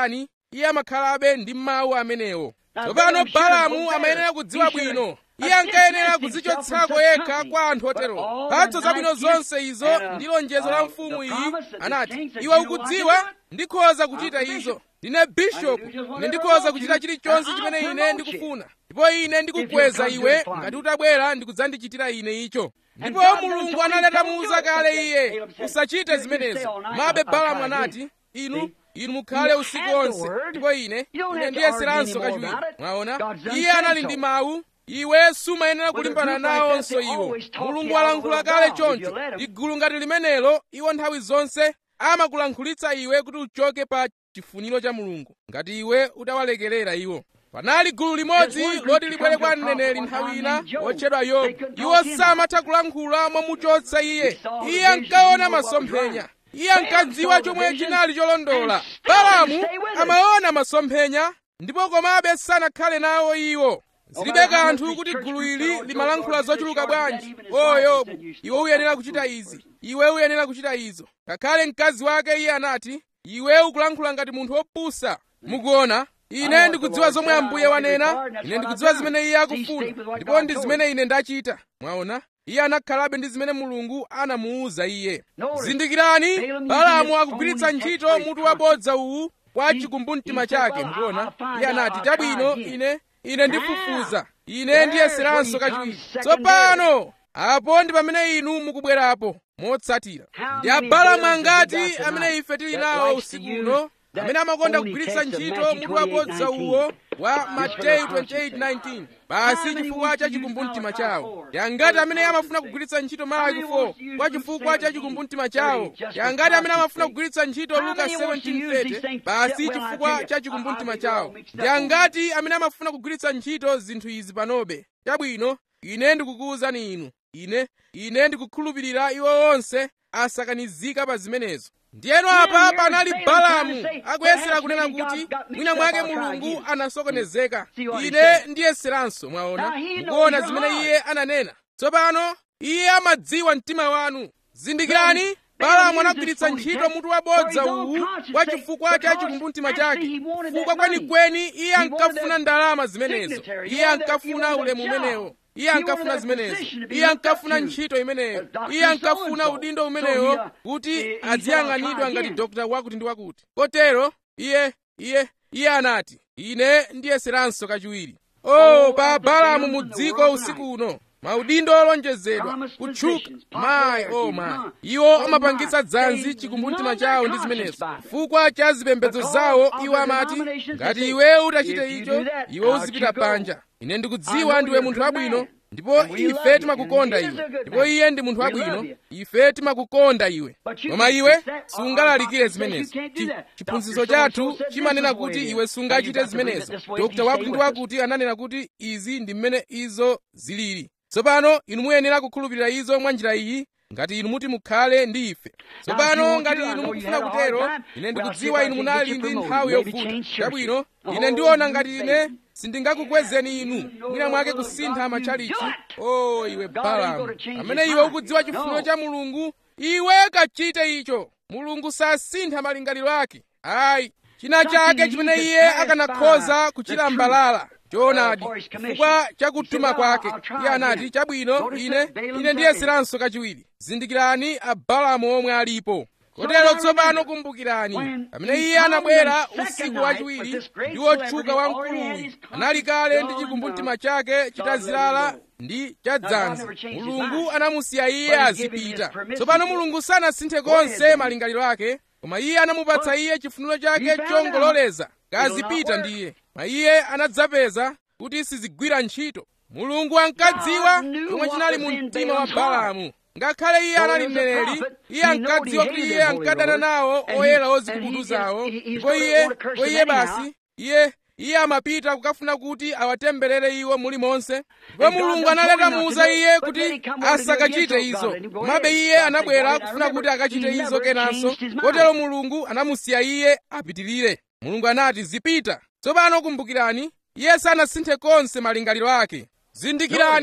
iye amakhalabe ndi mawu amenewo tsopano balamu amayenera kudziwa bwino iye ankayenera kudzichotsako yekha kwa anthu otero mphatso zabwino zonse izo ndi lonjezo la mfumu iyi anati iwe ukudziwa ndikhoza kuchita izo ndine bishopu ine ndikhoza kuchita chilichonse chimene ine ndikufuna ndipo ine ndikukweza iwe ngati utabwera ndikudzandichitira ine icho ndipo mulungu analeta muuza kale iye usachite zimenezo mabe balamu anati inu inu mukhale usiku wonse ndipo ine ine ndiyeseranso kachiwiri mwaona iye anali ndi mawu iwe sumayenera kulimbana nawonso iwo mulungu walankhula kale choncho ligulu ngati limenelo iwo nthawi zonse amakulankhulitsa iwe kuti uchoke pa chifuniro cha mulungu ngati iwe utawalekerera iwo panali gulu limodzi loti libwere kwa mneneri nthawi ina wotchedwa yobu iwo samatha kulankhula momuchotsa iye iye ankaona masomphenya iye ankadziwa chomwe chinali cholondola balamu amaona masomphenya ndipo komabe sanakhale nawo iwo zilibe kanthu kuti gulu ili limalankhula zochuluka bwanji o yobu iwe uyenera kuchita izi iwe uyenera kuchita izo ngakhale mkazi wake iye anati iwe ukulankhula ngati munthu wopusa mukuona ine ndikudziwa zomwe ambuye wanena ine ndikudziwa zimene iye akufuna ndipo ndi zimene ine ndachita mwaona iye anakhalabe ndi zimene mulungu anamuwuza iye zindikirani balamu akugwiritsa ntchito mutu wabodza uwu kwa chikumbumtima chake mukuona iye anati chabwino ine ine ndifufuza ine ndiyeseranso kachiwiri tsopano apo ndi pamene inu mukubwerapo motsatira ndi abalamu angati amene ife tili nawo usiku uno amene amakonda kugwiritsa ntchito mutu wabodza uwo wa mateyu 28:19 basi chifukwa cha chikumbumtima chawo ndi angati amene amafuna kugwiritsa ntchito malaki 4 kwa chifukwa cha chikumbumtima chawo ndi angati amene amafuna kugwiritsa ntchito luka 17:30 basi chifukwa cha chikumbumtima chawo ndi angati amene amafuna kugwiritsa ntchito zinthu izi panobe chabwino ine ndikukuwuzani inu ine ine ndikukhulupirira iwo onse asakanizika pa zimenezo ndiyeno apa panali balamu akuyesera kunena kuti mwina mwake mulungu anasokonezeka ine ndiyeseranso mwaona mukuona zimene iye ananena tsopano iye amadziwa mtima wanu zindikirani balamu anagwiritsa ntchito mutu wabodza uwu kwa chifukwa cha chikumbumtima chake chifukwa kwenikweni iye ankafuna ndalama zimenezo iye ankafuna ulemu umenewo iye ankafuna zimenezo iye ankafuna ntchito imeneyo iye ankafuna udindo umenewo kuti aziyang'anidwa ngati dokta wakuti ndi wakuti kotero iye iye iye anati ine ndiyeseranso kachiwiri o pa balamu mu dziko usiku uno maudindo olonjezedwa kutchuka mayi o mayi iwo amapangitsa dzanzi chikumbumtima chawo ndi zimenezo chifukwa cha zipembedzo zawo iwo amati ngati iwe utachite icho iwe uzipita panja ine ndikudziwa ndiwe munthu wabwino ndipo ife timakukonda iwe ndipo iye ndi munthu wabwino ife timakukonda iwe koma iwe sungalalikire zimenezo chiphunzitso chathu chimanena kuti iwe sungachite zimenezo dokta wakuti ndi wakuti ananena kuti izi ndi mmene izo zilili tsopano inu muyenera kukhulupirira izo mwa njira iyi ngati inu muti mukhale ndi ife tsopano ngati inu mukufuna kutero ine ndikudziwa inu munali ndi nthawi yovuta chabwino ine ndiona ngati ine sindingakukwezeni inu mwina mwake kusintha matchalichi o iwe balamu amene iwe ukudziwa chifuniro cha mulungu iwe kachite icho mulungu sasintha malingaliro ake ayi china chake chimene iye akanakhoza kuchilambalala choonadi chifukwa cha kutuma kwake iye anati chabwino ine ine ndiyeseranso kachiwiri zindikirani abalamu omwe alipo kotero tsopano kumbukirani pamene iye anabwera usiku wachiwiri ndi wotchuka wamkuluyu anali kale ndi chikumbumtima chake chitazilala ndi chadzanzi mulungu anamusiya iye azipita tsopano mulungu sanasinthe konse malingaliro ake koma iye anamupatsa iye chifuniro chake chongololeza kazipita ndiye ma iye anadzapeza kuti sizigwira ntchito mulungu ankadziwa chomwe chinali mu mtima wa balamu ngakhale iye anali mneneri iye ankadziwa kuti iye ankadana nawo oyera ozikubuduzawo ndipo iye ko iye basi iye iye amapita kukafuna kuti awatemberere iwo mulimonse ndipo mulungu analeta muuza iye kuti asakachite izo komabe iye anabwera kufuna kuti akachite izo kenanso kotero mulungu anamusiya iye apitirire mulungu anati zipita tsopano kumbukirani iye sanasinthe konse malingaliro ake zindikirani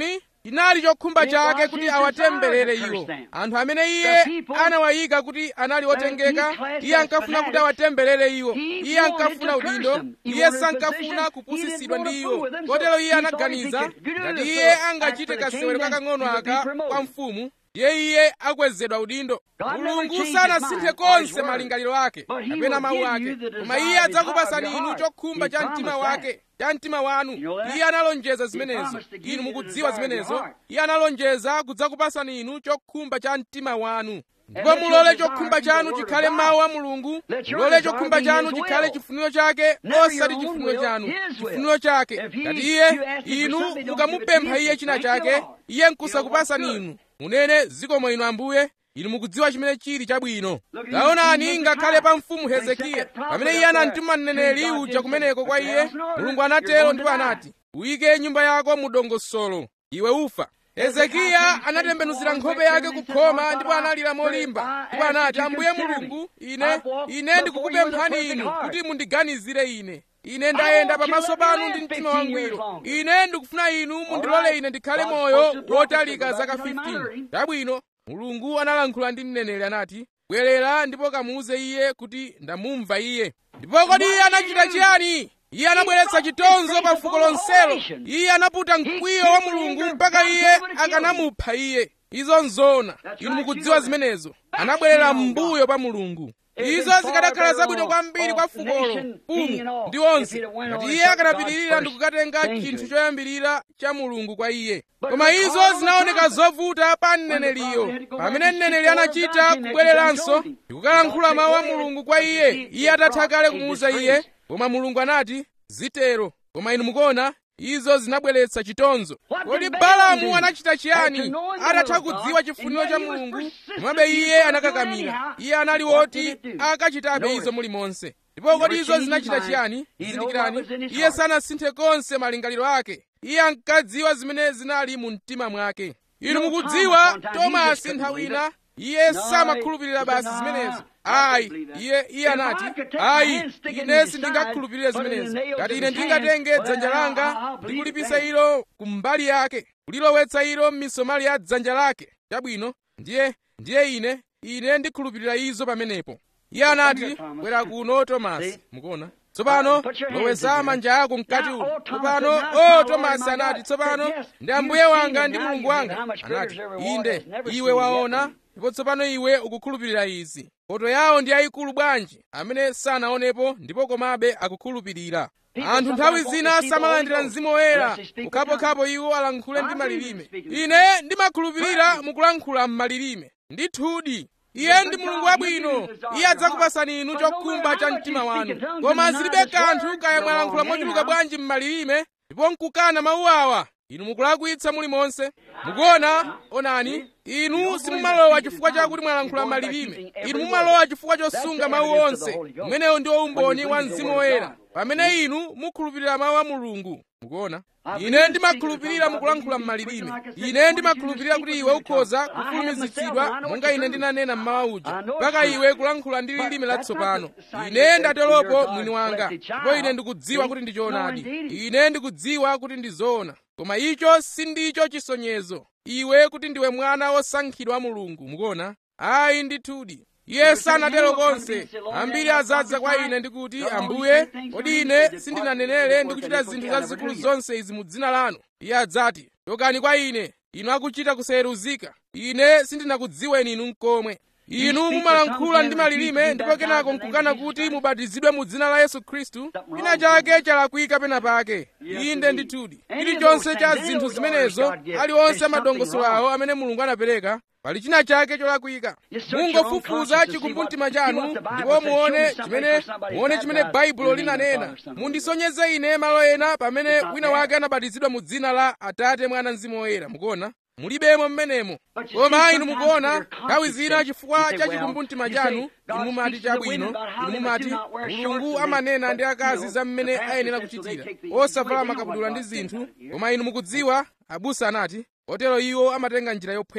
chinali chokhumba chake kuti awatemberere iwo anthu amene iye anawayika kuti anali otengeka iye ankafuna kuti awatemberere iwo iye ankafuna udindo iye sankafuna kupusitsidwa ndi iwo kotero iye anaganiza ngati iye angachite kasewero kakang'ono aka kwa mfumu ndiye iye akwezedwa udindo mulungu sanasinthe konse malingaliro ake kapena mawu ake koma iye adzakupasani inu chokhumba cha mtima wake cha mtima wanu iye analonjeza zimenezo inu mukudziwa zimenezo iye analonjeza kudzakupasani inu chokhumba cha mtima wanu ndipo mulole chokhumba chanu chikhale mawu a mulungu mulole chokhumba chanu chikhale chifuniro chake osati chifuniro chanu chifuniro chake ngati iye inu mukamupempha iye china chake iye nkusakupasani inu munene zikomo inu ambuye inu mukudziwa chimene chili chabwino taonani ngakhale pa mfumu hezekiya pamene iye anamtuma mneneri uja kumeneko kwa iye mulungu anatero ndipo anati uyike nyumba yako mu dongosolo iwe ufa hezekiya anatembenuzira nkhope yake kukhoma ndipo analira molimba ndipo anati ambuye mulungu ine ine ndikukupemphani inu kuti mundiganizire ine ine ndayenda pamaso panu ndi mtima wangwiro ine ndikufuna inu mundilole ine ndikhale moyo wotalika zaka 15 chabwino mulungu analankhula ndi mneneri anati bwerera ndipo kamuuze iye kuti ndamumva iye ndipo kodi iye anachita chiyani iye anabweretsa chitonzo pa fuko lonselo iye anaputa mkwiyo wa mulungu mpaka iye akanamupha iye izo nzona inu mukudziwa zimenezo anabwerera m'mbuyo pa mulungu izo zikanakhala zabwino kwambiri kwa fukolo mfumu ndi onse ngati iye akanapitirira ndi kukatenga chinthu choyambirira cha mulungu kwa iye koma izo zinaoneka zovuta pa mneneriyo pamene mneneri anachita kubwereranso ndi kukalankhula mawu a mulungu kwa iye iye atatha kale kumuuza iye koma mulungu anati zitero koma inu mukuona izo zinabweretsa chitonzo kodi balamu anachita chiyani atatha kudziwa chifuniro cha mulungu komabe iye anakakamira iye anali woti akachitabe izo mulimonse ndipo kodi izo zinachita chiyani zindikirani iye sanasinthe konse malingaliro ake iye ankadziwa zimene zinali mu mtima mwake inu mukudziwa tomasi nthawi ina iye samakhulupirira basi zimenezo ayi iye iye anati ayi ine sindingakhulupirire zimenezo ngati ine ndingatenge dzanja langa ndi kulipisa ilo kumbali yake kulilowetsa ilo m'misomali ya dzanja lake chabwino ndiye ndiye ine ine ndikhulupirira izo pamenepo iye anati bwera kuno tomasi mukuona tsopano lowesa manja ako mkati uno tsopano o tomasi anati tsopano ndi ambuye wanga ndi mulungu wanga anati inde iwe waona ndipo tsopano iwe ukukhulupirira izi poto yawo ndi ayikulu bwanji amene sanaonepo ndipo komabe akukhulupirira anthu nthawi zina samalandira mzimu woyera kukhapokhapo iwo alankhule ndi malilime ine ndimakhulupirira mukulankhula m'malilime ndithudi iye ndi mulungu wabwino iye adzakupasani inu chokhumba cha mtima wanu koma zilibe kanthu kaya mwalankhula mochuluka bwanji m'malilime ndipo nkukana mawu awa inu mukulakwitsa mulimonse mukuona onani inu simumalowa chifukwa chakuti mwalankhula malilime inu mumalowa chifukwa chosunga mawu onse umenewo ndiwo umboni wa mzimu woyera pamene inu mukhulupirira mawu a mulungu mukuona ine ndimakhulupirira mukulankhula m'malilime ine ndimakhulupirira kuti iwe ukhoza kufulumizitsidwa monga ine ndinanena mmawa uja mpaka iwe kulankhula ndi lilime latsopano ine ndateropo mwini wanga ndipo ine ndikudziwa kuti ndi choonadi ine ndikudziwa kuti ndi zoona koma icho sindicho chisonyezo iwe kuti ndiwe mwana wosankhidwa wa mulungu mukuona ayi ndithudi iye sanatero konse ambiri azadza kwa ine ndikuti ambuye kodi ine sindinanenere ndikuchita zinthu zazikulu zonse izi mu dzina lanu iye adzati chokani kwa ine inu akuchita kusayeruzika ine sindinakudziweni inu nkomwe inu mumalankhula ndi malilime ndipo kenako nkukana kuti mubatizidwe mu dzina la yesu khristu china chake chalakwika pena pake inde ndithudi chilichonse cha zinthu zimenezo aliwonse amadongosolo awo amene mulungu anapereka pali china chake cholakwika mungofufuza chikumbumtima chanu ndipo muone chimene muone chimene baibulo linanena mundisonyeze ine malo ena pamene wina wake anabatizidwa mu dzina la atate mwana mzimu woyera mukuona mulibemo mmenemo koma inu mukuona nthawi zina chifukwa cha chikumbumtima chanu inu mumati chabwino inu mumati mulungu amanena ndi akazi za mmene ayenera kuchitira osavala makabudula ndi zinthu koma inu mukudziwa abusa anati kotero iwo amatenga njira yophweka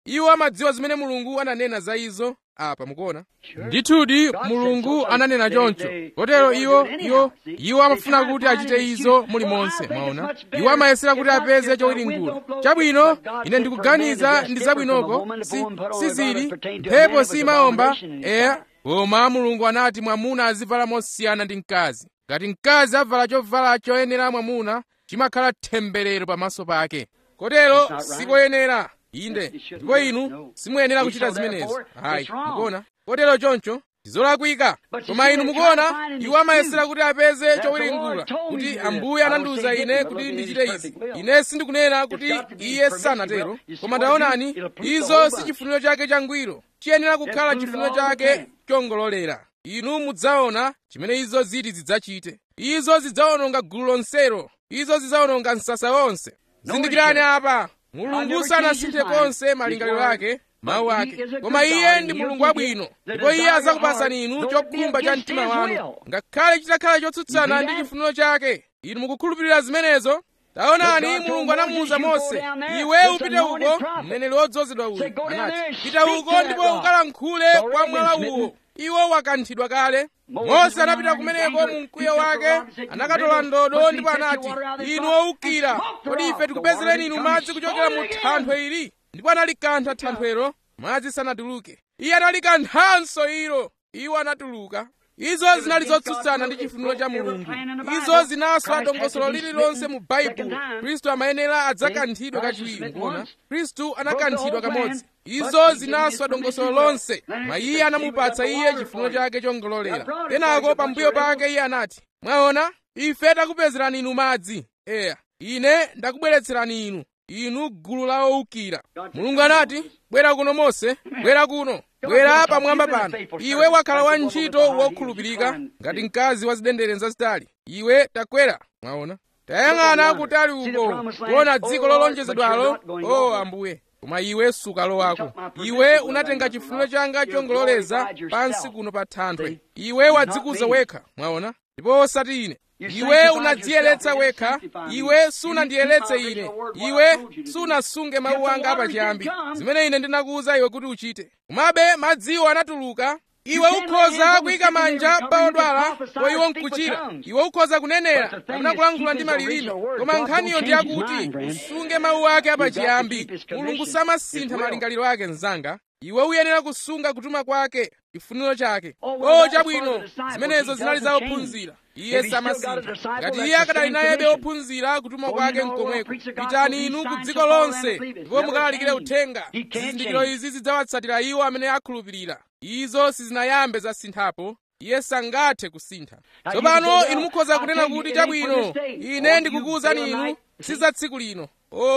iwo amadziwa zimene mulungu ananena za izo apa mukuona ndithudi mulungu ananena choncho kotero iwo iwo iwo amafuna kuti achite izo mulimonse mwaona iwo amayesera kuti apeze chowiringula chabwino ine ndikuganiza ndi zabwinoko si sizili mphepo simaomba eya koma mulungu anati mwamuna azivala mosiyana ndi mkazi ngati mkazi avala chovala choyenera mwamuna chimakhala temberero pamaso pake kotero sikoyenera inde ndipo inu simuyenera kuchita zimenezo hayi mukuona kotero choncho ndizolakwika koma inu mukuona iwo amayesera kuti apeze chowiringula kuti ambuye anandiwuza ine kuti ndichite izi ine sindikunena kuti iye sanatero koma taonani izo si chifuniro chake changwiro chiyenera kukhala chifuniro chake chongololera inu mudzaona chimene izo ziti zidzachite izo zidzawononga gulu lonselo izo zidzawononga msasa wonse zindikirani apa mulungu sanasinthe konse malingaliro ake mawu ake koma iye ndi mulungu wabwino ndipo iye adzakupasani inu chokhumba cha mtima wanu ngakhale chitakhala chotsutsana ndi chifuniro chake inu mukukhulupirira zimenezo taonani mulungu anamuwuza mose iwe upite uko mneneri wodzozedwa uyu anati pita uko ndipo ukalankhule kwa mwala uwo iwo wakanthidwa kale mose anapita kumeneko mu mkwiyo wake anakatola ndodo ndipo anati inu owukira kodi ife tikupezereni inu madzi kuchokera mu thanthwe ili ndipo analikantha thanthwelo madzi sanatuluke iye analikanthanso ilo iwo anatuluka izo zinali zotsutsana ndi chifuniro cha mulungu izo zinaswa dongosolo lililonse mu baibulo khristu amayenera adzakanthidwe kachiwiri kuona khristu anakanthidwa kamodzi izo zinaswa dongosolo lonse ma iye anamupatsa iye chifuniro chake chongololera kenako pambuyo pake iye anati mwaona ife takupezerani inu madzi eya ine ndakubweretserani inu inu gulu la owukira mulungu anati bwera kuno mose bwera kuno bwera pamwamba pano iwe wakhala wantchito wokhulupirika ngati mkazi wa zidendere zazitali iwe takwera mwaona tayang'ana kutali uko kuona dziko lolonjezedwalo o ambuye koma iwe sukalowako iwe unatenga chifuniro changa chongololeza pansi kuno pa thanthwe iwe wadzikuza wekha mwaona ndipo osati ine iwe unadziyeretsa wekha iwe sunandiyeretse ine iwe sunasunge mawu anga apachiyambi zimene ine ndinakuwuza iwe kuti uchite komabe madziwo anatuluka iwe ukhoza kuyika manja pa odwala po iwo nkuchira iwe ukhoza kunenera kapena kulankhula ndi malilime koma nkhaniyo ndi yakuti usunge mawu ake apachiyambi mulungu samasintha malingaliro ake mnzanga iwe uyenera kusunga kutuma kwake chifuniro chake o chabwino zimenezo zinali za ophunzira iye samasintha ngati iye akadali nayebe ophunzira kutuma kwake nkomweko pitani inu ku dziko lonse ndipo mukalalikire uthenga zizindikiro izi zidzawatsatira iwo amene akhulupirira izo sizinayambe zasinthapo iye sangathe kusintha tsopano inu mukhoza kunena kuti chabwino ine ndikukuwuzani inu si za tsiku lino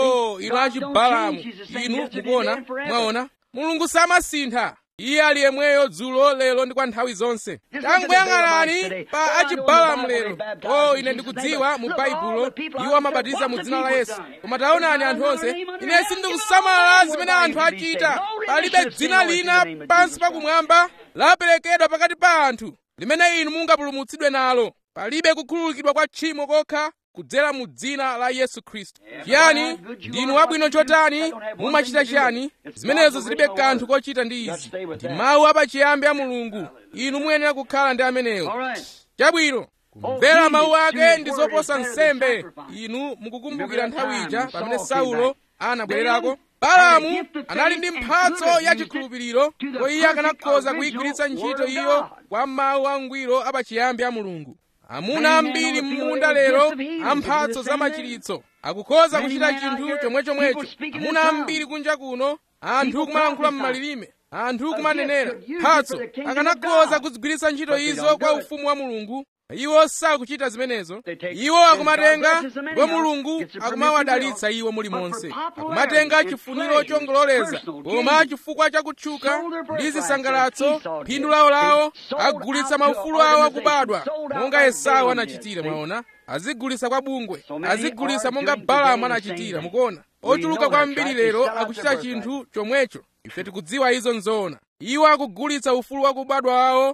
o inu achibalamu inu mukuona mwaona mulungu samasintha iye ali yemweyo dzulo lero ndi kwa nthawi zonse tangoyang'anani pa achibalamu lero o ine ndikudziwa mu baibulo iwo amabatiza mu dzina la yesu koma taonani anthu onse ine sindikusamala zimene anthu achita palibe dzina lina pansi pakumwamba laperekedwa pakati pa anthu limene inu mungapulumutsidwe nalo palibe kukhululukidwa kwa tchimo kokha kudzera mu dzina la yesu khristu chiyani ndinu wabwino chotani mumachita chiyani zimenezo zilibe kanthu kochita ndi izi ndi mawu apachiyambi a mulungu inu muyenera kukhala ndi amenewo chabwino kumvera mawu ake ndi zoposa nsembe inu mukukumbukira nthawi ija pamene saulo anabwererako balamu anali ndi mphatso ya chikhulupiriro ko iye akanakhoza kuyigwiritsa ntchito iyo kwa mawu angwiro apachiyambi a mulungu amuna ambiri m'munda lero amphatso za machiritso akukhoza kuchita chinthu chomwechomwecho amuna ambiri kunja kuno anthu kumalankhula m'malilime anthu kumanenera mphatso akanakhoza kuzigwiritsa ntchito izo kwa ufumu wa mulungu iwo sakuchita zimenezo iwo akumatenga ndipo mulungu akumawadalitsa iwo mulimonse akumatenga chifuniro chongololeza koma chifukwa cha kutchuka ndi zisangalatso phindu lawolawo agulitsa maufulu awo akubadwa monga esau anachitira mwaona azigulitsa kwa bungwe azigulitsa monga balamu anachitira mukuona ochuluka kwambiri lero akuchita chinthu chomwecho ife tikudziwa izo nzoona iwo akugulitsa ufulu wakubadwa wawo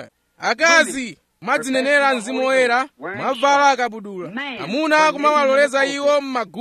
akazi madzinenera mzimu woyera mwavala akabudula amuna kumawaloleza iwo m'maguwa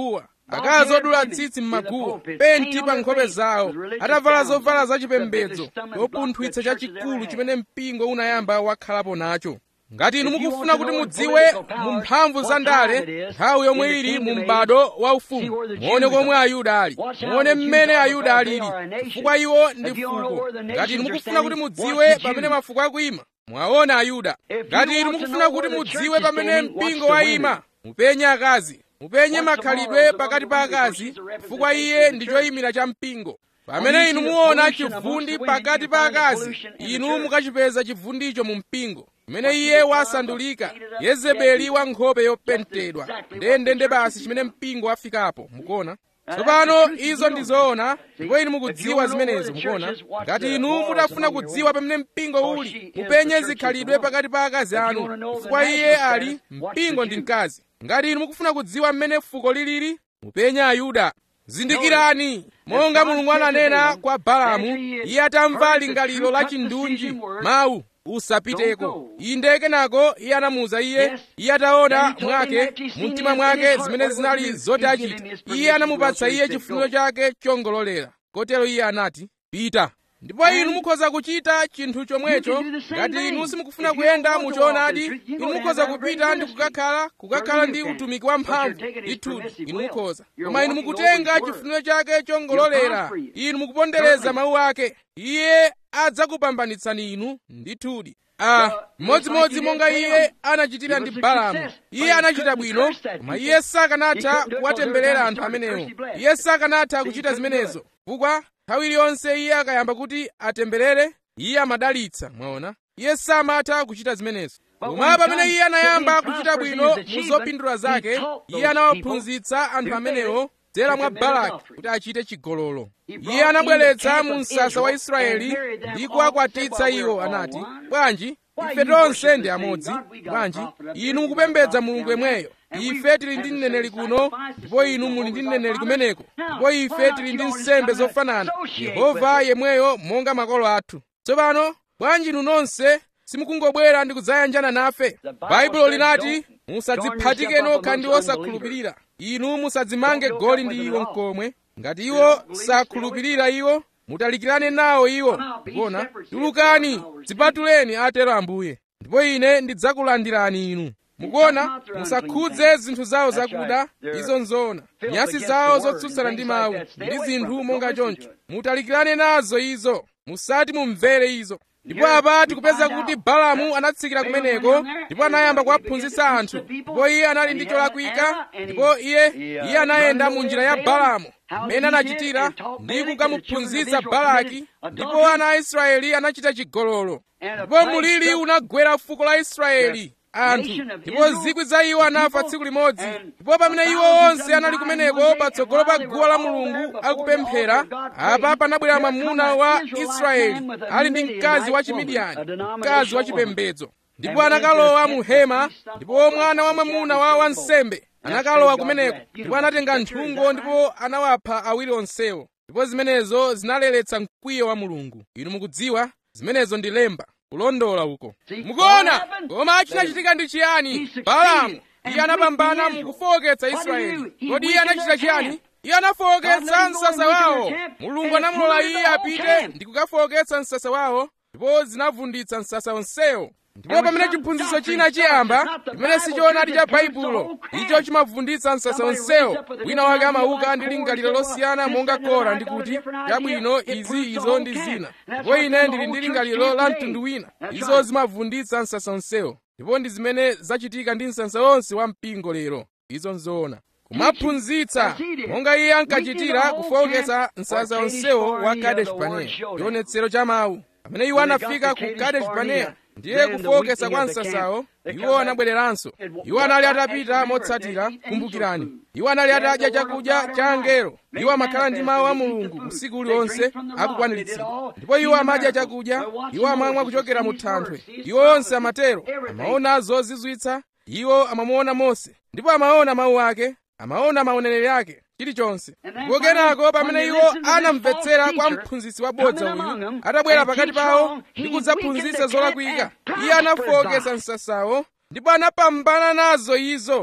akazi odula tsitsi m'maguwa penti pa nkhope zawo atavala zovala zachipembedzo chopunthwitsa chachikulu chimene mpingo unayamba wakhalapo nacho ngati inu mukufuna kuti mudziwe mu mphamvu za ndale nthawi yomwe ili mu m'bado waufumu muone komwe ayuda ali muone mmene ayuda alili chifukwa iwo ndi fuko ngati inu mukufuna kuti mudziwe pamene mafuko akuyima mwaona ayuda ngati inu mukufuna kuti mudziwe pamene mpingo wayima mupenye akazi mupenye makhalidwe pakati pa akazi chifukwa iye ndi choyimira cha mpingo pamene inu muona chivundi pakati pa akazi inu mukachipeza chivundicho mu mpingo kumene iye wasandulika yezebeli wa nkhope yopentedwa ndendende basi chimene mpingo wafikapo mukuona tsopano izo ndi zoona ndipo inu mukudziwa zimenezo mukuona ngati inu mutafuna kudziwa pamene mpingo uli mupenye zikhalidwe pakati pa akazi anu chifukwa iye ali mpingo ndi mkazi ngati inu mukufuna kudziwa mmene fuko lilili mupenye ayuda zindikirani monga mulungu ananena kwa balamu iye atamva lingaliro la chindunji mawu usapiteko inde kenako iye anamuwuza iye iye ataona mwake mu mtima mwake zimene zinali zoti achita iye anamupatsa iye chifuniro chake chongololera kotero iye anati pita ndipo inu mukhoza kuchita chinthu chomwecho ngati inu simukufuna kuyenda muchoonadi inu mukhoza kupita ndi kukakhala kukakhala ndi utumiki wamphamvu ndithudi inu mukhoza koma inu mukutenga chifuniro chake chongololera inu mukupondereza mawu ake iye adzakupambanitsani inu ndithudi Ah, mmodzimodzi monga iye anachitira ndi balamu iye anachita bwino koma iye sakanatha kuwatemberera anthu amenewo iye sakanatha kuchita zimenezo chifukwa nthawi iliyonse iye akayamba kuti atemberere iye amadalitsa mwaona iye samatha kuchita zimenezo koma pamene iye anayamba kuchita bwino mu zopindula zake iye anawaphunzitsa anthu amenewo kudzera mwa balaki kuti achite chigololo iye anabweretsa mu msasa wa israeli ndi kuwakwatitsa iwo anati bwanji ife tonse ndi amodzi bwanji inu mukupembedza mulungu yemweyo ife tili ndi mneneri kuno ndipo inu muli ndi mneneri kumeneko ndipo ife tili ndi nsembe zofanana yehova yemweyo monga makolo athu tsopano bwanji inu nonse simukungobwera ndi kudzayanjana nafe baibulo linati musadziphatike nokha ndi osakhulupirira inu musadzimange goli ndi iwo mkomwe ngati iwo sakhulupirira iwo mutalikirane nawo iwo ndikuona tulukani dzipatuleni atero ambuye ndipo ine ndidzakulandirani inu mukuona musakhudze zinthu zawo zakuda izo nzoona nyasi zawo zotsutsana ndi mawu ndi zinthu monga choncho mutalikirane nazo izo musati mumvere izo ndipo apa tikupeza kuti balamu anatsikira kumeneko ndipo anayamba kuwaphunzitsa anthu ndipo iye anali ndi cholakwika ndipo iye iye anayenda mu njira ya balamu mmene anachitira ndi kukamuphunzitsa balaki ndipo ana a israeli anachita chigololo ndipo mulili unagwera fuko la israeli anthu ndipo zikwi za iwo anafa tsiku limodzi ndipo pamene iwo onse anali kumeneko patsogolo pa guwa la mulungu akupemphera apa panabwera mwamuna wa israeli ali ndi mkazi wa chimidiyani mkazi wa chipembedzo ndipo anakalowa mu hema ndipo mwana wa mwamuna wa wansembe anakalowa kumeneko ndipo anatenga nthungo ndipo anawapha awiri onsewo ndipo zimenezo zinaleretsa mkwiyo wa mulungu inu mukudziwa zimenezo ndi lemba kulondola uko mukuona koma chinachitika ndi chiyani balamu iye anapambana mukufowoketsa israeli kodi iye anachita chiyani iye anafowoketsa msasa wawo mulungu anamulola iye apite ndi kukafowoketsa msasa wawo ndipo zinavunditsa msasa onsewo ndipo pamene chiphunzitso china chiyamba chimene sichoonadi cha baibulo icho chimavunditsa msasa onsewo wina wake amauka ndi lingaliro losiyana monga kora ndi kuti chabwino izi izo ndi zina ndipo ine ndili ndi lingaliro la mtundu wina izo zimavunditsa msasa onsewo ndipo ndi zimene zachitika ndi msasa wonse wa mpingo lero izo nzoona kumaphunzitsa monga iye ankachitira kufowoketsa msasa onsewo wa kadesh barnea chionetsero cha mawu pamene iwo anafika ku kadesh barnea ndiye kufowoketsa kwa msasawo iwo anabwereranso iwo anali atapita motsatira kumbukirani iwo anali atadya chakudya cha angelo iwo amakhala ndi mawu a mulungu usiku uliwonse akukwaniritsidwa ndipo iwo amadya chakudya iwo amamwa kuchokera mu thanthwe iwo onse amatero amaona zozizwitsa iwo amamuona mose ndipo amaona mawu ake amaona maonelero ake chilichonse ndipo kenako pamene iwo anamvetsera kwa mphunzitsi wabodza uyu atabwera pakati pawo ndi kudzaphunzitsa zolakwika iye anafowoketsa msasawo ndipo anapambana nazo izo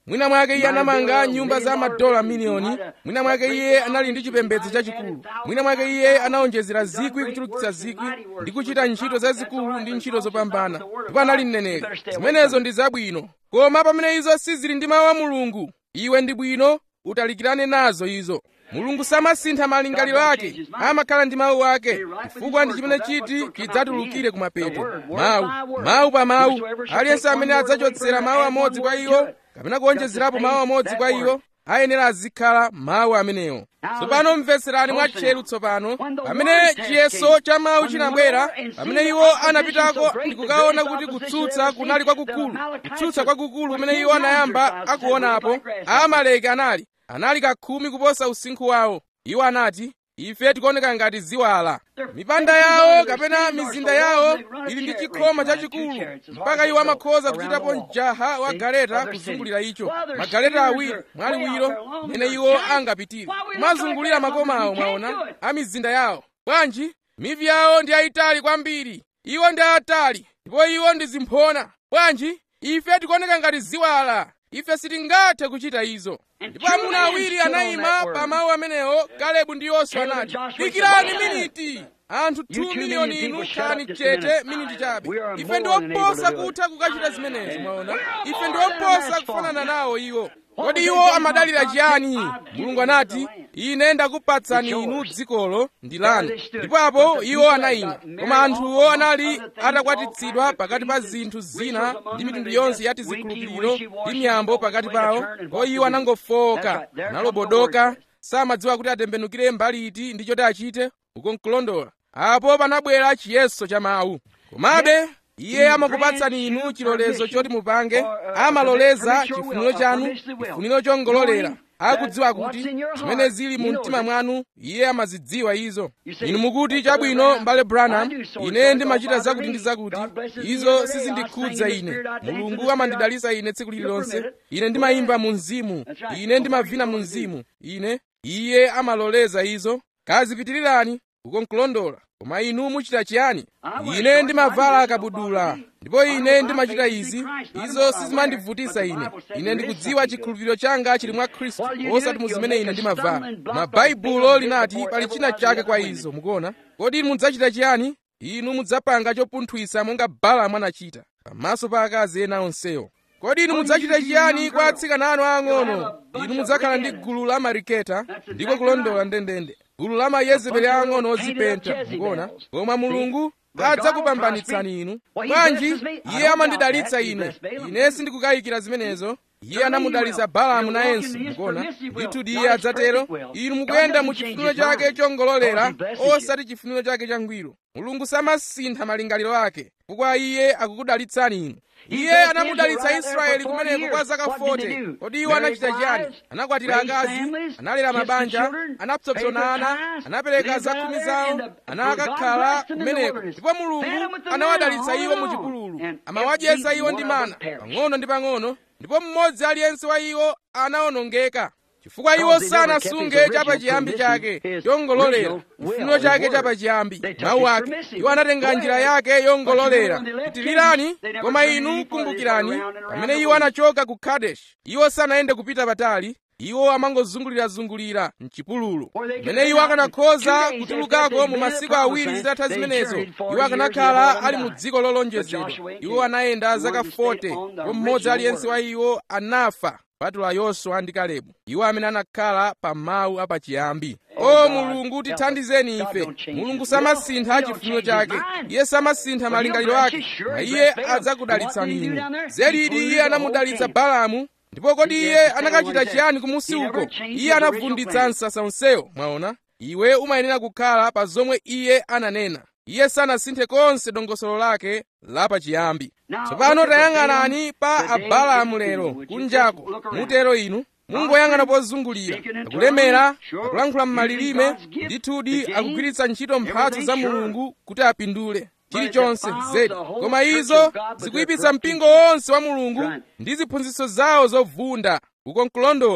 mwina mwake iye anamanga nyumba za madola miliyoni mwina mwake iye anali ndi chipembedzo chachikulu mwina mwake iye anaonjezera zikwi kuchulukitsa zikwi ndi kuchita ntchito zazikulu ndi ntchito zopambana ndipo anali mneneri zimenezo ndi zabwino koma pamene izo sizili ndi mawu a mulungu iwe ndi bwino utalikirane nazo izo mulungu samasintha malingaliro ake amakhala ndi mawu ake chifukwa ndi chimene chiti chidzatulukire kumapeto mawu mawu pa mawu aliyense amene adzachotsera mawu amodzi kwa iwo kapena kuonjezerapo mawu amodzi kwa iwo ayenera azikhala mawu amenewo tsopano mvetserani mwatcheru tsopano pamene chiyeso cha mawu chinabwera pamene iwo anapitako ndi kukaona kuti kutsutsa kunali kwakukulu kutsutsa kwakukulu kumene iwo anayamba akuonapo amaleki anali anali kakhumi kuposa usinkhu wawo iwo anati ife tikuoneka ngati ziwala mipanda yawo kapena mizinda yawo ili ndi chikhoma chachikulu mpaka iwo amakhoza kuchitapo mjaha wa galeta kuzungulira icho magaleta awiri mwaliwiro mene iwo angapitire kumazungulira makomawo mwaona a mizinda yawo bwanji mivi yawo ndi ayitali kwambiri iwo ndi atali ndipo iwo ndi zimphona bwanji ife tikuoneka ngati ziwala ife sitingathe kuchita izo ndipo amuna awiri anayima pa mawu amenewo kalebu ndi yoswa anati dikirani miniti anthu 2 miliyoni inu khalani chete miniti chabe ife ndi oposa kutha kukachita zimenezo mwaona ife ndi oposa kufanana nawo iwo kodi iwo amadalira chiyani mulungu anati ine ndakupatsani inu dzikolo ndi lanu ndipo apo iwo anayima koma anthuwo anali atakwatitsidwa pakati pa zinthu zina ndi mitundu yonse ya tizikhulupiriro ndi miyambo pakati pawo ko iwo anangofowoka analobodoka samadziwa kuti atembenukire mbali iti ndi choti achite uko nkulondola apo panabwera chiyeso cha mawu komabe iye amakupatsani inu chilolezo choti mupange amaloleza chifuniro chanu chifuniro chongololera akudziwa kuti zimene zili mu mtima mwanu iye amazidziwa izo inu mukuti chabwino mbale branham ine ndimachita zakuti ndi zakuti izo sizindikhudza ine mulungu amandidalitsa ine tsiku lililonse ine ndimayimba mu mzimu ine ndimavina mu mzimu ine iye amaloleza izo kazipitirirani uko nkulondola koma inu muchita chiyani ine ndimavala kabudula ndipo ine ndimachita izi izo sizimandivutisa ine ine ndikudziwa chikhulupiriro changa chili mwa khristu osati mu zimene ine ndimavala koma baibulo linati pali china chake kwa izo mukuona kodi inu mudzachita chiyani inu mudzapanga chopunthwisa monga balamu anachita pamaso pa akazi ena onsewo kodi inu mudzachita chiyani kwa atsikana anu ang'ono inu mudzakhala ndi gulu la mariketa ndiko kulondola ndendende gulu la mayezebeli ang'ono ozipenta mukuona koma mulungu adzakupambanitsani inu bwanji iye amandidalitsa ine ine sindikukayikira zimenezo iye anamudalitsa balamu nayenso mukuona ndithu iye adzatero inu mukuyenda mu chifuniro chake chongololera osati chifuniro chake changwiro mulungu samasintha malingaliro ake chifukwa iye akukudalitsani inu iye anamudalitsa israeli kumeneko kwa zaka 40 kodi iwo anachita chiyani anakwatira akazi analera mabanja anapsopsonana anapereka zakhumi zawo anakakhala kumeneko ndipo mulungu anawadalitsa iwo mu chipululu amawadyetsa iwo ndi mana pang'ono ndi pang'ono ndipo mmodzi aliyense wa iwo anawonongeka chifukwa iwo sanasunge chapachiyambi chake chongololera chifuniro chake chapachiyambi mawu ake iwo anatenga njira yake yongololera pitilirani koma inu kumbukirani pamene iwo anachoka ku kadeshi iwo sanayende kupita patali iwo amangozungulirazungulira mchipululu pamene iwo akanakhoza kutulukako mu masiku awiri zitatha zimenezo iwo akanakhala ali mu dziko lolonjezedwa iwo anayenda zaka 40 ndipo mmodzi aliyense wa iwo anafa kupatula yoswa ndi kalebu iwo amene anakhala pa mawu apachiyambi o mulungu tithandizeni ife mulungu samasintha chifuniro chake iye samasintha malingaliro ake na iye adzakudalitsani inu zelidi iye anamudalitsa balamu ndipo kodi iye anakachita chiyani kumusi uko iye anavunditsa msasa onsewo mwaona iwe umayenera kukhala pa zomwe iye ananena iye sanasinthe konse dongosolo lake lapachiyambi tsopano tayang'anani pa abalamu lero kunjako mutero inu mungoyang'ana pozungulira akulemera akulankhula m'malilime ndithudi akugwiritsa ntchito mphatso za mulungu kuti apindule chilichonse zedi koma izo zikuyipitsa mpingo wonse wa mulungu ndi ziphunzitso zawo zovunda uko nkulondola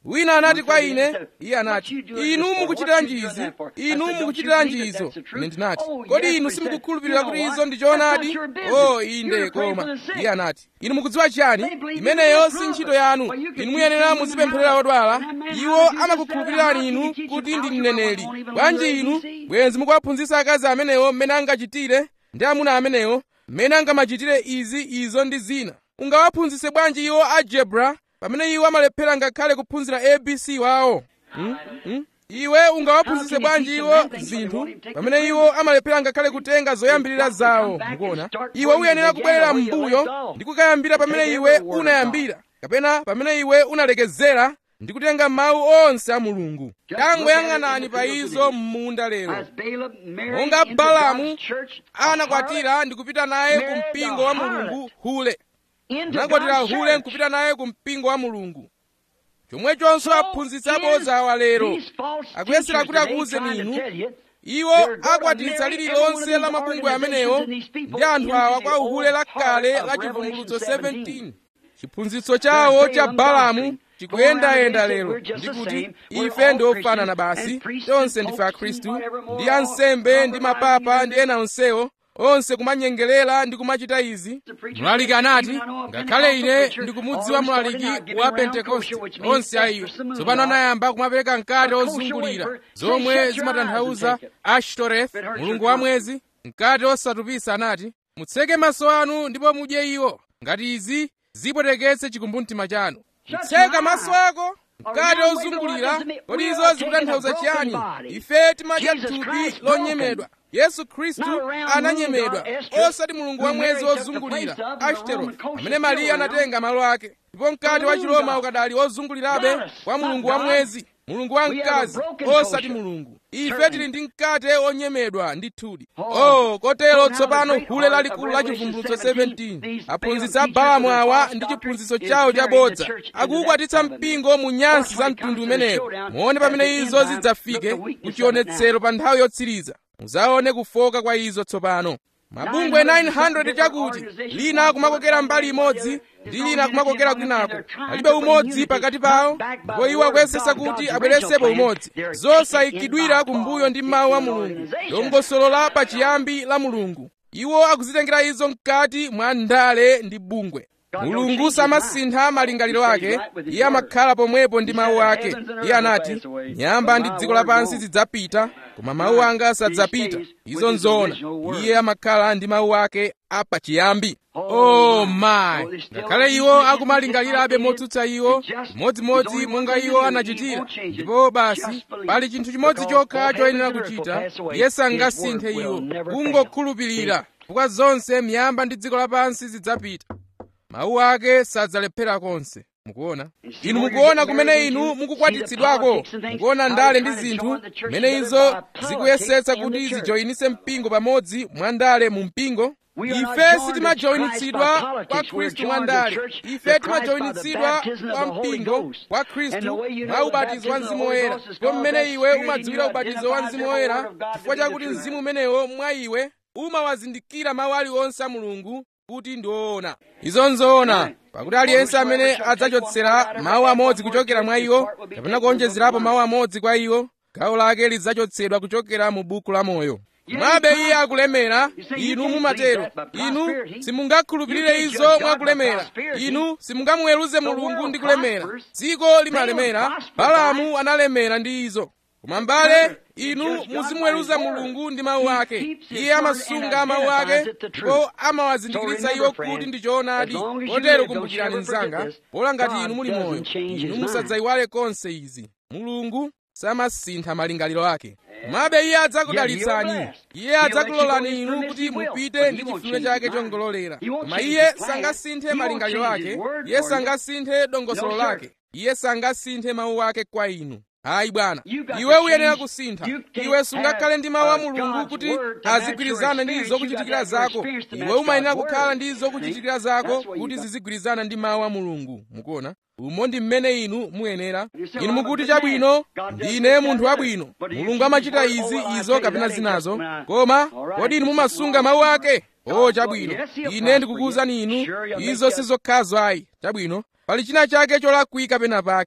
wina anati kwa ine iye anati inu mukuchitiranji izi inu mukuchitiranji izo ine ndinati kodi inu simukukhulupirira kuti izo ndi choonadi o inde koma iye anati inu mukudziwa chiyani imeneyo si ntchito yanu inu muyenera muzipempherera odwala iwo amakukhulupirirani inu kuti ndi mneneri bwanji inu bwenzi mukuwaphunzitsa akazi amenewo mmene angachitire ndi amuna amenewo mmene angamachitire izi izo ndi zina ungawaphunzitse bwanji iwo algebra pamene iwo amalephera ngakhale kuphunzira abc wawo hmm? Hmm? iwe ungawaphunzitse bwanji iwo zinthu pamene iwo amalephera ngakhale kutenga zoyambirira zawo mukuona iwe uyenera kubwerera m'mbuyo ndi kukayambira pamene iwe unayambira kapena pamene iwe unalekezera ndi kutenga mawu onse a mulungu tangoyang'anani pa izo m'munda lero monga balamu anakwatira ndi kupita naye ku mpingo wa mulungu hule anakwatira hule nkupita naye ku mpingo wa mulungu chomwechonso aphunzitsi abodza awa lero akuyesera kuti akuwuzeni inu iwo akwatitsa lililonse la mabungwe amenewo ndi anthu awa kwa uhule lakale la chivumbulutso 17 chiphunzitso chawo cha balamu chikuyendayenda lero ndikuti ife ndi ofanana basi tonse ndife akhristu ndi ansembe ndi mapapa ndi ena onsewo onse kumanyengerera ndi kumachita izi mlaliki anati ngakhale ine ndikumudziwa mlaliki wa pentekoste onse ayiwo tsopano anayamba kumapereka mkate ozungulira zomwe zimatanthauza ashtoreth mulungu wa mwezi mkate osatupisa anati mutseke maso anu ndipo mudye iwo ngati izi zipweteketse chikumbumtima chanu kutseka maso ako mkate ozungulira kodi izo zikutanthauza chiyani ife timadya thupi lonyemedwa yesu khristu ananyemedwa osati mulungu wa mwezi wozungulira ashtoreth amene mariya anatenga malo ake ndipo mkate wa chiroma ukadali wozungulirabe kwa mulungu wa mwezi mulungu wa mkazi osati mulungu ife tili ndi mkate onyemedwa ndithudi oh kotero tsopano hule lalikulu la chivumbulutso 17 aphunzitsi a balamu awa ndi chiphunzitso chawo chabodza akuukwatitsa mpingo mu nyansi za mtundu umenewo muone pamene izo zidzafike kuchionetsero pa nthawi yotsiriza muzaone kufoka kwa izo tsopano mabungwe 900 chakuti lina kumakokera mbali imodzi ndi lina kumakokera kwinako palibe umodzi pakati pawo ndipo iwo akuyesesa kuti abweretsepo umodzi zosayikidwira kumbuyo ndi mawu a mulungu dongosolo la pachiyambi la mulungu iwo akuzitengera izo mkati mwa ndale ndi bungwe mulungu samasintha malingaliro ake iye amakhala pomwepo ndi mawu ake iye anati nyamba ndi dziko lapansi zidzapita koma mawu anga sadzapita izo nzoona iye amakhala ndi mawu ake apachiyambi oh my ngakhale iwo akumalingalirabe motsutsa iwo chimodzimodzi monga iwo anachitira ndipo basi pali chinthu chimodzi chokha choyenera kuchita iye sangasinthe iwo kungokhulupirira chifukwa zonse miyamba ndi dziko lapansi zidzapita mawu ake sadzalephera konse mukuona inu mukuona kumene inu mukukwatitsidwako mukuona ndale ndi zinthu mmene izo zikuyesetsa kuti zijoyinitse mpingo pamodzi mwa ndale mu mpingo ife sitimajoyinitsidwa kwa khristu mwa ndale ife timajoyinitsidwa kwa mpingo kwa khristu mwa ubatizo wa mzimu woyera ndipo mmene iwe umadziwira ubatizo wa mzimu woyera chifukwa chakuti mzimu umenewo mwa iwe umawazindikira mawu aliwonse a mulungu kuti ndi woona izo nzoona pakuti aliyense amene adzachotsera mawu amodzi kuchokera mwa iwo kapena kuonjezerapo mawu amodzi kwa iwo gawo lake lidzachotsedwa kuchokera mu buku la moyo mwabe iye akulemera inu mumatero inu simungakhulupirire izo mwakulemera inu simungamuweruze mulungu ndi kulemera dziko limalemera balamu analemera ndi izo koma mbale inu muzimuweruza mulungu ndi mawu ake iye amasunga mawu ake ndipo amawazindikiritsa iwo kuti ndi choonadi kotero kumbukirani mnzanga pola ngati inu muli moyo inu musadzayiwale konse izi mulungu samasintha malingaliro ake komabe iye adzakudalitsani iye adzakulolani inu kuti mupite ndi chifuniro chake chongololera koma iye sangasinthe malingaliro ake iye sangasinthe dongosolo lake iye sangasinthe mawu ake kwa inu hayi bwana iwe uyenera kusintha iwe sungakhale ndi mawu a mulungu kuti azigwirizana ndi zokuchitikira zako iwe umayenera kukhala ndi zokuchitikira zako kuti zizigwirizana ndi mawu a mulungu mukuona umo ndi mmene inu muyenera inu mukuti chabwino ndine munthu wabwino mulungu amachita izi izo kapena zinazo koma kodi inu mumasunga mawu ake o chabwino ine ndikukuwuzani inu izo sizokhazo ayi chabwino pali china chake cholakwika pena pake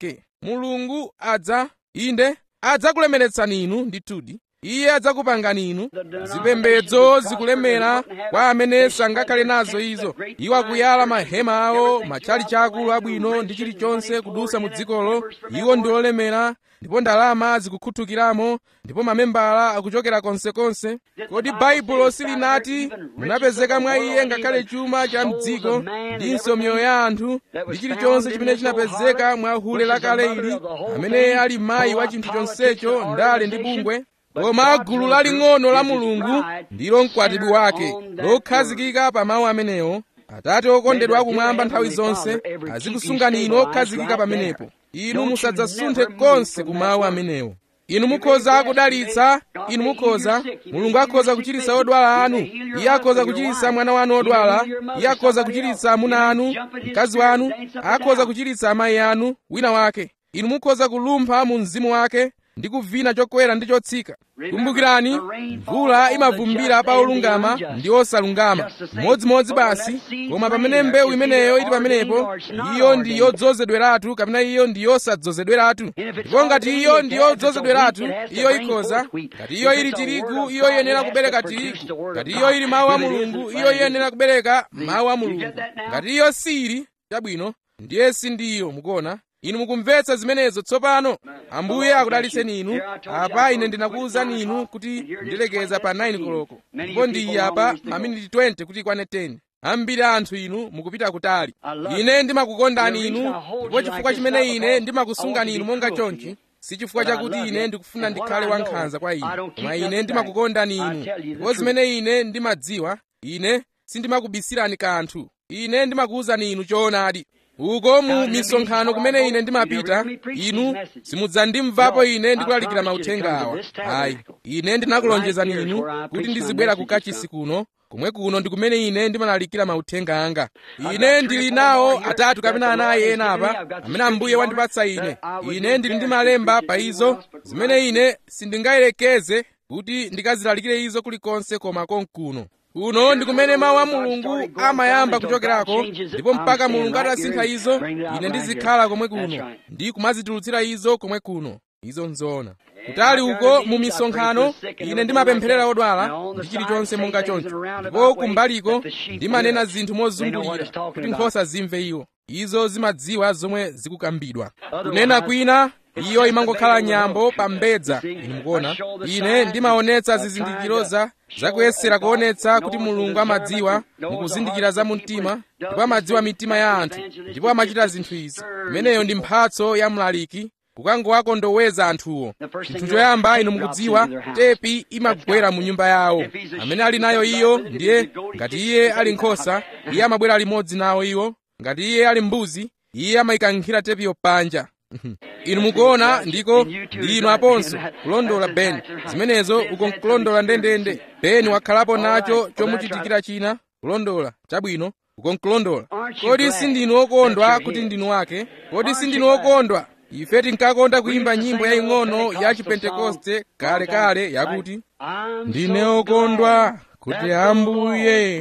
mulungu adza inde adzakulemeretsani inu ndithudi iye adzakupangani inu zipembedzo zikulemera kwa amene sangakhale nazo izo iwo akuyala mahema awo matchalichi akulu abwino ndi chilichonse kudusa mu dzikolo iwo ndi olemera ndipo ndalama zikukhuthukiramo ndipo mamembala akuchokera konsekonse kodi baibulo silinati munapezeka mwa iye ngakhale chuma cha mdziko ndinso miyoyo ya anthu ndi chilichonse chimene chinapezeka mwa hule lakale ili amene ali mayi wa chinthu chonsecho ndale ndi bungwe koma gulu laling'ono la mulungu ndilo mkwatibwi wake lokhazikika pa mawu amenewo atate okondedwa akumwamba nthawi zonse azikusungani inu okhazikika pamenepo inu musadzasunthe konse ku mawu amenewo inu mukhoza kudalitsa inu mukhoza mulungu akhoza kuchiritsa odwala anu iye akhoza kuchiritsa mwana wanu odwala iye akhoza kuchiritsa amuna anu mkazi wanu akhoza kuchiritsa amayi anu wina wake inu mukhoza kulumpha mu mzimu wake ndi kuvina chokwera ndi chotsika kumbukirani mvula imavumbira pa olungama ndi osalungama modzimodzi basi koma pamene mbewu imeneyo ili pamenepo iyo ndi yodzozedweratu kapena iyo ndi yosadzozedweratu ndipo ngati iyo ndi yodzozedweratu iyo ikhoza ngati iyo ili tirigu iyo iyenera kubereka tirigu ngati iyo ili mawu a mulungu iyo iyenera kubereka mawu a mulungu ngati iyo sili chabwino ndiye sindiyo mukuona inu mukumvetsa zimenezo tsopano ambuye akudalitseni inu apa ine ndinakuwuzani inu kuti ndilekeza pa 9 koloko ndipo ndi apa maminiti 20 kuti ikwane 10 ambiri anthu inu mukupita kutali ine ndimakukondani inu ndipo chifukwa chimene ine ndimakusungani inu monga chonchi si chifukwa chakuti ine ndikufuna ndikhale wankhanza kwa inu koma ine ndimakukondani inu ndipo zimene ine ndimadziwa ine sindimakubisirani kanthu ine ndimakuwuzani inu choonadi uko mu misonkhano kumene ine ndimapita inu simudzandimvapo ine ndikulalikira mauthenga awa ayi ine ndinakulonjezani inu kuti ndizibwera ku kachisi kuno komwe kuno ndi kumene ine ndimalalikira mauthenga anga ine ndili nawo atatu kapena anayi ena apa amene ambuye wandipatsa ine ine ndili ndi malemba pa izo zimene ine sindingayelekeze kuti ndikazilalikire izo kulikonse koma konkuno kuno ndi kumene mawu a mulungu amayamba kuchokerako ndipo mpaka mulungu atasintha izo ine ndizikhala komwe kuno ndi kumazitulutsira izo komwe kuno izo nzoona kutali uko mu misonkhano ine ndimapempherera odwala ndi chilichonse monga choncho ndipo kumbaliko ndimanena zinthu mozungulira kuti nkhosa zimve iwo izo zimadziwa zomwe zikukambidwa kunena kwina iyo imangokhala nyambo pa mbedza inu mukuona ine ndimaonetsa zizindikiro za zakuyesera kuonetsa kuti mulungu amadziwa mukuzindikira za mumtima ndipo amadziwa mitima ya anthu ndipo amachita zinthu izi imeneyo ndi mphatso ya mlaliki kukangowakondoweza anthuwo chinthu choyamba inu mukudziwa tepi imagwera mu nyumba yawo amene ali nayo iyo ndiye ngati iye ali nkhosa iye amabwera limodzi nawo iwo ngati iye ali mbuzi iye amayikankhira tepiyo panja inu mukuona ndiko ndi inu aponso kulondola beni zimenezo uko nkulondola ndendende beni wakhalapo nacho chomuchitikira china kulondola chabwino uko nkulondola kodi sindinu okondwa kuti ndinu wake kodi sindinu okondwa ife tinkakonda kuyimba nyimbo yaying'ono ya chipentekoste kalekale yakuti ndine okondwa kuti ambuye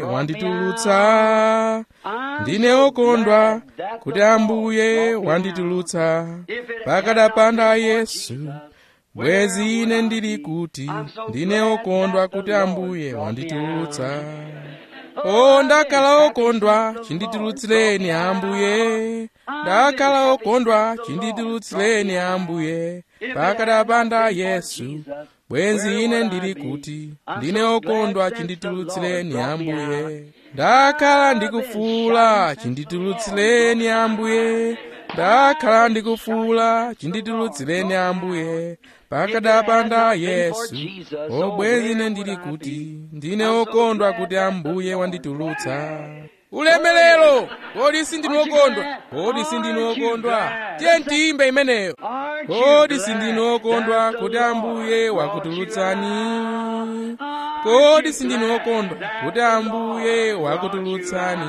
wanditulutsa ndine okondwa kuti ambuye wanditulutsa pakadapanda yesu bwezi ine ndili kuti ndine okondwa kuti ambuye wanditulutsa o ndakhala okondwa chinditulutsireni ambuye ndakhala okondwa chinditulutsireni ambuye pakadapanda yesu bwenzi ine ndili kuti ndine okondwa chinditulutsireni ambuye ndakhala ndikufuula chinditulutsireni ambuye ndakhala ndikufuula chinditulutsireni ambuye pakadapanda yesu obwenzi ine ndili kuti ndine okondwa kuti ambuye wanditulutsa ulemelero kodi sindinu okondwa kodi sindinu okondwa tiye ntiyimbe imeneyo kodi sindinu okondwa kuti ambuye wakutulutsani kodi sindinu okondwa kuti ambuye wakutulutsani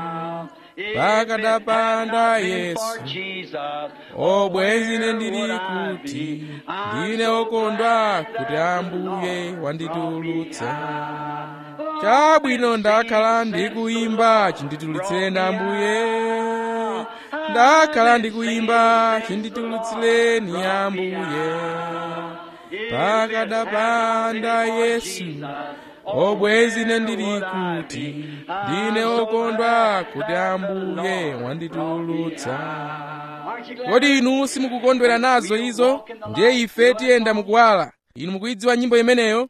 pakadapanda yesu obwenzi ine ndili kuti ndine okondwa kuti ambuye wanditulutsa chabwino ndakhala ndikuyimba chinditulutsireni ambuye ndakhala ndikuyimba chinditulutsireni ambuye pakadapanda yesu obwezi ine ndili kuti ndine okondwa kuti ambuye wanditulutsa kodi inu simukukondwera nazo izo ndiye ife tiyenda mukuwala inu mukuyidziwa nyimbo imeneyo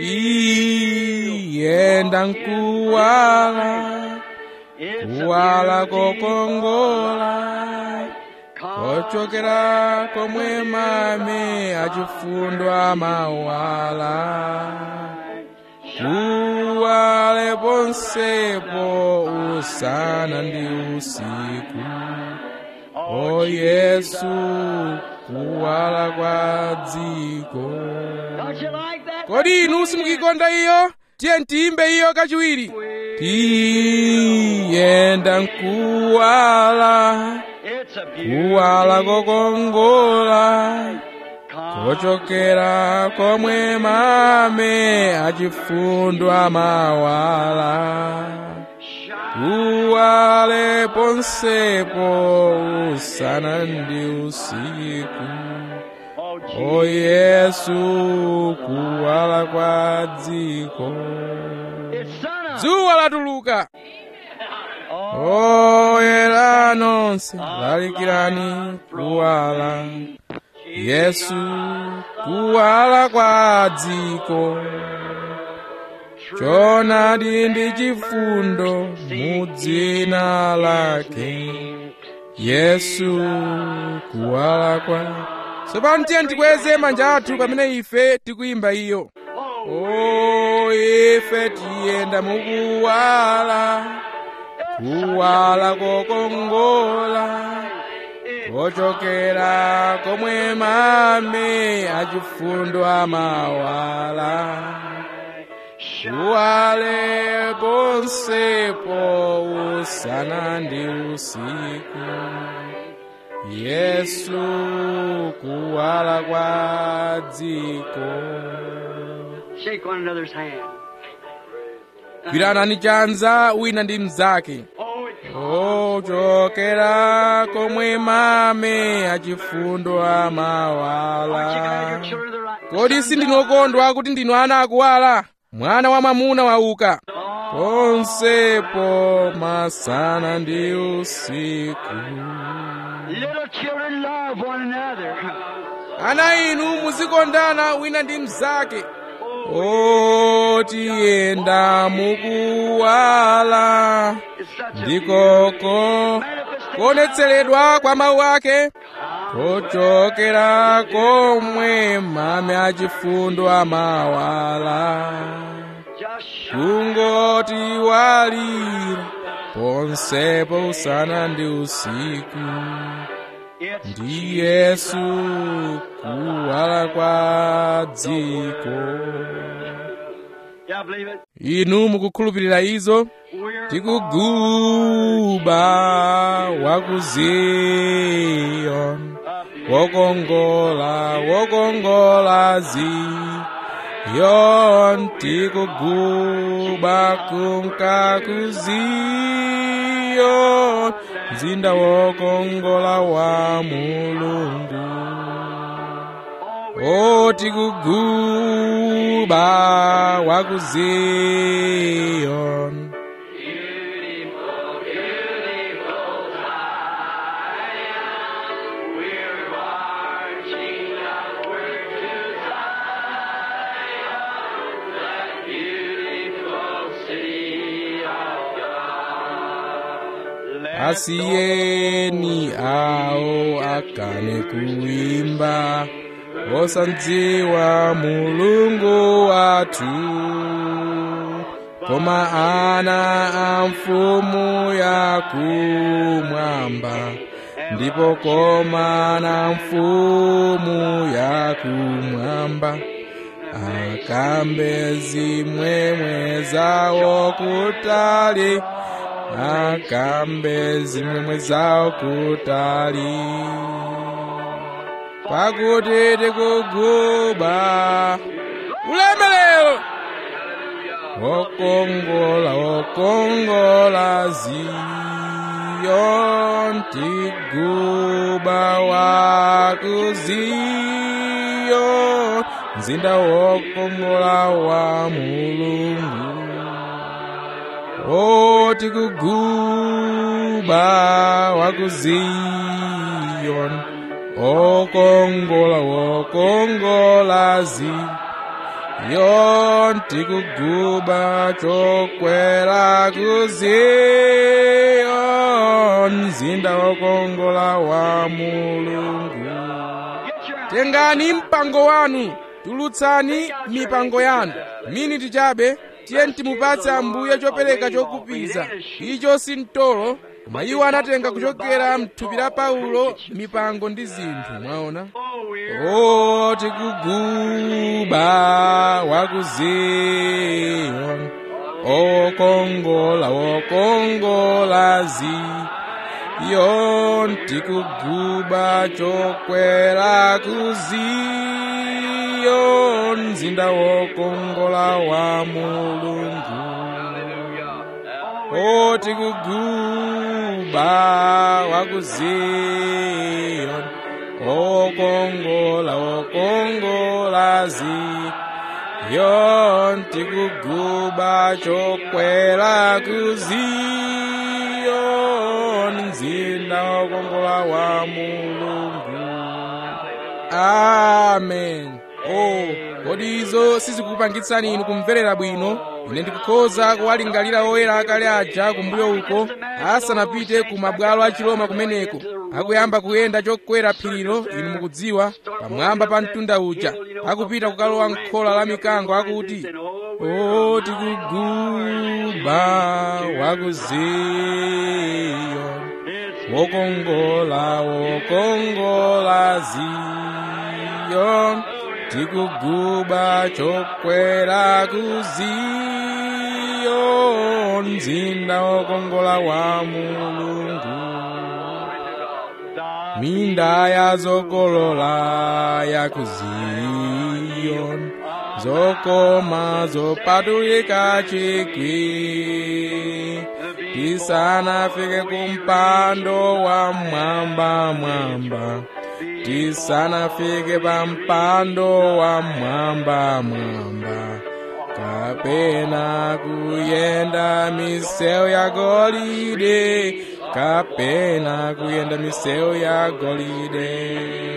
tiyenda mkuwala kuwala kokongola kochokera komwe mame achifundo amawala kuwale ponsepo usana ndi usiku o yesu kuwala kwa dziko kodi inu simukikonda iyo tiye ntiyimbe iyo kachiwiri tiyenda mkuwala kuwala kokongola kochokera komwe mame achifundo amawala kuwale ponsepo usana ndi usiku o yesu kuwala kwa dziko dzuwa latuluka oyera nonse lalikirani kuwala yesu kuwala kwa dziko choonadi ndi chifundo mu dzina lake yesu kuwala kwa tsopano tiye tikweze manja athu pamene ife tikuyimba iyo o ife tiyenda mukuwala kuwala kokongola kochokera komwe mame achifundo amawala kuwale ponsepo usana ndi usiku yesu kuwala kwa dziko Shake one another's hand. gwiranani chanza wina ndi mnzake ochokera komwe mame achifundo amawala kodi sindinokondwa kuti ndinu ana akuwala mwana wa mwamuna wauka ponsepo masana ndi usiku Little children love one another. ana inu muzikondana wina ndi mnzake otiyenda mukuwala It's such a ndikoko kuonetseredwa kwa mawu ake kochokera komwe mame achifundo amawala just kungoti walira ponsepo usana ndi usiku it's ndi yesu kuwala kwa dziko yeah, believe it. inu mukukhulupirira izo We're tikuguba waku ziyoni wokongola wokongola ziyoni tikuguba kunka ku ziyoni mzinda wokongola wa mulungu o tikuguba waku ziyoni asiyeni awo akane kuimba osandziwa mulungu wathu koma ana a mfumu yakumwamba ndipo koma na mfumu yakumwamba akambe zimwemwe zawo kutali akambe zimwemwe zawo kutali pakuti tikuguba ulemelero wokongola wokongola ziyoni Zion tiguba wa ku Zion mzinda wokongola wa mulungu o tikuguba wa ku Zion okongola wokongola Zion tikuguba chokwera ku Zion mzinda wokongola wa mulungu tengani mpango wanu tulutsani mipango yanu miniti chabe tiye timupatse ambuye chopereka chokupiza icho si mtolo koma iwo anatenga kuchokera mthupi la paulo mipango ndi zinthu mwaona o tikuguba wa ku ziyoni okongola wokongola ziyoni tikuguba chokwera ku ziyoni mzinda wokongola wa mulungu o tikuguba wa ku ziyoni okongola wokongola ziyoni tikuguba chokwera ku ziyoni mzinda wokongola wa mulungu amen oh kodi izo sizikupangitsani inu kumverera bwino ine ndikukhoza kuwalingalira oyera akale aja kumbuyo uko asanapite ku mabwalo a chiloma kumeneko akuyamba kuyenda chokwera phirilo inu mukudziwa pamwamba pa mtunda uja akupita kukalowa m'khola la mikango akuti o tikuguba wa ku ziyoni wokongola wokongola ziyoni tikuguba chokwera ku ziyoni mzinda wokongola wa mulungu minda ya zokolola ya ku ziyoni zokoma zopatulika chikwi tisanafike kumpando wa mwamba mwamba tisanafike pa mpando wa mwamba mwamba kapena kuyenda misewu ya golide kapena kuyenda misewu ya golide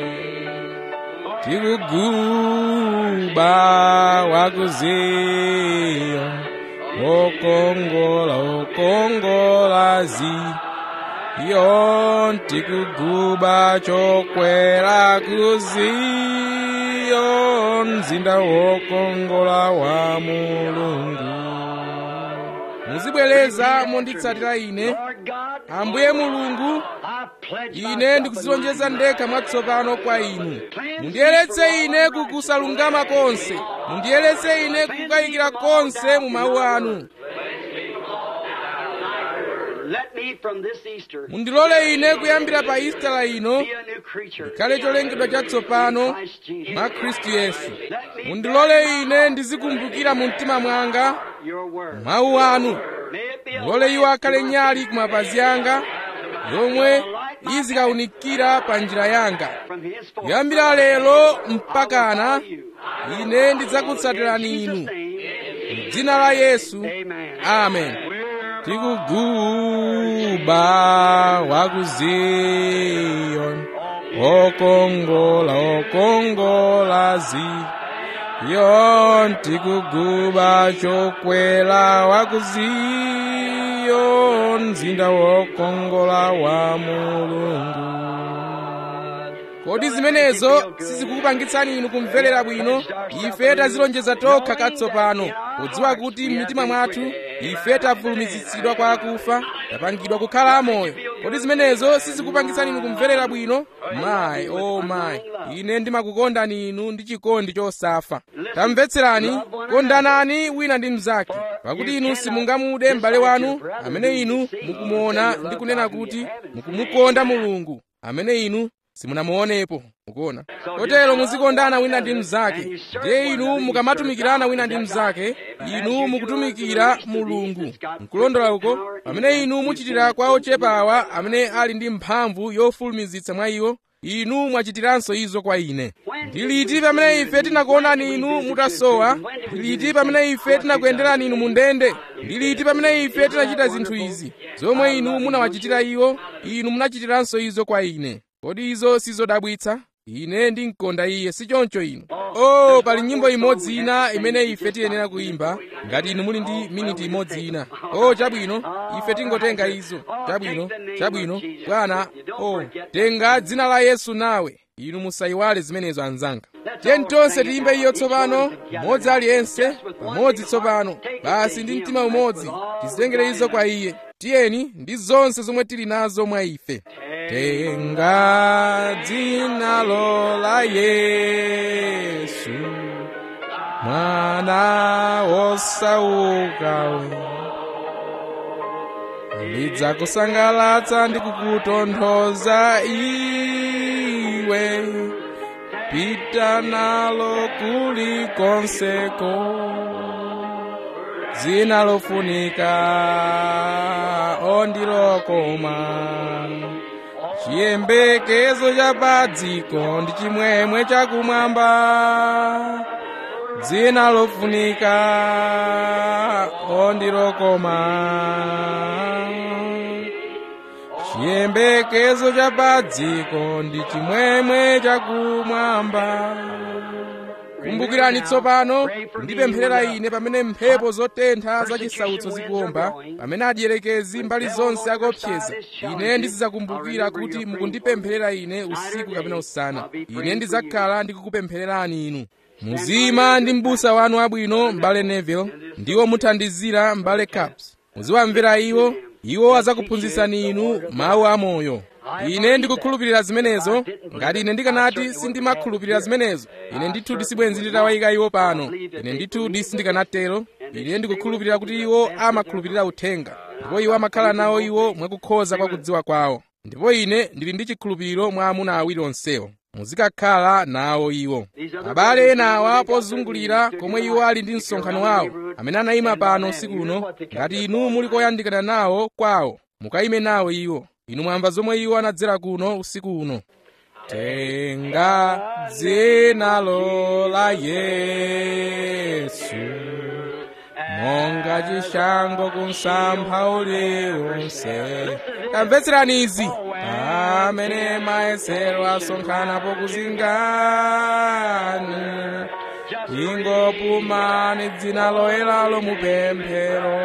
tikuguba wa ku ziyoni wokongola wokongola ziyoni tikuguba chokwera ku ziyoni mzinda wokongola wa mulungu muzibwereza monditsatira ine ambuye mulungu ine ndikuzilonjeza ndekha mwatsopano kwa inu mundiyeretse ine kukusalungama konse mundiyeretse ine kukukayikira konse mu mawu anu mundilole ine kuyambira pa isitala ino ndikhale cholengedwa chatsopano mwa khristu yesu mundilole ine ndizikumbukira mu mtima mwanga mawu anu mulole iwo akhale nyali ku mapazi anga yomwe izikawunikira pa njira yanga kuyambira lero mpakana ine ndidzakutsatirani inu m'dzina la yesu amen tikuguba wa ku ziyoni okongola okongola ziyoni tikuguba chokwera wa ku ziyoni mzinda wokongola wa mulungu kodi zimenezo sizikukupangitsani inu kumverera bwino ife tazilonjeza tokha katsopano podziwa kuti m'mitima mwathu ife tavulumizitsidwa kwa akufa tapangidwa kukhala amoyo kodi zimenezo sizikupangitsani inu kumverera bwino mayi o oh mayi ine ndimakukondani inu ndi chikondi chosafa tamvetserani kondanani wina ndi mnzake pakuti inu simungamude m'bale wanu amene inu mukumuona ndi kunena kuti mukumukonda mulungu amene inu simunamuonepo mukuona kotero muzikondana wina ndi mnzake ndiye inu mukamatumikirana wina ndi mnzake inu mukutumikira mulungu nkulondola uko pamene inu muchitira kwa ochepawa amene ali ndi mphamvu yofulumizitsa mwa iwo inu mwachitiranso izo kwa ine ndi liti pamene ife tinakuonani inu mutasowa ndi liti pamene ife tinakuyenderani inu mu ndende ndi liti pamene ife tinachita zinthu izi zomwe inu munawachitira iwo inu munachitiranso izo kwa ine kodi izo sizodabwitsa ine ndimkonda iye sichoncho inu oh pali nyimbo imodzi ina imene ife tiyenera kuyimba ngati inu muli ndi miniti imodzi ina oh chabwino ife tingotenga izo chabwino chabwino bwana oh tenga dzina la yesu nawe inu musayiwale zimenezo anzanga tiyeni tonse tiyimbe iyo tsopano mmodzi aliyense pamodzi tsopano basi ndi mtima umodzi tizitengere izo kwa iye tiyeni ndi zonse zomwe tili nazo mwa ife tenga dzinalo la yesu mwana wosaukawe lidzakusangalatsa ndi kukutonthoza iwe pita nalo kulikonseko dzina lofunika ondilokoma chiyembekezo cha padziko ndi chimwemwe chakumwamba dzina lofunika ondilokoma chiyembekezo cha padziko ndi chimwemwe chakumwamba kumbukirani tsopano kundipempherera ine pamene mphepo zotentha zachisautso zikuomba pamene adierekezi mbali zonse akuopseza ine ndizidzakumbukira kuti mukundipempherera ine usiku kapena usana ine ndidzakhala ndikukupemphererani inu muzima ndi m'busa wanu abwino m'bale neville ndiwo muthandizira m'bale caps muziwamvera iwo iwo adzakuphunzitsani inu mawu amoyo ine ndikukhulupirira zimenezo ngati ine ndikanati sindimakhulupirira zimenezo ine ndithu disibwenzi nditawayika iwo pano ine ndithu sindikanatero ine ndikukhulupirira kuti iwo amakhulupirira uthenga ndipo iwo amakhala nawo iwo mwakukhoza kwa kudziwa kwawo ndipo ine ndili ndi chikhulupiriro mwa amuna awiri onsewo muzikakhala nawo iwo abale enawa pozungulira komwe iwo ali ndi msonkhano wawo amene anayima pano usiku uno ngati inu muli koyandikana nawo kwawo mukayime nawo iwo inu mwamva zomwe iwo anadzera kuno usiku uno tenga dzinalo la yesu monga chishango kumsampha uliwonse tamvetserani izi pamene mayesero asonkhana pokuzingani ingopumani dzina loyelalo mupemphero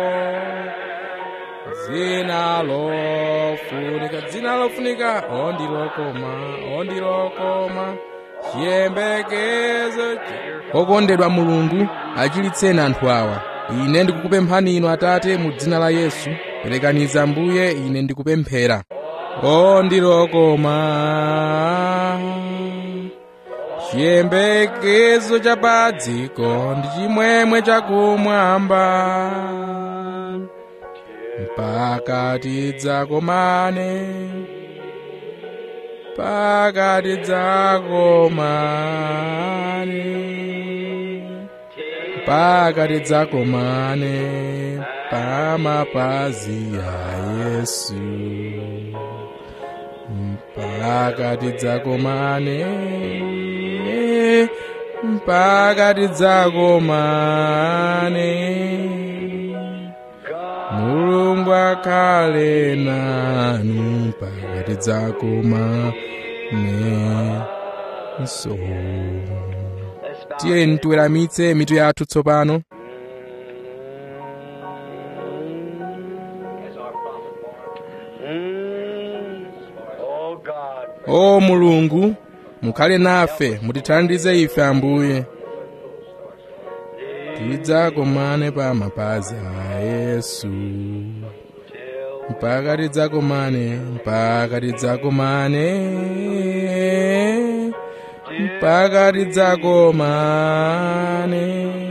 dzina lofunika dzina lofunika ondilokoma ondilokoma chiyembekezo okondedwa mulungu achiritseni anthu awa ine ndikukupemphani inu atate mu dzina la yesu perekaniza mbuye ine ndikupemphera ondilokoma chiyembekezo cha padziko ndi chimwemwe chakumwamba mpaka tidzakomane mpaka tidzakomane mpaka tidzakomane pamapazi ya yesu mpaka tidzakomane mpaka tidzakomane mulungu akhale nanu mpaka tidzakomane nso tiyeni tiweramitse mitu yathu tsopano o mulungu mukhale nafe mutithandize ife ambuye tidzakomane pa mapazi a yesu mpaka tidzakomane mpaka tidzakomane mpaka tidzakomane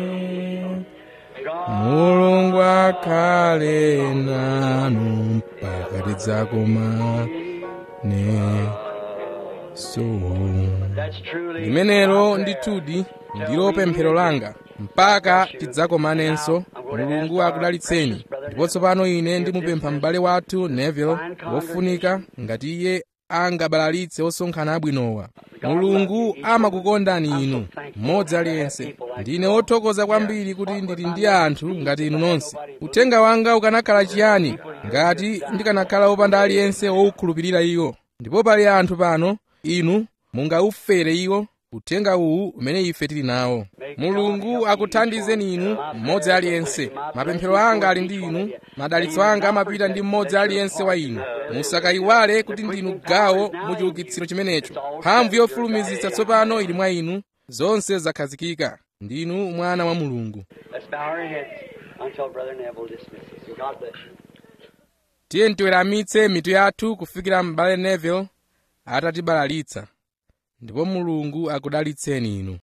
mulungu akhale nanu mpaka tidzakomane so limenelo ndithudi ndilo pemphero langa mpaka tidzakomanenso mulungu akudalitseni ndipo tsopano ine ndimupempha m'bale wathu neville wofunika ngati iye angabalalitse osonkhana abwinowa mulungu amakukondani inu mmodzi aliyense ndine wothokoza kwambiri kuti ndili ndi anthu ngati inu nonse uthenga wanga ukanakhala chiyani ngati ndikanakhala wopanda aliyense wowukhulupirira iwo ndipo pali anthu pano inu mungaufere iwo uthenga uwu umene ife tili nawo mulungu akuthandizeni inu mmodzi aliyense mapemphero anga ali ndi inu madalitso anga amapita ndi mmodzi aliyense wa inu musakayiwale kuti ndinu gawo mu chiukitsiro chimenecho mphamvu yofulumizitsa tsopano ili mwa inu zonse zakhazikika ndinu mwana wa mulungu tiye tiweramitse mitu yathu kufikira m'bale neville atatibalalitsa ndipo mulungu akudalitseni inu